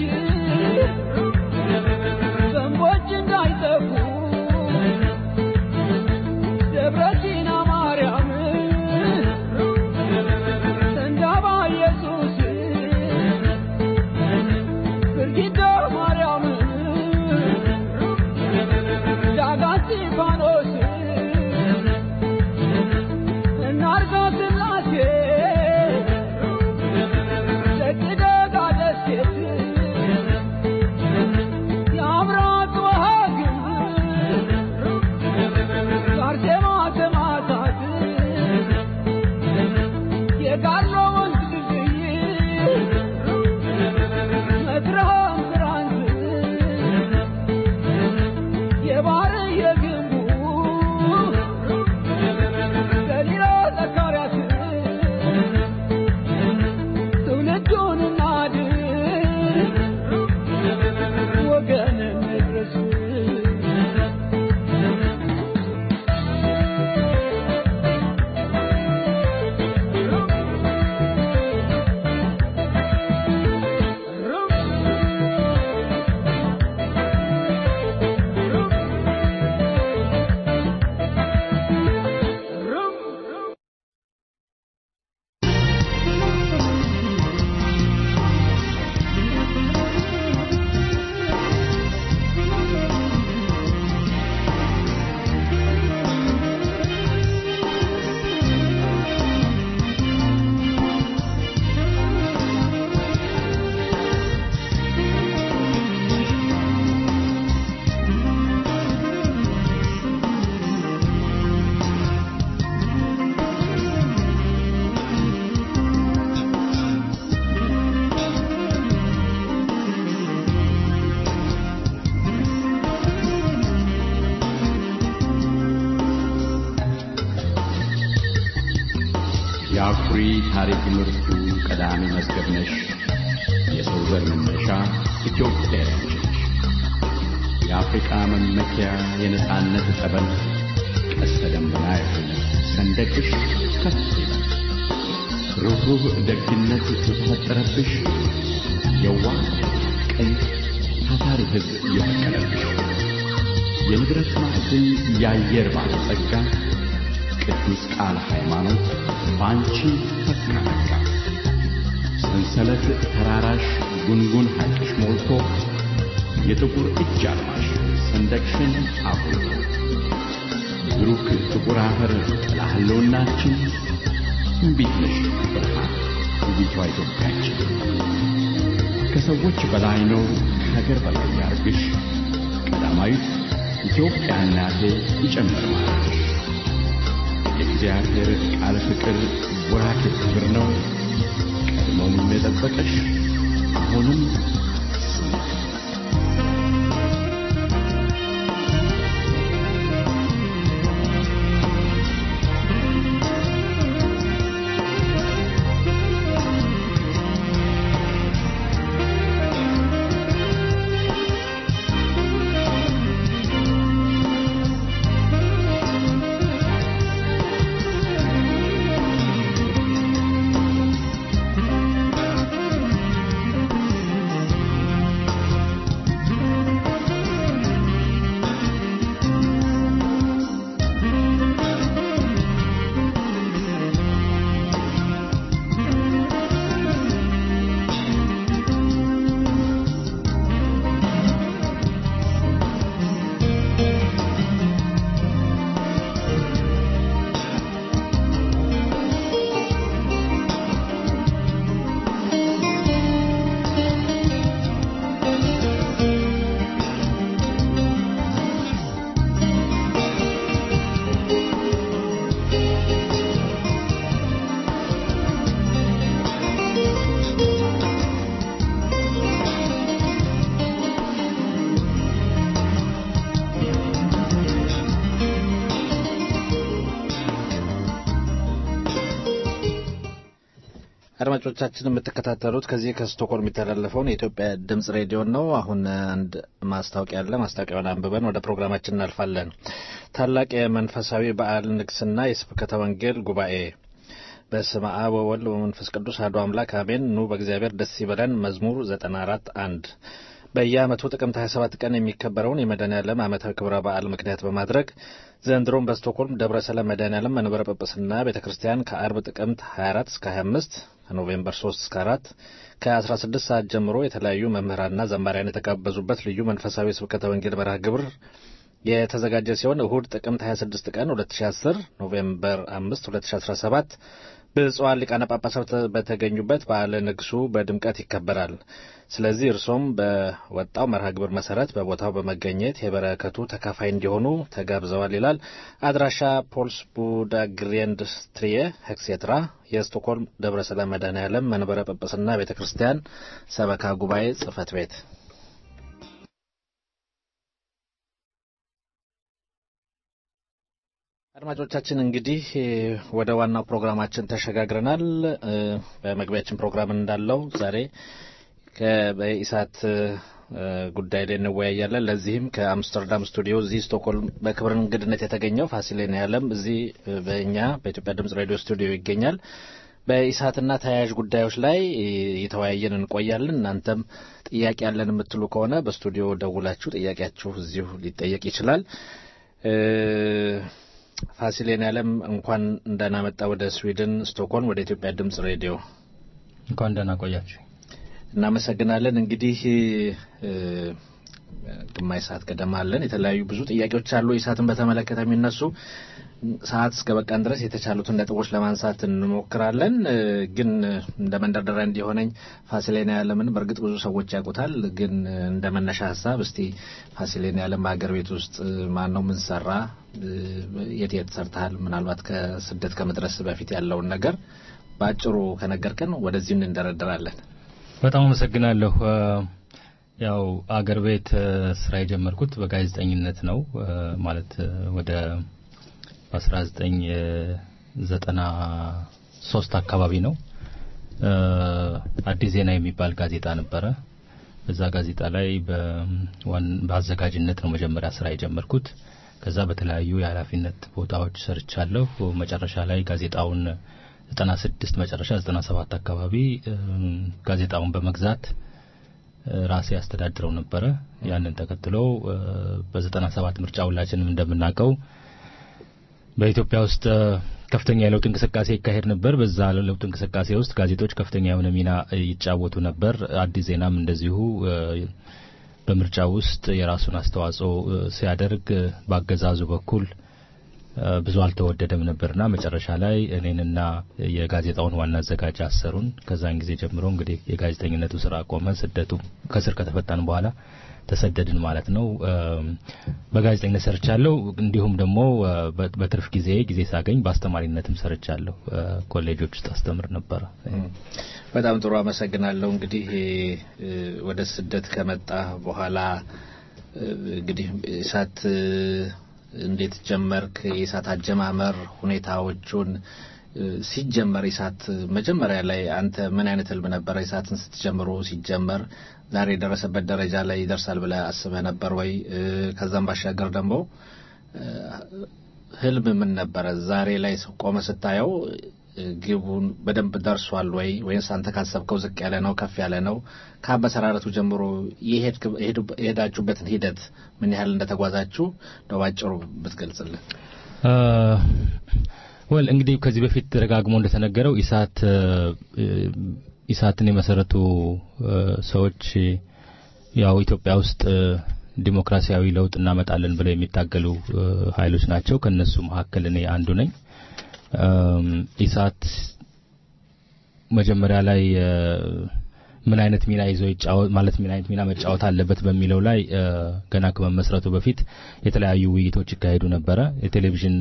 ዘንቦች እንዳይጠፉ ደብረ ሲና ማርያም ሰንዳባ ኢየሱስ ብርጊዳ ማርያም ዳጋ እስጢፋኖስ እናርጋ ስላሴ ደግደጋ ደሴት የአብራቅ ወሃግም አርሴማ ሰማዕታት የጋሎ ወንዝ ድልድይ መትረሃም ብራንት የባህር የግንቡ ገሊላ ዘካርያስ ትውልዱን እናድን ወገን እንድረስ የአኩሪ ታሪክ ምርቱ ቀዳሚ መዝገብ ነሽ። የሰው ዘር መነሻ ኢትዮጵያ ነች። የአፍሪቃ መመኪያ የነጻነት ጠበል ቀስተ ደመና የሆነ ሰንደቅሽ ከፍ ይላል። ርኅሩህ ደግነት የተፈጠረብሽ የዋህ ቀይ ታታሪ ሕዝብ የፈቀደብሽ የንብረት ማዕድን የአየር ባለጸጋ ቅዱስ ቃል ሃይማኖት በአንቺ ተስናነጋ ሰንሰለት ተራራሽ ጉንጉን ሐይቅሽ ሞልቶ የጥቁር እጅ አልማሽ ሰንደቅሽን አጉልቶ ብሩክ ጥቁር አፈር ጥላ ህልውናችን ትንቢት ነሽ ብርሃን ውቢቷ ኢትዮጵያችን ከሰዎች በላይ ነው ከሀገር በላይ ያርግሽ ቀዳማዊት ኢትዮጵያ እናቴ ይጨምር ማለትሽ የእግዚአብሔር ቃል ፍቅር ወራክ ክብር ነው ቀድሞም የጠበቀሽ አሁንም አድማጮቻችን የምትከታተሉት ከዚህ ከስቶኮልም የሚተላለፈውን የኢትዮጵያ ድምጽ ሬዲዮን ነው። አሁን አንድ ማስታወቂያ አለ። ማስታወቂያውን አንብበን ወደ ፕሮግራማችን እናልፋለን። ታላቅ የመንፈሳዊ በዓል ንግስና የስብከተ ወንጌል ጉባኤ በስመ አብ ወወልድ ወመንፈስ ቅዱስ አሐዱ አምላክ አሜን። ኑ በእግዚአብሔር ደስ ይበለን። መዝሙር 94 አንድ በየዓመቱ ጥቅምት 27 ቀን የሚከበረውን የመድኃኔዓለም ዓመታዊ ክብረ በዓል ምክንያት በማድረግ ዘንድሮም በስቶኮልም ደብረ ሰላም መድኃኔዓለም መንበረ ጵጵስና ቤተ ክርስቲያን ከአርብ ጥቅምት 24 እስከ 25 ከኖቬምበር 3 እስከ 4 ከ16 ሰዓት ጀምሮ የተለያዩ መምህራንና ዘማሪያን የተጋበዙበት ልዩ መንፈሳዊ ስብከተ ወንጌል መርሃ ግብር የተዘጋጀ ሲሆን እሁድ ጥቅምት 26 ቀን 2010 ኖቬምበር 5 2017 ብፁዓን ሊቃነ ጳጳሳት በተገኙበት በዓለ ንግሱ በድምቀት ይከበራል። ስለዚህ እርሶም በወጣው መርሃ ግብር መሰረት በቦታው በመገኘት የበረከቱ ተካፋይ እንዲሆኑ ተጋብዘዋል ይላል። አድራሻ ፖልስ ቡዳ ግሬንድ ስትሪየ ሄክሴትራ የስቶክሆልም ደብረ ሰላም መድኃኔዓለም መንበረ ጵጵስና ቤተ ክርስቲያን ሰበካ ጉባኤ ጽሕፈት ቤት አድማጮቻችን እንግዲህ ወደ ዋናው ፕሮግራማችን ተሸጋግረናል። በመግቢያችን ፕሮግራም እንዳለው ዛሬ በኢሳት ጉዳይ ላይ እንወያያለን። ለዚህም ከአምስተርዳም ስቱዲዮ እዚህ ስቶክሆልም በክብር እንግድነት የተገኘው ፋሲሌን ያለም እዚህ በእኛ በኢትዮጵያ ድምጽ ሬዲዮ ስቱዲዮ ይገኛል። በኢሳትና ተያያዥ ጉዳዮች ላይ እየተወያየን እንቆያለን። እናንተም ጥያቄ ያለን የምትሉ ከሆነ በስቱዲዮ ደውላችሁ ጥያቄያችሁ እዚሁ ሊጠየቅ ይችላል። ፋሲሌን ያለም እንኳን እንደና መጣ ወደ ስዊድን ስቶክሆልም ወደ ኢትዮጵያ ድምጽ ሬዲዮ እንኳን ደህና ቆያችሁ። እናመሰግናለን። እንግዲህ ግማሽ ሰዓት ገደማ አለን። የተለያዩ ብዙ ጥያቄዎች አሉ ኢሳትን በተመለከተ የሚነሱ ሰዓት እስከ በቃን ድረስ የተቻሉትን ነጥቦች ለማንሳት እንሞክራለን። ግን እንደ መንደርደሪያ እንዲሆነኝ ፋሲሌን ያለምን በእርግጥ ብዙ ሰዎች ያውቁታል። ግን እንደ መነሻ ሀሳብ እስቲ ፋሲሌን ያለም በሀገር ቤት ውስጥ ማን ነው? ምን ሰራ? የት የት ሰርተሃል? ምናልባት ከስደት ከመድረስ በፊት ያለውን ነገር በአጭሩ ከነገርከን ወደዚህ እንደረደራለን። በጣም አመሰግናለሁ። ያው አገር ቤት ስራ የጀመርኩት በጋዜጠኝነት ነው። ማለት ወደ 1993 አካባቢ ነው። አዲስ ዜና የሚባል ጋዜጣ ነበረ። በዛ ጋዜጣ ላይ በአዘጋጅነት ነው መጀመሪያ ስራ የጀመርኩት። ከዛ በተለያዩ የኃላፊነት ቦታዎች ሰርቻለሁ። መጨረሻ ላይ ጋዜጣውን 96 መጨረሻ 97 አካባቢ ጋዜጣውን በመግዛት ራሴ ያስተዳድረው ነበረ። ያንን ተከትሎ በ97 ምርጫ ሁላችንም እንደምናውቀው በኢትዮጵያ ውስጥ ከፍተኛ የለውጥ እንቅስቃሴ ይካሄድ ነበር። በዛ ለውጥ እንቅስቃሴ ውስጥ ጋዜጦች ከፍተኛ የሆነ ሚና ይጫወቱ ነበር። አዲስ ዜናም እንደዚሁ በምርጫ ውስጥ የራሱን አስተዋጽኦ ሲያደርግ በአገዛዙ በኩል ብዙ አልተወደደም ነበርና መጨረሻ ላይ እኔንና የጋዜጣውን ዋና አዘጋጅ አሰሩን። ከዛን ጊዜ ጀምሮ እንግዲህ የጋዜጠኝነቱ ስራ ቆመ። ስደቱ ከስር ከተፈታን በኋላ ተሰደድን ማለት ነው። በጋዜጠኝነት ሰርቻለሁ። እንዲሁም ደግሞ በትርፍ ጊዜ ጊዜ ሳገኝ በአስተማሪነትም ሰርቻለሁ። ኮሌጆች ውስጥ አስተምር ነበረ። በጣም ጥሩ አመሰግናለሁ። እንግዲህ ወደ ስደት ከመጣ በኋላ እንግዲህ እሳት እንዴት ጀመርክ? የኢሳት አጀማመር ሁኔታዎቹን ሲጀመር ኢሳት መጀመሪያ ላይ አንተ ምን አይነት ህልም ነበረ? ኢሳትን ስትጀምሩ ሲጀመር ዛሬ የደረሰበት ደረጃ ላይ ይደርሳል ብለህ አስበህ ነበር ወይ? ከዛም ባሻገር ደግሞ ህልም ምን ነበረ? ዛሬ ላይ ቆመ ስታየው ግቡን በደንብ ደርሷል ወይ? ወይስ አንተ ካሰብከው ዝቅ ያለ ነው ከፍ ያለ ነው? ከአበሰራረቱ ጀምሮ የሄዳችሁበትን ሂደት ምን ያህል እንደተጓዛችሁ ነው ባጭሩ ብትገልጽልን። ወል እንግዲህ ከዚህ በፊት ደጋግሞ እንደተነገረው ኢሳት ኢሳትን የመሰረቱ ሰዎች ያው ኢትዮጵያ ውስጥ ዲሞክራሲያዊ ለውጥ እናመጣለን ብለው የሚታገሉ ኃይሎች ናቸው። ከነሱ መካከል እኔ አንዱ ነኝ። ኢሳት መጀመሪያ ላይ ምን አይነት ሚና ይዞ ይጫወት ማለት ምን አይነት ሚና መጫወት አለበት በሚለው ላይ ገና ከመመስረቱ በፊት የተለያዩ ውይይቶች ይካሄዱ ነበረ። የቴሌቪዥን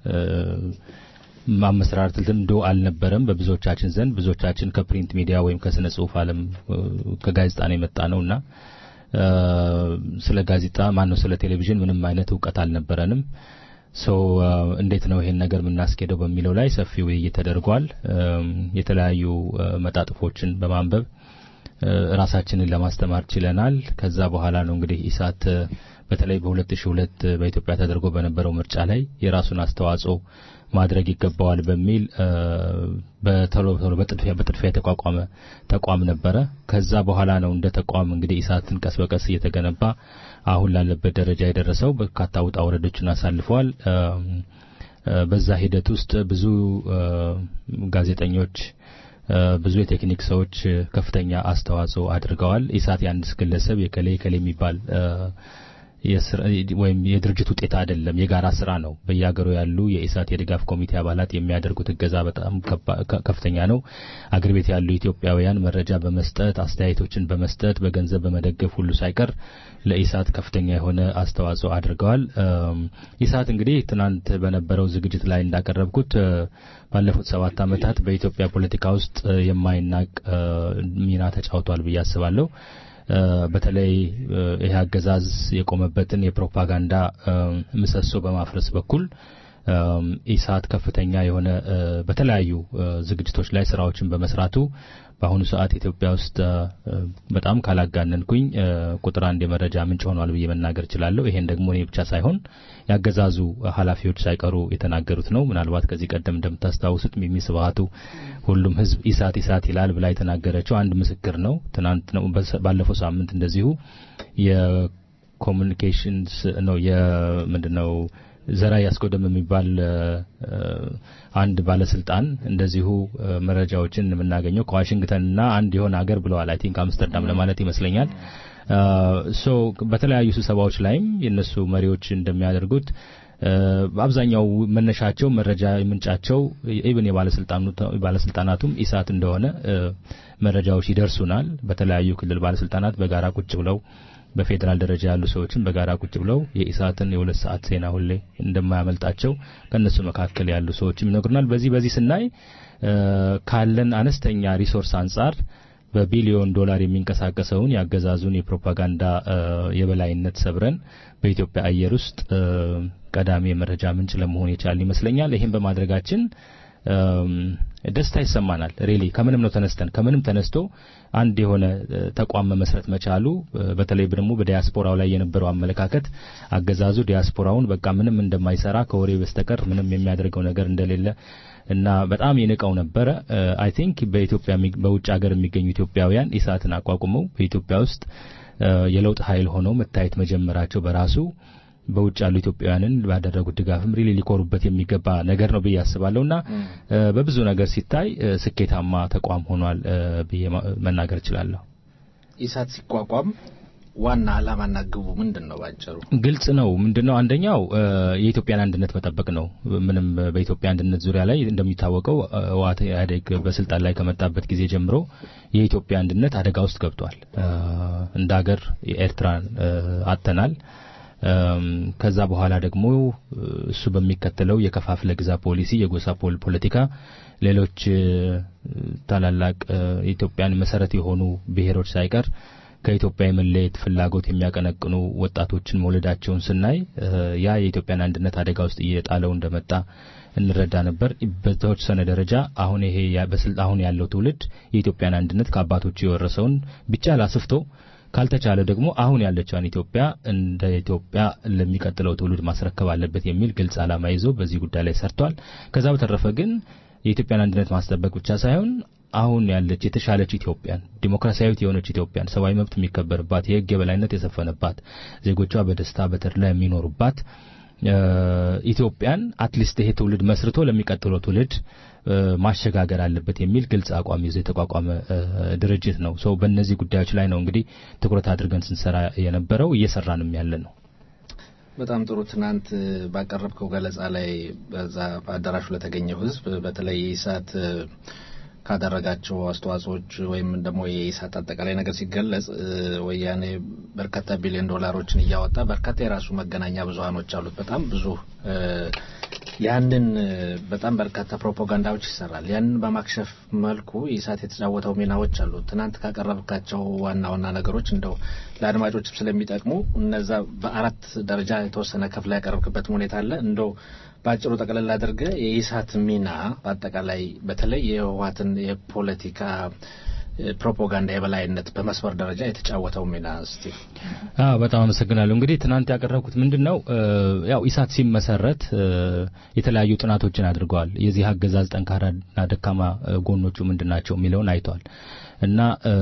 ማመሰራረት ልምዶ አልነበረም በብዙዎቻችን ዘንድ። ብዙዎቻችን ከፕሪንት ሚዲያ ወይም ከስነ ጽሁፍ ዓለም ከጋዜጣ ነው የመጣ ነውና ስለ ጋዜጣ ማነው ስለ ቴሌቪዥን ምንም አይነት እውቀት አልነበረንም። ሶ እንዴት ነው ይሄን ነገር የምናስኬደው በሚለው ላይ ሰፊ ውይይት ተደርጓል። የተለያዩ መጣጥፎችን በማንበብ ራሳችንን ለማስተማር ችለናል። ከዛ በኋላ ነው እንግዲህ ኢሳት በተለይ በ2002 በኢትዮጵያ ተደርጎ በነበረው ምርጫ ላይ የራሱን አስተዋጽኦ ማድረግ ይገባዋል በሚል በቶሎ ቶሎ በጥድፊያ በጥድፊያ የተቋቋመ ተቋም ነበረ። ከዛ በኋላ ነው እንደ ተቋም እንግዲህ ኢሳትን ቀስ በቀስ እየተገነባ አሁን ላለበት ደረጃ የደረሰው። በርካታ ውጣ ውረዶችን አሳልፈዋል። በዛ ሂደት ውስጥ ብዙ ጋዜጠኞች ብዙ የቴክኒክ ሰዎች ከፍተኛ አስተዋጽኦ አድርገዋል። ኢሳት የአንድ ግለሰብ የከሌ ከሌ የሚባል ወይም የድርጅት ውጤት አይደለም፣ የጋራ ስራ ነው። በየሀገሩ ያሉ የኢሳት የድጋፍ ኮሚቴ አባላት የሚያደርጉት እገዛ በጣም ከፍተኛ ነው። አገር ቤት ያሉ ኢትዮጵያውያን መረጃ በመስጠት አስተያየቶችን በመስጠት በገንዘብ በመደገፍ ሁሉ ሳይቀር ለኢሳት ከፍተኛ የሆነ አስተዋጽኦ አድርገዋል። ኢሳት እንግዲህ ትናንት በነበረው ዝግጅት ላይ እንዳቀረብኩት ባለፉት ሰባት ዓመታት በኢትዮጵያ ፖለቲካ ውስጥ የማይናቅ ሚና ተጫውቷል ብዬ አስባለሁ። በተለይ ይህ አገዛዝ የቆመበትን የፕሮፓጋንዳ ምሰሶ በማፍረስ በኩል ኢሳት ከፍተኛ የሆነ በተለያዩ ዝግጅቶች ላይ ስራዎችን በመስራቱ በአሁኑ ሰዓት ኢትዮጵያ ውስጥ በጣም ካላጋነንኩኝ ቁጥር አንድ የመረጃ ምንጭ ሆኗል ብዬ መናገር እችላለሁ። ይሄን ደግሞ እኔ ብቻ ሳይሆን ያገዛዙ ኃላፊዎች ሳይቀሩ የተናገሩት ነው። ምናልባት ከዚህ ቀደም እንደምታስታውሱት ሚሚ ስብሀቱ ሁሉም ህዝብ ኢሳት ኢሳት ይላል ብላ የተናገረችው አንድ ምስክር ነው። ትናንት ነው ባለፈው ሳምንት እንደዚሁ የኮሚኒኬሽንስ ነው የምንድነው ዘራ ያስጎደም የሚባል አንድ ባለስልጣን እንደዚሁ መረጃዎችን የምናገኘው ከዋሽንግተንና አንድ የሆነ ሀገር ብለዋል። አይ ቲንክ አምስተርዳም ለማለት ይመስለኛል። ሶ በተለያዩ ስብሰባዎች ላይም የነሱ መሪዎች እንደሚያደርጉት በአብዛኛው መነሻቸው መረጃ ምንጫቸው ኢብን የባለስልጣናቱም ኢሳት እንደሆነ መረጃዎች ይደርሱናል። በተለያዩ ክልል ባለስልጣናት በጋራ ቁጭ ብለው በፌዴራል ደረጃ ያሉ ሰዎችን በጋራ ቁጭ ብለው የኢሳትን የሁለት ሰዓት ዜና ሁሌ እንደማያመልጣቸው ከእነሱ መካከል ያሉ ሰዎችም ይነግሩናል። በዚህ በዚህ ስናይ ካለን አነስተኛ ሪሶርስ አንጻር በቢሊዮን ዶላር የሚንቀሳቀሰውን የአገዛዙን የፕሮፓጋንዳ የበላይነት ሰብረን በኢትዮጵያ አየር ውስጥ ቀዳሚ የመረጃ ምንጭ ለመሆን የቻልን ይመስለኛል። ይህም በማድረጋችን ደስታ ይሰማናል። ሪሊ ከምንም ነው ተነስተን ከምንም ተነስቶ አንድ የሆነ ተቋም መመስረት መቻሉ በተለይ ደግሞ በዲያስፖራው ላይ የነበረው አመለካከት አገዛዙ ዲያስፖራውን በቃ ምንም እንደማይሰራ ከወሬ በስተቀር ምንም የሚያደርገው ነገር እንደሌለ እና በጣም የንቀው ነበረ። አይ ቲንክ በኢትዮጵያ በውጭ ሀገር የሚገኙ ኢትዮጵያውያን ኢሳትን አቋቁመው በኢትዮጵያ ውስጥ የለውጥ ኃይል ሆነው መታየት መጀመራቸው በራሱ በውጭ ያሉ ኢትዮጵያውያንን ባደረጉት ድጋፍም ሪሊ ሊኮሩበት የሚገባ ነገር ነው ብዬ አስባለሁና በብዙ ነገር ሲታይ ስኬታማ ተቋም ሆኗል ብዬ መናገር እችላለሁ። ኢሳት ሲቋቋም ዋና ዓላማና ግቡ ምንድን ነው? ባጭሩ ግልጽ ነው። ምንድነው? አንደኛው የኢትዮጵያን አንድነት መጠበቅ ነው። ምንም በኢትዮጵያ አንድነት ዙሪያ ላይ እንደሚታወቀው ህወሓት ኢህአዴግ በስልጣን ላይ ከመጣበት ጊዜ ጀምሮ የኢትዮጵያ አንድነት አደጋ ውስጥ ገብቷል። እንደ ሀገር ኤርትራን አጥተናል። ከዛ በኋላ ደግሞ እሱ በሚከተለው የከፋፍለ ግዛ ፖሊሲ የጎሳ ፖለቲካ ሌሎች ታላላቅ የኢትዮጵያን መሰረት የሆኑ ብሔሮች ሳይቀር ከኢትዮጵያ የመለየት ፍላጎት የሚያቀነቅኑ ወጣቶችን መውለዳቸውን ስናይ ያ የኢትዮጵያን አንድነት አደጋ ውስጥ እየጣለው እንደመጣ እንረዳ ነበር። በተወሰነ ደረጃ አሁን ይሄ አሁን ያለው ትውልድ የኢትዮጵያን አንድነት ከአባቶቹ የወረሰውን ብቻ ላስፍቶ ካልተቻለ ደግሞ አሁን ያለችውን ኢትዮጵያ እንደ ኢትዮጵያ ለሚቀጥለው ትውልድ ማስረከብ አለበት የሚል ግልጽ ዓላማ ይዞ በዚህ ጉዳይ ላይ ሰርቷል። ከዛ በተረፈ ግን የኢትዮጵያን አንድነት ማስጠበቅ ብቻ ሳይሆን አሁን ያለች የተሻለች ኢትዮጵያን ዲሞክራሲያዊት የሆነች ኢትዮጵያን ሰብአዊ መብት የሚከበርባት የሕግ የበላይነት የሰፈነባት ዜጎቿ በደስታ በተድላ የሚኖሩባት ኢትዮጵያን አትሊስት ይሄ ትውልድ መስርቶ ለሚቀጥለው ትውልድ ማሸጋገር አለበት የሚል ግልጽ አቋም ይዞ የተቋቋመ ድርጅት ነው። ሰው በእነዚህ ጉዳዮች ላይ ነው እንግዲህ ትኩረት አድርገን ስንሰራ የነበረው እየሰራንም ያለ ነው። በጣም ጥሩ። ትናንት ባቀረብከው ገለጻ ላይ በዛ በአዳራሹ ለተገኘው ህዝብ በተለይ የኢሳት ካደረጋቸው አስተዋጽኦች ወይም ደግሞ የኢሳት አጠቃላይ ነገር ሲገለጽ ወያኔ በርካታ ቢሊዮን ዶላሮችን እያወጣ በርካታ የራሱ መገናኛ ብዙሀኖች አሉት። በጣም ብዙ ያንን በጣም በርካታ ፕሮፓጋንዳዎች ይሰራል። ያንን በማክሸፍ መልኩ ኢሳት የተጫወተው ሚናዎች አሉ። ትናንት ካቀረብካቸው ዋና ዋና ነገሮች እንደው ለአድማጮችም ስለሚጠቅሙ እነዛ በአራት ደረጃ የተወሰነ ከፍላ ያቀረብክበት ሁኔታ አለ። እንደው በአጭሩ ጠቅለል አድርገ የኢሳት ሚና በአጠቃላይ በተለይ የህወሓትን የፖለቲካ ፕሮፓጋንዳ የበላይነት በመስመር ደረጃ የተጫወተው ሚና እስቲ። አዎ በጣም አመሰግናለሁ። እንግዲህ ትናንት ያቀረብኩት ምንድነው ያው ኢሳት ሲመሰረት የተለያዩ ጥናቶችን አድርገዋል። የዚህ አገዛዝ ጠንካራና ደካማ ጎኖቹ ምንድናቸው የሚለውን አይተዋል እና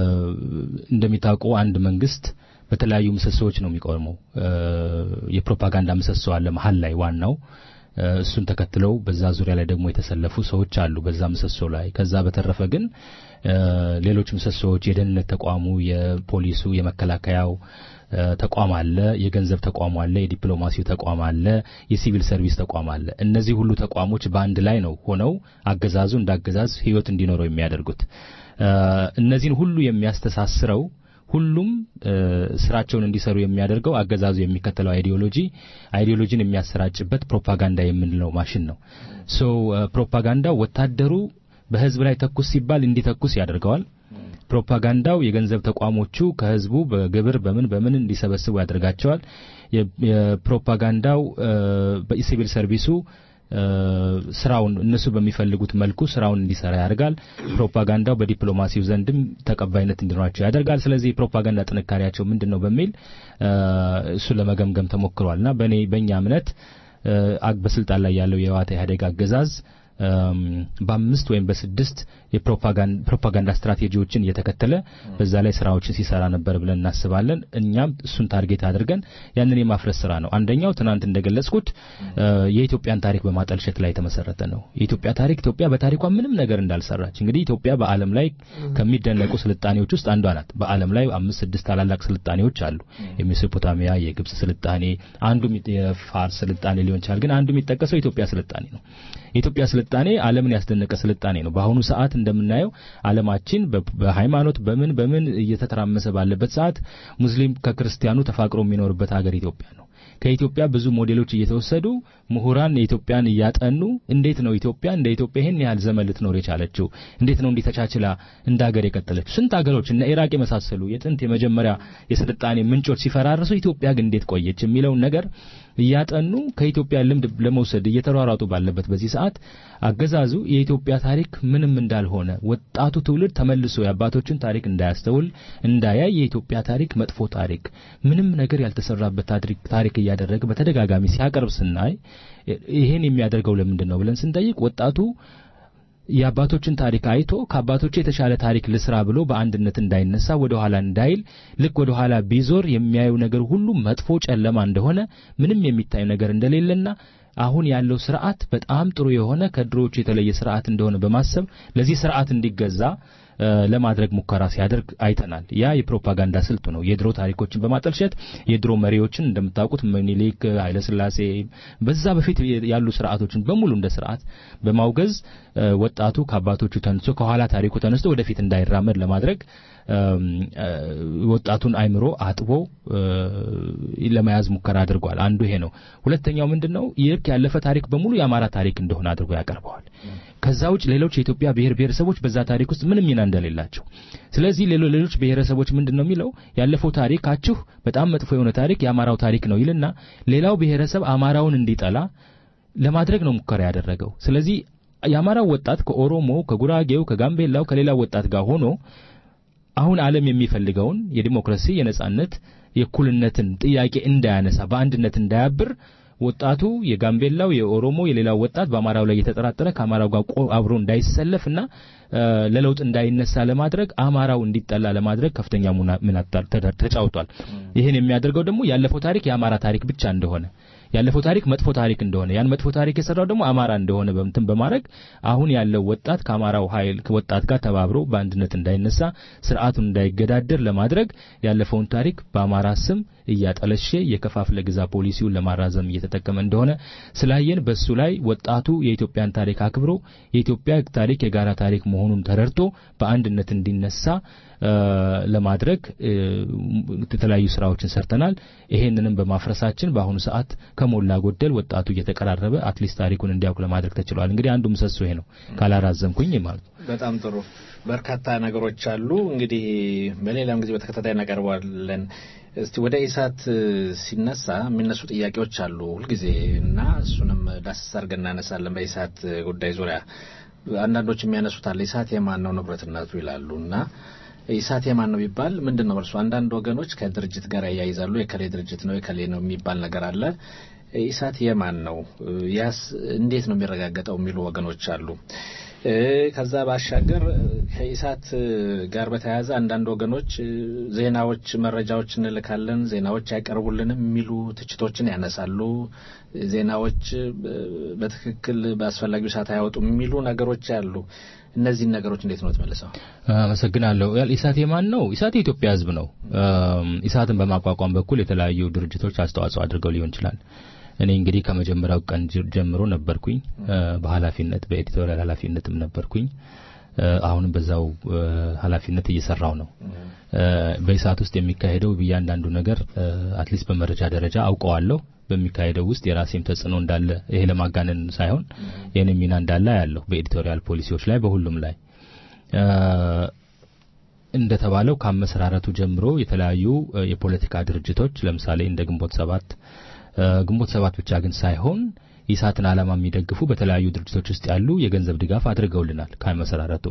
እንደሚታወቀው አንድ መንግስት በተለያዩ ምሰሶዎች ነው የሚቆመው። የፕሮፓጋንዳ ምሰሶ አለ መሀል ላይ ዋናው እሱን ተከትለው በዛ ዙሪያ ላይ ደግሞ የተሰለፉ ሰዎች አሉ በዛ ምሰሶ ላይ። ከዛ በተረፈ ግን ሌሎች ምሰሶዎች የደህንነት ተቋሙ፣ የፖሊሱ፣ የመከላከያው ተቋም አለ፣ የገንዘብ ተቋሙ አለ፣ የዲፕሎማሲው ተቋም አለ፣ የሲቪል ሰርቪስ ተቋም አለ። እነዚህ ሁሉ ተቋሞች በአንድ ላይ ነው ሆነው አገዛዙ እንዳገዛዝ ህይወት እንዲኖረው የሚያደርጉት። እነዚህን ሁሉ የሚያስተሳስረው ሁሉም ስራቸውን እንዲሰሩ የሚያደርገው አገዛዙ የሚከተለው አይዲዮሎጂ አይዲዮሎጂን የሚያሰራጭበት ፕሮፓጋንዳ የምንለው ማሽን ነው። ሶ ፕሮፓጋንዳው ወታደሩ በህዝብ ላይ ተኩስ ሲባል እንዲተኩስ ያደርገዋል። ፕሮፓጋንዳው የገንዘብ ተቋሞቹ ከህዝቡ በግብር በምን በምን እንዲሰበስቡ ያደርጋቸዋል። የፕሮፓጋንዳው በሲቪል ሰርቪሱ ስራውን እነሱ በሚፈልጉት መልኩ ስራውን እንዲሰራ ያደርጋል። ፕሮፓጋንዳው በዲፕሎማሲው ዘንድም ተቀባይነት እንዲኖራቸው ያደርጋል። ስለዚህ የፕሮፓጋንዳ ጥንካሬያቸው ምንድን ነው በሚል እሱን ለመገምገም ተሞክሯልና በእኔ በእኛ እምነት በስልጣን ላይ ያለው የህወሓት ኢህአዴግ አገዛዝ በአምስት ወይም በስድስት የፕሮፓጋንዳ ስትራቴጂዎችን እየተከተለ በዛ ላይ ስራዎችን ሲሰራ ነበር ብለን እናስባለን። እኛም እሱን ታርጌት አድርገን ያንን የማፍረስ ስራ ነው። አንደኛው ትናንት እንደገለጽኩት የኢትዮጵያን ታሪክ በማጠልሸት ላይ የተመሰረተ ነው። የኢትዮጵያ ታሪክ ኢትዮጵያ በታሪኳ ምንም ነገር እንዳልሰራች እንግዲህ ኢትዮጵያ በዓለም ላይ ከሚደነቁ ስልጣኔዎች ውስጥ አንዷ ናት። በዓለም ላይ አምስት ስድስት ታላላቅ ስልጣኔዎች አሉ። የሜሶፖታሚያ፣ የግብጽ ስልጣኔ፣ አንዱ የፋርስ ስልጣኔ ሊሆን ይችላል። ግን አንዱ የሚጠቀሰው የኢትዮጵያ ስልጣኔ ነው። የኢትዮጵያ ስልጣኔ ዓለምን ያስደነቀ ስልጣኔ ነው። በአሁኑ ሰዓት እንደምናየው ዓለማችን በሃይማኖት በምን በምን እየተተራመሰ ባለበት ሰዓት ሙስሊም ከክርስቲያኑ ተፋቅሮ የሚኖርበት ሀገር ኢትዮጵያ ነው። ከኢትዮጵያ ብዙ ሞዴሎች እየተወሰዱ ምሁራን የኢትዮጵያን እያጠኑ እንዴት ነው ኢትዮጵያ እንደ ኢትዮጵያ ይህን ያህል ዘመን ልትኖር የቻለችው? እንዴት ነው እንዲህ ተቻችላ እንደ ሀገር የቀጠለችው? ስንት ሀገሮች እነ ኢራቅ የመሳሰሉ የጥንት የመጀመሪያ የስልጣኔ ምንጮች ሲፈራርሱ ኢትዮጵያ ግን እንዴት ቆየች የሚለውን ነገር እያጠኑ ከኢትዮጵያ ልምድ ለመውሰድ እየተሯሯጡ ባለበት በዚህ ሰዓት አገዛዙ የኢትዮጵያ ታሪክ ምንም እንዳልሆነ ወጣቱ ትውልድ ተመልሶ የአባቶችን ታሪክ እንዳያስተውል እንዳያይ የኢትዮጵያ ታሪክ መጥፎ ታሪክ ምንም ነገር ያልተሰራበት ታሪክ እያደረገ በተደጋጋሚ ሲያቀርብ ስናይ ይሄን የሚያደርገው ለምንድን ነው ብለን ስንጠይቅ ወጣቱ የአባቶችን ታሪክ አይቶ ከአባቶች የተሻለ ታሪክ ልስራ ብሎ በአንድነት እንዳይነሳ ወደ ኋላ እንዳይል ልክ ወደ ኋላ ቢዞር የሚያየው ነገር ሁሉ መጥፎ ጨለማ እንደሆነ ምንም የሚታይ ነገር እንደሌለና አሁን ያለው ስርዓት በጣም ጥሩ የሆነ ከድሮዎቹ የተለየ ስርዓት እንደሆነ በማሰብ ለዚህ ስርዓት እንዲገዛ ለማድረግ ሙከራ ሲያደርግ አይተናል። ያ የፕሮፓጋንዳ ስልቱ ነው። የድሮ ታሪኮችን በማጠልሸት የድሮ መሪዎችን እንደምታውቁት ምኒልክ፣ ኃይለስላሴ በዛ በፊት ያሉ ስርዓቶችን በሙሉ እንደ ስርዓት በማውገዝ ወጣቱ ከአባቶቹ ተነስቶ ከኋላ ታሪኩ ተነስቶ ወደፊት እንዳይራመድ ለማድረግ ወጣቱን አይምሮ አጥቦ ለመያዝ ሙከራ አድርጓል። አንዱ ይሄ ነው። ሁለተኛው ምንድነው? ይህ ያለፈ ታሪክ በሙሉ የአማራ ታሪክ እንደሆነ አድርጎ ያቀርበዋል። ከዛ ውጭ ሌሎች የኢትዮጵያ ብሔር ብሔረሰቦች በዛ ታሪክ ውስጥ ምንም ሚና እንደሌላቸው። ስለዚህ ሌሎች ብሔረሰቦች ምንድን ነው የሚለው ያለፈው ታሪካችሁ በጣም መጥፎ የሆነ ታሪክ የአማራው ታሪክ ነው ይልና ሌላው ብሔረሰብ አማራውን እንዲጠላ ለማድረግ ነው ሙከራ ያደረገው። ስለዚህ የአማራው ወጣት ከኦሮሞ፣ ከጉራጌው፣ ከጋምቤላው ከሌላው ወጣት ጋር ሆኖ አሁን ዓለም የሚፈልገውን የዲሞክራሲ፣ የነጻነት፣ የእኩልነትን ጥያቄ እንዳያነሳ በአንድነት እንዳያብር ወጣቱ የጋምቤላው የኦሮሞ የሌላው ወጣት በአማራው ላይ እየተጠራጠረ ከአማራው ጋር አብሮ እንዳይሰለፍና ለለውጥ እንዳይነሳ ለማድረግ አማራው እንዲጠላ ለማድረግ ከፍተኛ ሚና ተጫውቷል። ይህን የሚያደርገው ደግሞ ያለፈው ታሪክ የአማራ ታሪክ ብቻ እንደሆነ ያለፈው ታሪክ መጥፎ ታሪክ እንደሆነ ያን መጥፎ ታሪክ የሰራው ደግሞ አማራ እንደሆነ በምትን በማድረግ አሁን ያለው ወጣት ከአማራው ኃይል ወጣት ጋር ተባብሮ በአንድነት እንዳይነሳ ስርዓቱን እንዳይገዳደር ለማድረግ ያለፈውን ታሪክ በአማራ ስም እያጠለሸ የከፋፍለ ግዛ ፖሊሲውን ለማራዘም እየተጠቀመ እንደሆነ ስላየን በሱ ላይ ወጣቱ የኢትዮጵያን ታሪክ አክብሮ የኢትዮጵያ ታሪክ የጋራ ታሪክ መሆኑ መሆኑን ተረድቶ በአንድነት እንዲነሳ ለማድረግ የተለያዩ ስራዎችን ሰርተናል። ይሄንንም በማፍረሳችን በአሁኑ ሰዓት ከሞላ ጎደል ወጣቱ እየተቀራረበ አትሊስት ታሪኩን እንዲያውቅ ለማድረግ ተችሏል። እንግዲህ አንዱ ምሰሶ ይሄ ነው፣ ካላራዘምኩኝ ማለት ነው። በጣም ጥሩ። በርካታ ነገሮች አሉ። እንግዲህ በሌላም ጊዜ በተከታታይ እናቀርበዋለን። እስቲ ወደ ኢሳት ሲነሳ የሚነሱ ጥያቄዎች አሉ ሁልጊዜ እና እሱንም ዳሰስ አድርገን እናነሳለን። በኢሳት ጉዳይ ዙሪያ አንዳንዶች የሚያነሱት አለ ኢሳት የማን ነው ንብረትነቱ ይላሉ እና ኢሳት የማን ነው ቢባል ምንድን ነው እርሱ አንዳንድ ወገኖች ከድርጅት ጋር ያያይዛሉ። የከሌ ድርጅት ነው የከሌ ነው የሚባል ነገር አለ። ኢሳት የማን ነው ያስ እንዴት ነው የሚረጋገጠው የሚሉ ወገኖች አሉ። ከዛ ባሻገር ከኢሳት ጋር በተያያዘ አንዳንድ ወገኖች ዜናዎች፣ መረጃዎች እንልካለን፣ ዜናዎች አይቀርቡልንም የሚሉ ትችቶችን ያነሳሉ። ዜናዎች በትክክል በአስፈላጊው ሰዓት አያወጡም የሚሉ ነገሮች አሉ። እነዚህን ነገሮች እንዴት ነው ትመልሰው? አመሰግናለሁ። ኢሳት የማን ነው? ኢሳት የኢትዮጵያ ሕዝብ ነው። ኢሳትን በማቋቋም በኩል የተለያዩ ድርጅቶች አስተዋጽኦ አድርገው ሊሆን ይችላል። እኔ እንግዲህ ከመጀመሪያው ቀን ጀምሮ ነበርኩኝ በኃላፊነት በኤዲቶሪያል ኃላፊነትም ነበርኩኝ። አሁንም በዛው ኃላፊነት እየሰራው ነው። በኢሳት ውስጥ የሚካሄደው እያንዳንዱ ነገር አትሊስት በመረጃ ደረጃ አውቀዋለሁ። በሚካሄደው ውስጥ የራሴም ተጽዕኖ እንዳለ ይሄ ለማጋነን ሳይሆን የኔ ሚና እንዳለ ያለሁ በኤዲቶሪያል ፖሊሲዎች ላይ በሁሉም ላይ እንደተባለው ከአመሰራረቱ ጀምሮ የተለያዩ የፖለቲካ ድርጅቶች ለምሳሌ እንደ ግንቦት ሰባት ግንቦት ሰባት ብቻ ግን ሳይሆን ኢሳትን ዓላማ የሚደግፉ በተለያዩ ድርጅቶች ውስጥ ያሉ የገንዘብ ድጋፍ አድርገውልናል። ከመሰራረቱ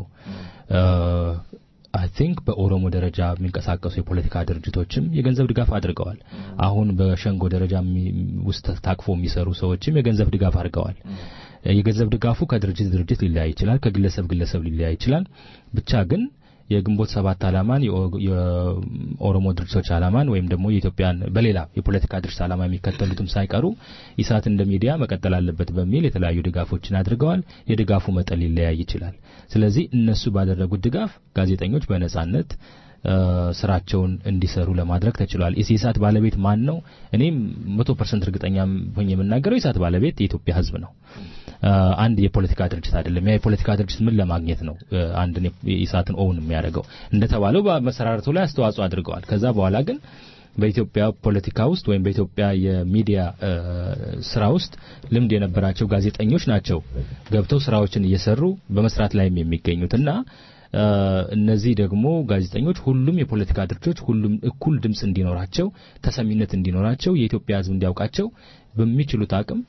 አይ ቲንክ በኦሮሞ ደረጃ የሚንቀሳቀሱ የፖለቲካ ድርጅቶችም የገንዘብ ድጋፍ አድርገዋል። አሁን በሸንጎ ደረጃ ውስጥ ታቅፎ የሚሰሩ ሰዎችም የገንዘብ ድጋፍ አድርገዋል። የገንዘብ ድጋፉ ከድርጅት ድርጅት ሊለያይ ይችላል፣ ከግለሰብ ግለሰብ ሊለያይ ይችላል። ብቻ ግን የግንቦት ሰባት ዓላማን የኦሮሞ ድርጅቶች ዓላማን ወይም ደግሞ የኢትዮጵያን በሌላ የፖለቲካ ድርጅት ዓላማ የሚከተሉትም ሳይቀሩ ኢሳት እንደ ሚዲያ መቀጠል አለበት በሚል የተለያዩ ድጋፎችን አድርገዋል። የድጋፉ መጠን ሊለያይ ይችላል። ስለዚህ እነሱ ባደረጉት ድጋፍ ጋዜጠኞች በነጻነት ስራቸውን እንዲሰሩ ለማድረግ ተችሏል። የኢሳት ባለቤት ማን ነው? እኔም መቶ ፐርሰንት እርግጠኛ ሆኜ የምናገረው የኢሳት ባለቤት የኢትዮጵያ ሕዝብ ነው። አንድ የፖለቲካ ድርጅት አይደለም። ያ የፖለቲካ ድርጅት ምን ለማግኘት ነው አንድ ኢሳትን ኦውን የሚያደርገው? እንደተባለው በመሰራረቱ ላይ አስተዋጽኦ አድርገዋል። ከዛ በኋላ ግን በኢትዮጵያ ፖለቲካ ውስጥ ወይም በኢትዮጵያ የሚዲያ ስራ ውስጥ ልምድ የነበራቸው ጋዜጠኞች ናቸው ገብተው ስራዎችን እየሰሩ በመስራት ላይም የሚገኙት እና እነዚህ ደግሞ ጋዜጠኞች ሁሉም የፖለቲካ ድርጅቶች ሁሉም እኩል ድምፅ እንዲኖራቸው ተሰሚነት እንዲኖራቸው የኢትዮጵያ ሕዝብ እንዲያውቃቸው በሚችሉት አቅም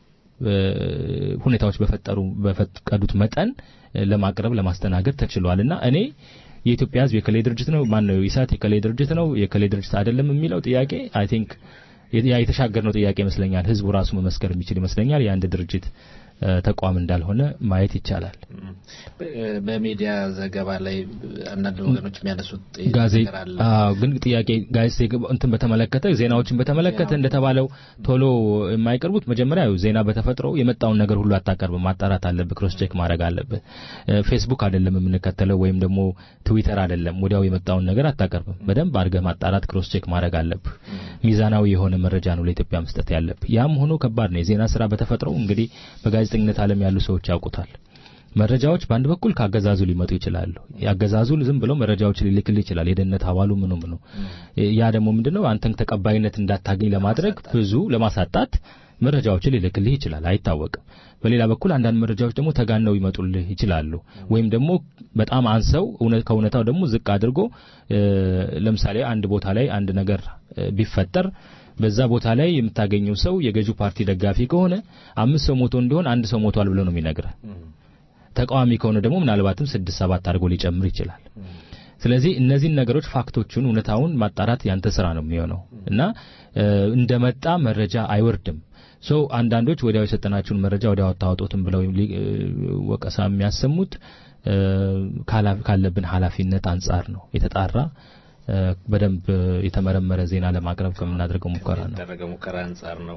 ሁኔታዎች በፈጠሩ በፈቀዱት መጠን ለማቅረብ ለማስተናገድ ተችሏል እና እኔ የኢትዮጵያ ሕዝብ የከሌ ድርጅት ነው ማን ነው ኢሳት የከሌ ድርጅት ነው የከሌ ድርጅት አይደለም የሚለው ጥያቄ አይ ቲንክ የተሻገርነው ጥያቄ ይመስለኛል። ህዝቡ ራሱ መመስከር የሚችል ይመስለኛል። የአንድ ድርጅት ተቋም እንዳልሆነ ማየት ይቻላል። በሚዲያ ዘገባ ላይ አንዳንድ ወገኖች የሚያነሱት ጋዜጣ ግን ጥያቄ ጋዜጣ እንትን በተመለከተ ዜናዎችን በተመለከተ እንደተባለው ቶሎ የማይቀርቡት መጀመሪያ ዜና በተፈጥሮ የመጣውን ነገር ሁሉ አታቀርብም። ማጣራት አለብህ፣ ክሮስ ቼክ ማድረግ አለብህ። ፌስቡክ አይደለም የምንከተለው ወይም ደግሞ ትዊተር አይደለም ወዲያው የመጣውን ነገር አታቀርብም። በደንብ አድርገህ ማጣራት፣ ክሮስ ቼክ ማድረግ አለብህ። ሚዛናዊ የሆነ መረጃ ነው ለኢትዮጵያ መስጠት ያለብህ። ያም ሆኖ ከባድ ነው። የዜና ስራ በተፈጥሮ እንግዲህ በጋዜጠኝነት ዓለም ያሉ ሰዎች ያውቁታል። መረጃዎች በአንድ በኩል ከአገዛዙ ሊመጡ ይችላሉ። የአገዛዙ ዝም ብለው መረጃዎች ሊልክል ይችላል። የደህንነት አባሉ ምኑ ምኑ። ያ ደግሞ ምንድነው አንተን ተቀባይነት እንዳታገኝ ለማድረግ ብዙ ለማሳጣት መረጃዎችን ሊልክልህ ይችላል። አይታወቅም። በሌላ በኩል አንዳንድ መረጃዎች ደግሞ ተጋነው ይመጡልህ ይችላሉ። ወይም ደግሞ በጣም አንሰው ከእውነታው ደግሞ ዝቅ አድርጎ ለምሳሌ አንድ ቦታ ላይ አንድ ነገር ቢፈጠር በዛ ቦታ ላይ የምታገኘው ሰው የገዢው ፓርቲ ደጋፊ ከሆነ አምስት ሰው ሞቶ እንዲሆን አንድ ሰው ሞቷል ብሎ ነው የሚነግረህ። ተቃዋሚ ከሆነ ደግሞ ምናልባትም ስድስት ሰባት አድርጎ ሊጨምር ይችላል። ስለዚህ እነዚህን ነገሮች ፋክቶቹን፣ እውነታውን ማጣራት ያንተ ስራ ነው የሚሆነው እና እንደመጣ መረጃ አይወርድም። ሶ አንዳንዶች ወዲያው የሰጠናችሁን መረጃ ወዲያው አታወጡትም ብለው ወቀሳ የሚያሰሙት ካለብን ኃላፊነት አንጻር ነው የተጣራ በደንብ የተመረመረ ዜና ለማቅረብ ከምናደርገው ሙከራ ነው የተደረገ ሙከራ አንጻር ነው።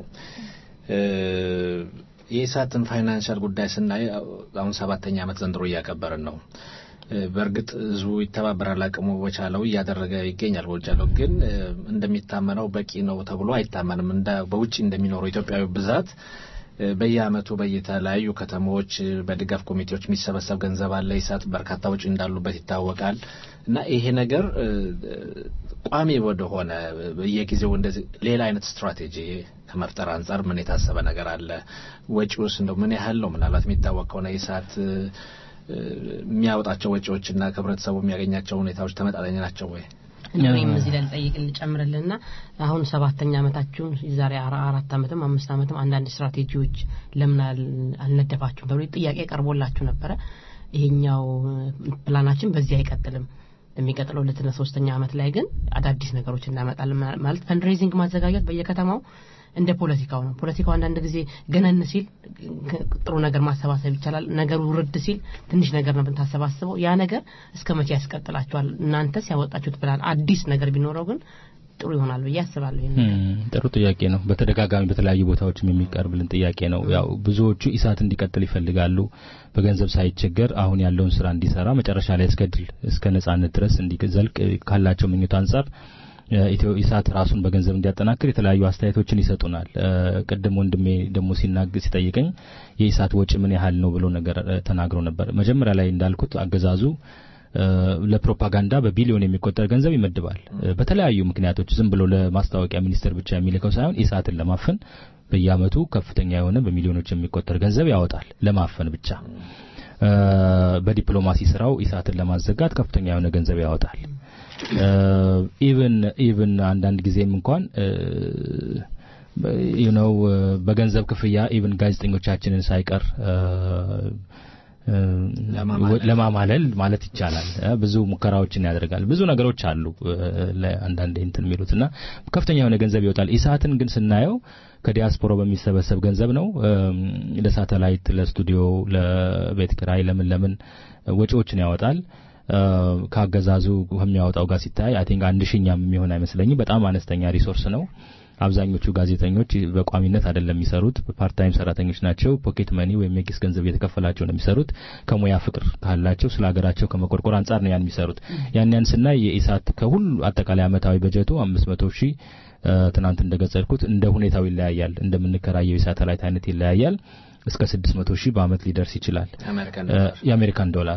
የኢሳትን ፋይናንሻል ጉዳይ ስናይ አሁን ሰባተኛ ዓመት ዘንድሮ እያከበርን ነው። በእርግጥ ህዝቡ ይተባበራል፣ አቅሙ በቻለው እያደረገ ይገኛል። በውጫለው ግን እንደሚታመነው በቂ ነው ተብሎ አይታመንም። እንደ በውጭ እንደሚኖረው ኢትዮጵያዊ ብዛት በየአመቱ በየተለያዩ ከተሞች በድጋፍ ኮሚቴዎች የሚሰበሰብ ገንዘብ አለ። ኢሳት በርካታ ወጪ እንዳሉበት ይታወቃል እና ይሄ ነገር ቋሚ ወደሆነ በየጊዜው እንደዚህ ሌላ አይነት ስትራቴጂ ከመፍጠር አንጻር ምን የታሰበ ነገር አለ? ወጪውስ እንደው ምን ያህል ነው? ምናልባት የሚታወቅ ከሆነ ኢሳት የሚያወጣቸው ወጪዎችና ከህብረተሰቡ የሚያገኛቸው ሁኔታዎች ተመጣጣኝ ናቸው ወይ? እኔም እዚህ ላይ ልጠይቅ ልጨምርልና አሁን ሰባተኛ አመታችሁን የዛሬ አራት አመትም አምስት አመትም አንዳንድ ስትራቴጂዎች ለምን አልነደፋችሁም ተብሎ ጥያቄ ቀርቦላችሁ ነበረ። ይሄኛው ፕላናችን በዚህ አይቀጥልም የሚቀጥለው ሁለትና ሶስተኛ አመት ላይ ግን አዳዲስ ነገሮች እናመጣለን ማለት ፈንድሬዚንግ ማዘጋጀት በየከተማው እንደ ፖለቲካው ነው። ፖለቲካው አንዳንድ ጊዜ ገነን ሲል ጥሩ ነገር ማሰባሰብ ይቻላል። ነገሩ ውርድ ሲል ትንሽ ነገር ነው ብታሰባስበው ያ ነገር እስከ መቼ ያስቀጥላቸዋል? እናንተስ ያወጣችሁት ፕላን አዲስ ነገር ቢኖረው ግን ጥሩ ይሆናል ብዬ አስባለሁ። ጥሩ ጥያቄ ነው። በተደጋጋሚ በተለያዩ ቦታዎችም የሚቀርብልን ጥያቄ ነው። ያው ብዙዎቹ ኢሳት እንዲቀጥል ይፈልጋሉ። በገንዘብ ሳይቸገር አሁን ያለውን ስራ እንዲሰራ መጨረሻ ላይ እስከ ድል እስከ ነጻነት ድረስ እንዲዘልቅ ካላቸው ምኞት አንጻር ኢትዮ ኢሳት ራሱን በገንዘብ እንዲያጠናክር የተለያዩ አስተያየቶችን ይሰጡናል። ቅድም ወንድሜ ደግሞ ሲናገር ሲጠይቀኝ የኢሳት ወጪ ምን ያህል ነው ብሎ ነገር ተናግሮ ነበር። መጀመሪያ ላይ እንዳልኩት አገዛዙ ለፕሮፓጋንዳ በቢሊዮን የሚቆጠር ገንዘብ ይመድባል። በተለያዩ ምክንያቶች ዝም ብሎ ለማስታወቂያ ሚኒስቴር ብቻ የሚልከው ሳይሆን ኢሳትን ለማፈን በየአመቱ ከፍተኛ የሆነ በሚሊዮኖች የሚቆጠር ገንዘብ ያወጣል ለማፈን ብቻ። በዲፕሎማሲ ስራው ኢሳትን ለማዘጋት ከፍተኛ የሆነ ገንዘብ ያወጣል። ኢቭን ኢቭን አንዳንድ ጊዜም እንኳን ዩ ነው በገንዘብ ክፍያ ኢቭን ጋዜጠኞቻችንን ሳይቀር ለማማለል ማለት ይቻላል። ብዙ ሙከራዎችን ያደርጋል። ብዙ ነገሮች አሉ ለአንዳንድ እንትን የሚሉትና ከፍተኛ የሆነ ገንዘብ ይወጣል። ኢሳትን ግን ስናየው ከዲያስፖራ በሚሰበሰብ ገንዘብ ነው ለሳተላይት፣ ለስቱዲዮ፣ ለቤት ኪራይ ለምን ለምን ወጪዎችን ያወጣል። ከአገዛዙ ከሚያወጣው ጋር ሲታይ አይ ቲንክ አንድ ሺኛም የሚሆን አይመስለኝም። በጣም አነስተኛ ሪሶርስ ነው። አብዛኞቹ ጋዜጠኞች በቋሚነት አይደለም የሚሰሩት፣ ፓርታይም ሰራተኞች ናቸው። ፖኬት መኒ ወይም የኪስ ገንዘብ እየተከፈላቸው ነው የሚሰሩት። ከሙያ ፍቅር ካላቸው ስለ ሀገራቸው ከመቆርቆር አንጻር ነው ያን የሚሰሩት። ያን ያን ስናይ የኢሳት ከሁሉ አጠቃላይ አመታዊ በጀቱ አምስት መቶ ሺህ ትናንት እንደገለጽኩት እንደ ሁኔታው ይለያያል። እንደምንከራየው የሳተላይት አይነት ይለያያል። እስከ ስድስት መቶ ሺህ በአመት ሊደርስ ይችላል የአሜሪካን ዶላር።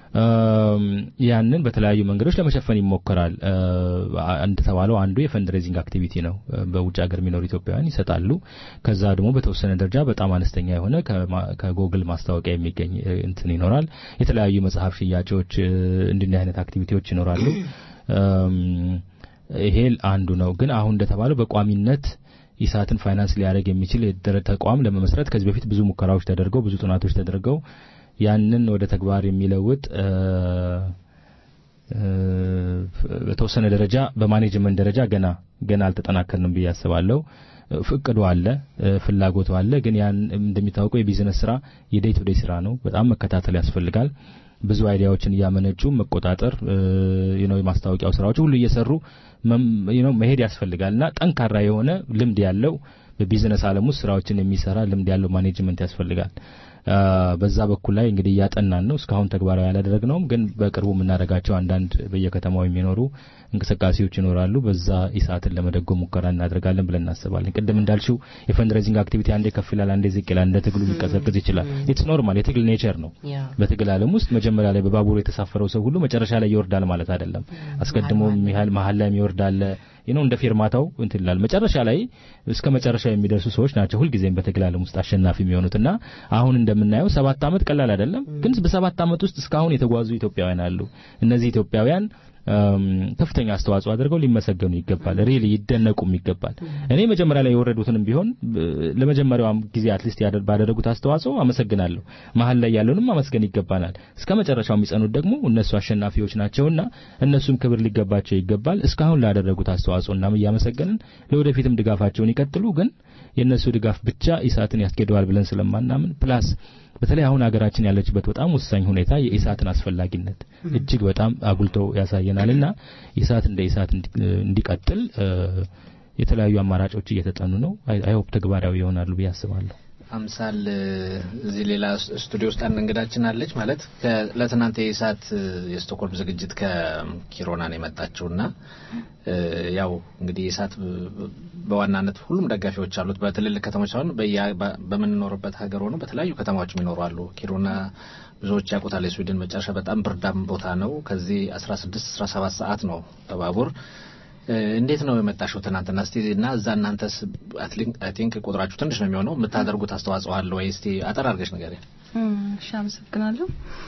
ያንን በተለያዩ መንገዶች ለመሸፈን ይሞከራል። እንደተባለው አንዱ የፈንድሬዚንግ አክቲቪቲ ነው። በውጭ ሀገር የሚኖሩ ኢትዮጵያውያን ይሰጣሉ። ከዛ ደግሞ በተወሰነ ደረጃ በጣም አነስተኛ የሆነ ከጎግል ማስታወቂያ የሚገኝ እንትን ይኖራል። የተለያዩ መጽሐፍ ሽያጮች፣ እንዲህ አይነት አክቲቪቲዎች ይኖራሉ። ይሄ አንዱ ነው። ግን አሁን እንደተባለው በቋሚነት ኢሳትን ፋይናንስ ሊያደርግ የሚችል ተቋም ለመመስረት ከዚህ በፊት ብዙ ሙከራዎች ተደርገው ብዙ ጥናቶች ተደርገው ያንን ወደ ተግባር የሚለውጥ በተወሰነ ደረጃ በማኔጅመንት ደረጃ ገና ገና አልተጠናከርንም ብዬ አስባለሁ። ፍቅዱ አለ፣ ፍላጎቱ አለ። ግን ያን እንደሚታወቀው የቢዝነስ ስራ የዴይ ቱ ዴይ ስራ ነው። በጣም መከታተል ያስፈልጋል። ብዙ አይዲያዎችን እያመነጩ መቆጣጠር ነው የማስታወቂያው ስራዎች ሁሉ እየሰሩ ነው መሄድ ያስፈልጋል እና ጠንካራ የሆነ ልምድ ያለው በቢዝነስ ዓለም ውስጥ ስራዎችን የሚሰራ ልምድ ያለው ማኔጅመንት ያስፈልጋል። በዛ በኩል ላይ እንግዲህ እያጠናን ነው። እስካሁን ተግባራዊ ያላደረግነውም፣ ግን በቅርቡ የምናደርጋቸው አንዳንድ በየከተማው የሚኖሩ እንቅስቃሴዎች ይኖራሉ። በዛ ኢሳትን ለመደጎም ሙከራ እናደርጋለን ብለን እናስባለን። ቅድም እንዳልሽው የፈንድሬዚንግ አክቲቪቲ አንዴ ከፍ ይላል፣ አንዴ ዝቅ ይላል። እንደ ትግሉ ሊቀዘቅዝ ይችላል። ኢትስ ኖርማል፣ የትግል ኔቸር ነው። በትግል ዓለም ውስጥ መጀመሪያ ላይ በባቡር የተሳፈረው ሰው ሁሉ መጨረሻ ላይ ይወርዳል ማለት አይደለም። አስቀድሞ መሀል ላይ ይወርዳል ነው እንደ ፌርማታው እንትን ይላል። መጨረሻ ላይ እስከ መጨረሻው የሚደርሱ ሰዎች ናቸው ሁልጊዜም በትግል ዓለም ውስጥ አሸናፊ የሚሆኑትና አሁን እንደምናየው ሰባት ዓመት ቀላል አይደለም። ግን በሰባት ዓመት ውስጥ እስካሁን የተጓዙ ኢትዮጵያውያን አሉ። እነዚህ ኢትዮጵያውያን ከፍተኛ አስተዋጽኦ አድርገው ሊመሰገኑ ይገባል። ሪሊ ይደነቁም ይገባል። እኔ መጀመሪያ ላይ የወረዱትንም ቢሆን ለመጀመሪያው ጊዜ አትሊስት ባደረጉት አስተዋጽኦ አመሰግናለሁ። መሀል ላይ ያለውንም አመስገን ይገባናል። እስከ መጨረሻው የሚጸኑት ደግሞ እነሱ አሸናፊዎች ናቸውና እነሱም ክብር ሊገባቸው ይገባል። እስካሁን ላደረጉት አስተዋጽኦ እናም እያመሰገንን ለወደፊትም ድጋፋቸውን ይቀጥሉ። ግን የእነሱ ድጋፍ ብቻ ኢሳትን ያስኬደዋል ብለን ስለማናምን ፕላስ በተለይ አሁን ሀገራችን ያለችበት በጣም ወሳኝ ሁኔታ የኢሳትን አስፈላጊነት እጅግ በጣም አጉልቶ ያሳየናልና ኢሳት እንደ ኢሳት እንዲቀጥል የተለያዩ አማራጮች እየተጠኑ ነው። አይሆፕ ተግባራዊ ይሆናሉ ብዬ አስባለሁ። አምሳል እዚህ ሌላ ስቱዲዮ ውስጥ አንድ እንግዳችን አለች። ማለት ለትናንት የኢሳት የስቶኮልም ዝግጅት ከኪሮና ነው የመጣችውና ያው እንግዲህ ኢሳት በዋናነት ሁሉም ደጋፊዎች አሉት። በትልልቅ ከተሞች ሳይሆን በምንኖርበት ሀገር ሆኖ በተለያዩ ከተማዎች የሚኖሩ አሉ። ኪሮና ብዙዎች ያውቁታል። የስዊድን መጨረሻ በጣም ብርዳም ቦታ ነው። ከዚህ 16 17 ሰዓት ነው በባቡር እንዴት ነው የመጣሽው ትናንትና? እስቲ እና እዛ እናንተስ አይ ቲንክ ቁጥራችሁ ትንሽ ነው የሚሆነው የምታደርጉት አስተዋጽኦ አለ ወይ? እስቲ አጠር አድርገሽ ንገሪኝ። እሺ፣ አመሰግናለሁ።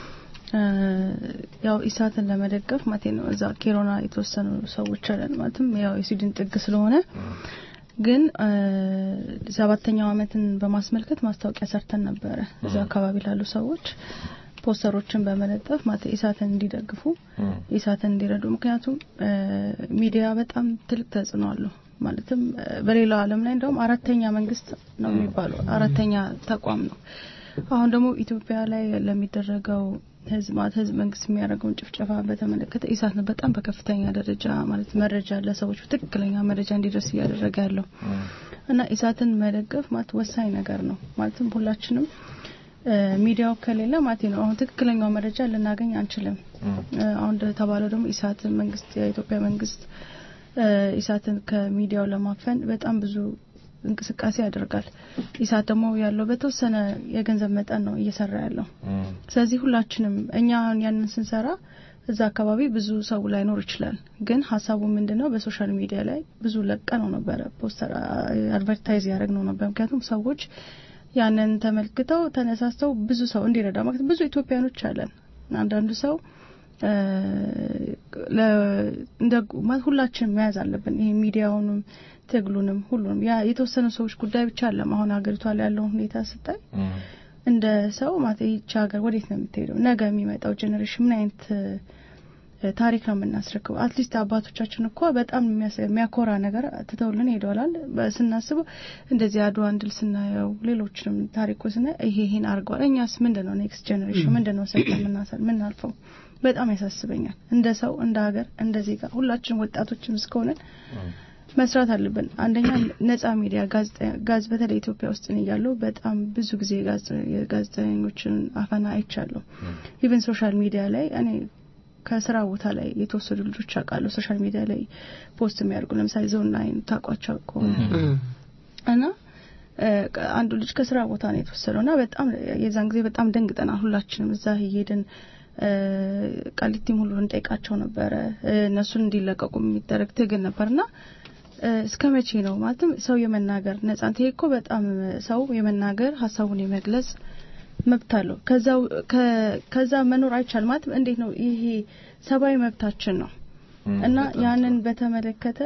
ያው ኢሳትን ለመደገፍ ማለቴ ነው እዛ ኬሮና የተወሰኑ ሰዎች አለን ማለትም ያው የስዊድን ጥግ ስለሆነ ግን ሰባተኛው ዓመትን በማስመልከት ማስታወቂያ ሰርተን ነበረ እዛ አካባቢ ላሉ ሰዎች ፖስተሮችን በመለጠፍ ማለት ኢሳትን እንዲደግፉ ኢሳትን እንዲረዱ። ምክንያቱም ሚዲያ በጣም ትልቅ ተጽዕኖ አለው። ማለትም በሌላው ዓለም ላይ እንደውም አራተኛ መንግስት ነው የሚባለው አራተኛ ተቋም ነው። አሁን ደግሞ ኢትዮጵያ ላይ ለሚደረገው ህዝብ ማለት ህዝብ መንግስት የሚያደርገውን ጭፍጨፋ በተመለከተ ኢሳት ነው በጣም በከፍተኛ ደረጃ ማለት መረጃ ለሰዎች ትክክለኛ መረጃ እንዲደርስ እያደረገ ያለው እና ኢሳትን መደገፍ ማለት ወሳኝ ነገር ነው። ማለትም ሁላችንም ሚዲያው ከሌለ ማለት ነው አሁን ትክክለኛው መረጃ ልናገኝ አንችልም። አሁን እንደተባለው ደግሞ ኢሳት መንግስት የኢትዮጵያ መንግስት ኢሳትን ከሚዲያው ለማፈን በጣም ብዙ እንቅስቃሴ ያደርጋል። ኢሳት ደግሞ ያለው በተወሰነ የገንዘብ መጠን ነው እየሰራ ያለው። ስለዚህ ሁላችንም እኛ ያንን ስንሰራ እዛ አካባቢ ብዙ ሰው ላይኖር ይችላል። ግን ሀሳቡ ምንድነው? በሶሻል ሚዲያ ላይ ብዙ ለቀ ነው ነበረ ፖስተር አድቨርታይዝ ያደረግ ነው ነበር። ምክንያቱም ሰዎች ያንን ተመልክተው ተነሳስተው ብዙ ሰው እንዲረዳ ማለት ብዙ ኢትዮጵያኖች አለን። አንዳንዱ ሰው እንደ ሁላችንም መያዝ አለብን። ይሄ ሚዲያውንም ትግሉንም ሁሉንም ያ የተወሰኑ ሰዎች ጉዳይ ብቻ አለም። አሁን ሀገሪቷ ላይ ያለውን ሁኔታ ስታይ እንደ ሰው ማለት ይህች ሀገር ወዴት ነው የምትሄደው? ነገ የሚመጣው ጄኔሬሽን ምን አይነት ታሪክ ነው የምናስረክበው? አትሊስት አባቶቻችን እኮ በጣም የሚያኮራ ነገር ትተውልን ሄደዋላል። ስናስበው እንደዚህ አድዋን ድል ስናየው ሌሎችንም ታሪኮች ስናየው ይሄ ይሄን አድርገዋል። እኛስ ምንድን ነው ኔክስት ጄኔሬሽን ምንድን ነው ሰጥ የምናሳል ምናልፈው? በጣም ያሳስበኛል። እንደ ሰው እንደ ሀገር እንደ ዜጋ ሁላችን ወጣቶችም እስከሆነን መስራት አለብን። አንደኛ ነጻ ሚዲያ ጋዝ በተለይ ኢትዮጵያ ውስጥ እያለሁ በጣም ብዙ ጊዜ የጋዜጠኞችን አፈና አይቻለሁ። ኢቨን ሶሻል ሚዲያ ላይ እኔ ከስራ ቦታ ላይ የተወሰዱ ልጆች አውቃለሁ። ሶሻል ሚዲያ ላይ ፖስት የሚያደርጉ ለምሳሌ ዞን ናይን ታውቋቸው ከሆነ እና አንዱ ልጅ ከስራ ቦታ ነው የተወሰደው እና በጣም የዛን ጊዜ በጣም ደንግጠናል። ሁላችንም እዛ እየሄድን ቃሊቲም ሁሉ እንጠይቃቸው ነበረ። እነሱን እንዲለቀቁ የሚደረግ ትግል ነበርና እስከ መቼ ነው ማለትም ሰው የመናገር ነጻነት ይሄ እኮ በጣም ሰው የመናገር ሀሳቡን የመግለጽ መብት አለው። ከዛው ከዛ መኖር አይቻል ማለት እንዴት ነው ይሄ ሰብአዊ መብታችን ነው እና ያንን በተመለከተ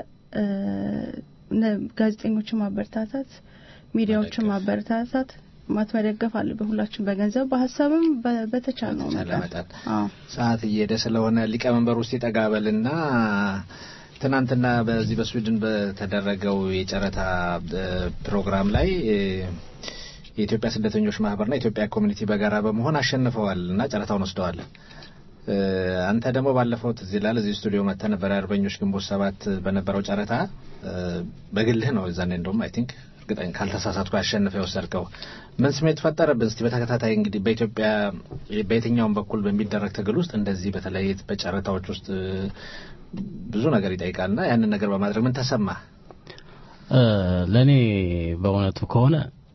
ጋዜጠኞችን ማበረታታት፣ ሚዲያዎችን ማበረታታት ማት መደገፍ አለብን። ሁላችን በገንዘብ በሀሳብም በተቻለው መጠን ሰዓት እየሄደ ስለሆነ ሊቀመንበር ውስጥ ይጠጋበልና ትናንትና በዚህ በስዊድን በተደረገው የጨረታ ፕሮግራም ላይ የኢትዮጵያ ስደተኞች ማህበርና የኢትዮጵያ ኮሚኒቲ በጋራ በመሆን አሸንፈዋል እና ጨረታውን ወስደዋል። አንተ ደግሞ ባለፈው ትዝ ይላል እዚህ ስቱዲዮ መጥተህ ነበር። የአርበኞች ግንቦት ሰባት በነበረው ጨረታ በግልህ ነው እዛኔ እንደውም አይ ቲንክ እርግጠኛ ካልተሳሳትኩ ያሸንፈ የወሰድከው ምን ስሜት ፈጠረብን? እስቲ በተከታታይ እንግዲህ በኢትዮጵያ በየትኛውም በኩል በሚደረግ ትግል ውስጥ እንደዚህ በተለይ በጨረታዎች ውስጥ ብዙ ነገር ይጠይቃልና ያንን ነገር በማድረግ ምን ተሰማ? ለእኔ በእውነቱ ከሆነ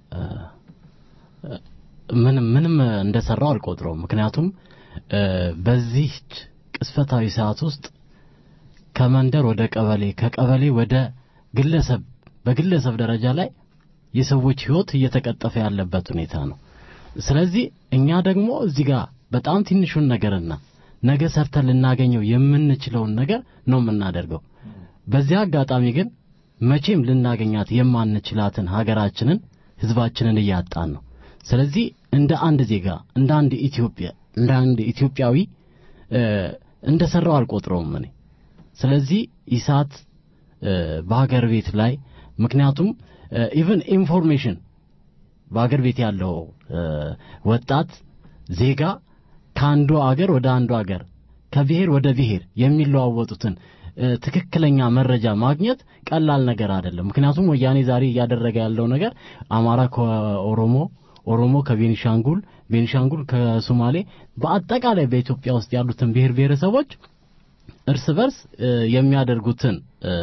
ምንም ምንም እንደሰራው አልቆጥረውም። ምክንያቱም በዚህ ቅስፈታዊ ሰዓት ውስጥ ከመንደር ወደ ቀበሌ ከቀበሌ ወደ ግለሰብ በግለሰብ ደረጃ ላይ የሰዎች ህይወት እየተቀጠፈ ያለበት ሁኔታ ነው። ስለዚህ እኛ ደግሞ እዚህ ጋር በጣም ትንሹን ነገርና ነገ ሰርተን ልናገኘው የምንችለውን ነገር ነው የምናደርገው። በዚህ አጋጣሚ ግን መቼም ልናገኛት የማንችላትን ሀገራችንን ህዝባችንን እያጣን ነው። ስለዚህ እንደ አንድ ዜጋ እንደ አንድ ኢትዮጵያ እንደ አንድ ኢትዮጵያዊ እንደ ሰራው አልቆጥረውም እኔ። ስለዚህ ኢሳት በሀገር ቤት ላይ ምክንያቱም ኢቭን ኢንፎርሜሽን በሀገር ቤት ያለው ወጣት ዜጋ ከአንዱ አገር ወደ አንዱ አገር ከብሔር ወደ ብሔር የሚለዋወጡትን ትክክለኛ መረጃ ማግኘት ቀላል ነገር አይደለም። ምክንያቱም ወያኔ ዛሬ እያደረገ ያለው ነገር አማራ ከኦሮሞ ኦሮሞ ከቤኒሻንጉል ቤኒሻንጉል ከሶማሌ በአጠቃላይ በኢትዮጵያ ውስጥ ያሉትን ብሔር ብሔረሰቦች እርስ በርስ የሚያደርጉትን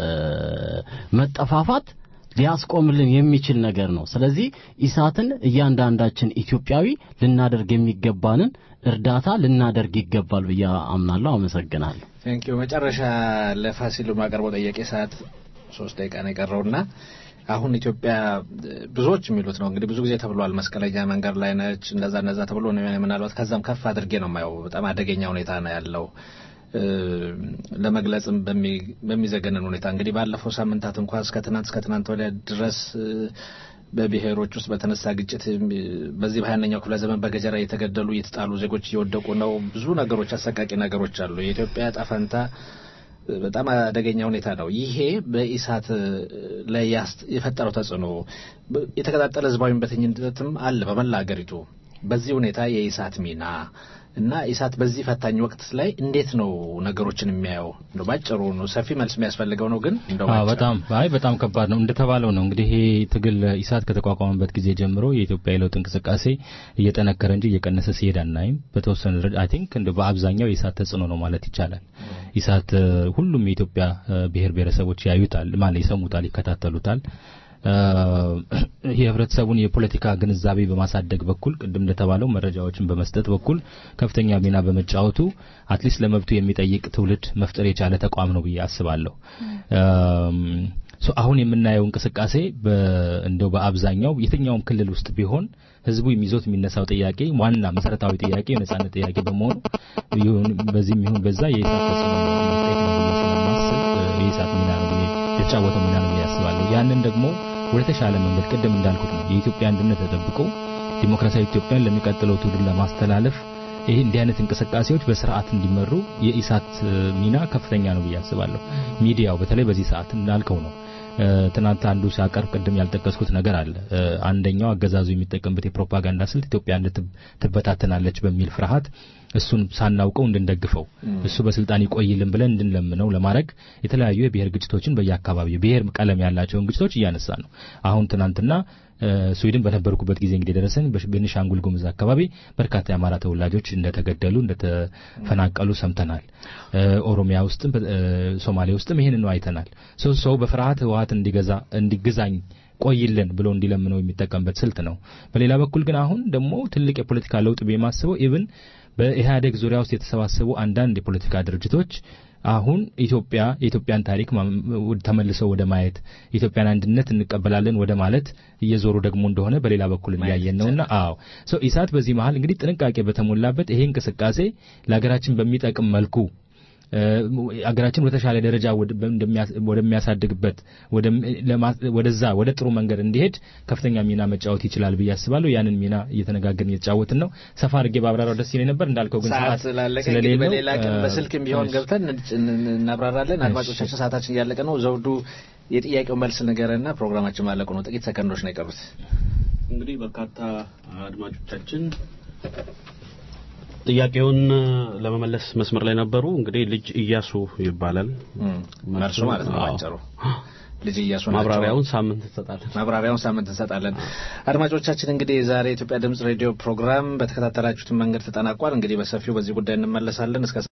መጠፋፋት ሊያስቆምልን የሚችል ነገር ነው። ስለዚህ ኢሳትን እያንዳንዳችን ኢትዮጵያዊ ልናደርግ የሚገባንን እርዳታ ልናደርግ ይገባል ብዬ አምናለሁ። አመሰግናለሁ። ቴንኪዩ። መጨረሻ ለፋሲሉ ማቀርበው ጥያቄ ሰዓት ሶስት ደቂቃ ነው የቀረውና አሁን ኢትዮጵያ ብዙዎች የሚሉት ነው እንግዲህ ብዙ ጊዜ ተብሏል። መስቀለኛ መንገድ ላይ ነች፣ እንደዛ እንደዛ ተብሎ ነው ምናልባት ከዛም ከፍ አድርጌ ነው የማየው። በጣም አደገኛ ሁኔታ ነው ያለው ለመግለጽም በሚዘገንን ሁኔታ እንግዲህ ባለፈው ሳምንታት እንኳን እስከ ትናንት እስከ ትናንት ወዲያ ድረስ በብሔሮች ውስጥ በተነሳ ግጭት በዚህ በሀያኛው ክፍለ ዘመን በገጀራ እየተገደሉ እየተጣሉ ዜጎች እየወደቁ ነው። ብዙ ነገሮች፣ አሰቃቂ ነገሮች አሉ። የኢትዮጵያ ዕጣ ፈንታ በጣም አደገኛ ሁኔታ ነው። ይሄ በኢሳት ላይ የፈጠረው ተጽዕኖ የተቀጣጠለ ህዝባዊ እምቢተኝነትም አለ በመላ ሀገሪቱ። በዚህ ሁኔታ የኢሳት ሚና እና ኢሳት በዚህ ፈታኝ ወቅት ላይ እንዴት ነው ነገሮችን የሚያየው? እንደው ባጭሩ ነው፣ ሰፊ መልስ የሚያስፈልገው ነው። ግን እንደው በጣም አይ በጣም ከባድ ነው። እንደተባለው ነው እንግዲህ ይሄ ትግል ኢሳት ከተቋቋመበት ጊዜ ጀምሮ የኢትዮጵያ የለውጥ እንቅስቃሴ እየጠነከረ እንጂ እየቀነሰ ሲሄድ አናይም። በተወሰነ ደረጃ አይ ቲንክ እንደ በአብዛኛው የኢሳት ተጽዕኖ ነው ማለት ይቻላል። ኢሳት ሁሉም የኢትዮጵያ ብሔር ብሔረሰቦች ያዩታል፣ ማለት ይሰሙታል፣ ይከታተሉታል። የህብረተሰቡን የፖለቲካ ግንዛቤ በማሳደግ በኩል ቅድም እንደተባለው መረጃዎችን በመስጠት በኩል ከፍተኛ ሚና በመጫወቱ አትሊስት ለመብቱ የሚጠይቅ ትውልድ መፍጠር የቻለ ተቋም ነው ብዬ አስባለሁ። አሁን የምናየው እንቅስቃሴ እንደው በአብዛኛው የትኛውም ክልል ውስጥ ቢሆን ህዝቡ የሚዞት የሚነሳው ጥያቄ ዋና መሰረታዊ ጥያቄ የነጻነት ጥያቄ በመሆኑ በዚህም ይሁን በዛ የኢሳት ተጽዕኖ መጠየቅ ነው ብዬ ስለማስብ የኢሳት ሚና ነው ብዬ የተጫወተው ሚና ነው ብዬ አስባለሁ። ያንን ደግሞ ወደ ተሻለ መንገድ ቅድም እንዳልኩት ነው የኢትዮጵያ አንድነት ተጠብቆ ዲሞክራሲያዊ ኢትዮጵያን ለሚቀጥለው ትውልድ ለማስተላለፍ ይህ እንዲህ አይነት እንቅስቃሴዎች በስርዓት እንዲመሩ የኢሳት ሚና ከፍተኛ ነው ብዬ አስባለሁ። ሚዲያው በተለይ በዚህ ሰዓት እንዳልከው ነው። ትናንት አንዱ ሲያቀርብ ቅድም ያልጠቀስኩት ነገር አለ። አንደኛው አገዛዙ የሚጠቀምበት የፕሮፓጋንዳ ስልት ኢትዮጵያ ትበታተናለች በሚል ፍርሃት እሱን ሳናውቀው እንድንደግፈው እሱ በስልጣን ይቆይልን ብለን እንድንለምነው ለማድረግ የተለያዩ የብሔር ግጭቶችን በየአካባቢው ብሔር ቀለም ያላቸውን ግጭቶች እያነሳ ነው። አሁን ትናንትና ስዊድን በነበርኩበት ጊዜ እንግዲህ ደረሰን በቤኒሻንጉል ጉሙዝ አካባቢ በርካታ የአማራ ተወላጆች እንደተገደሉ እንደተፈናቀሉ ሰምተናል። ኦሮሚያ ውስጥም ሶማሌ ውስጥም ይህንን አይተናል። ሰው ሰው በፍርሃት ህወሓት እንዲገዛ እንዲግዛኝ ቆይልን ብሎ እንዲለምነው የሚጠቀምበት ስልት ነው። በሌላ በኩል ግን አሁን ደግሞ ትልቅ የፖለቲካ ለውጥ የማስበው ኢብን በኢህአዴግ ዙሪያ ውስጥ የተሰባሰቡ አንዳንድ የፖለቲካ ድርጅቶች አሁን ኢትዮጵያ የኢትዮጵያን ታሪክ ተመልሰው ወደ ማየት የኢትዮጵያን አንድነት እንቀበላለን ወደ ማለት እየዞሩ ደግሞ እንደሆነ በሌላ በኩል እያየን ነውና፣ አዎ ሶ ኢሳት በዚህ መሀል እንግዲህ ጥንቃቄ በተሞላበት ይሄ እንቅስቃሴ ለሀገራችን በሚጠቅም መልኩ አገራችን ወደ ተሻለ ደረጃ ወደሚያሳድግበት ወደዛ ወደ ጥሩ መንገድ እንዲሄድ ከፍተኛ ሚና መጫወት ይችላል ብዬ አስባለሁ። ያንን ሚና እየተነጋገርን እየተጫወትን ነው። ሰፋ አድርጌ ባብራራው ደስ ይለኝ ነበር። እንዳልከው ግን ሰዓት ስለሌለ በሌላ ቀን በስልክም ቢሆን ገብተን እናብራራለን። አድማጮቻችን ሰዓታችን እያለቀ ነው። ዘውዱ የጥያቄው መልስ ንገረና ፕሮግራማችን ማለቁ ነው። ጥቂት ሰከንዶች ነው የቀሩት። እንግዲህ በርካታ አድማጮቻችን ጥያቄውን ለመመለስ መስመር ላይ ነበሩ። እንግዲህ ልጅ እያሱ ይባላል መርሱ ማለት ነው ባጭሩ። ልጅ እያሱ ማብራሪያውን ሳምንት እንሰጣለን። ማብራሪያውን ሳምንት እንሰጣለን። አድማጮቻችን እንግዲህ የዛሬ የኢትዮጵያ ድምጽ ሬዲዮ ፕሮግራም በተከታተላችሁትን መንገድ ተጠናቋል። እንግዲህ በሰፊው በዚህ ጉዳይ እንመለሳለን እስከ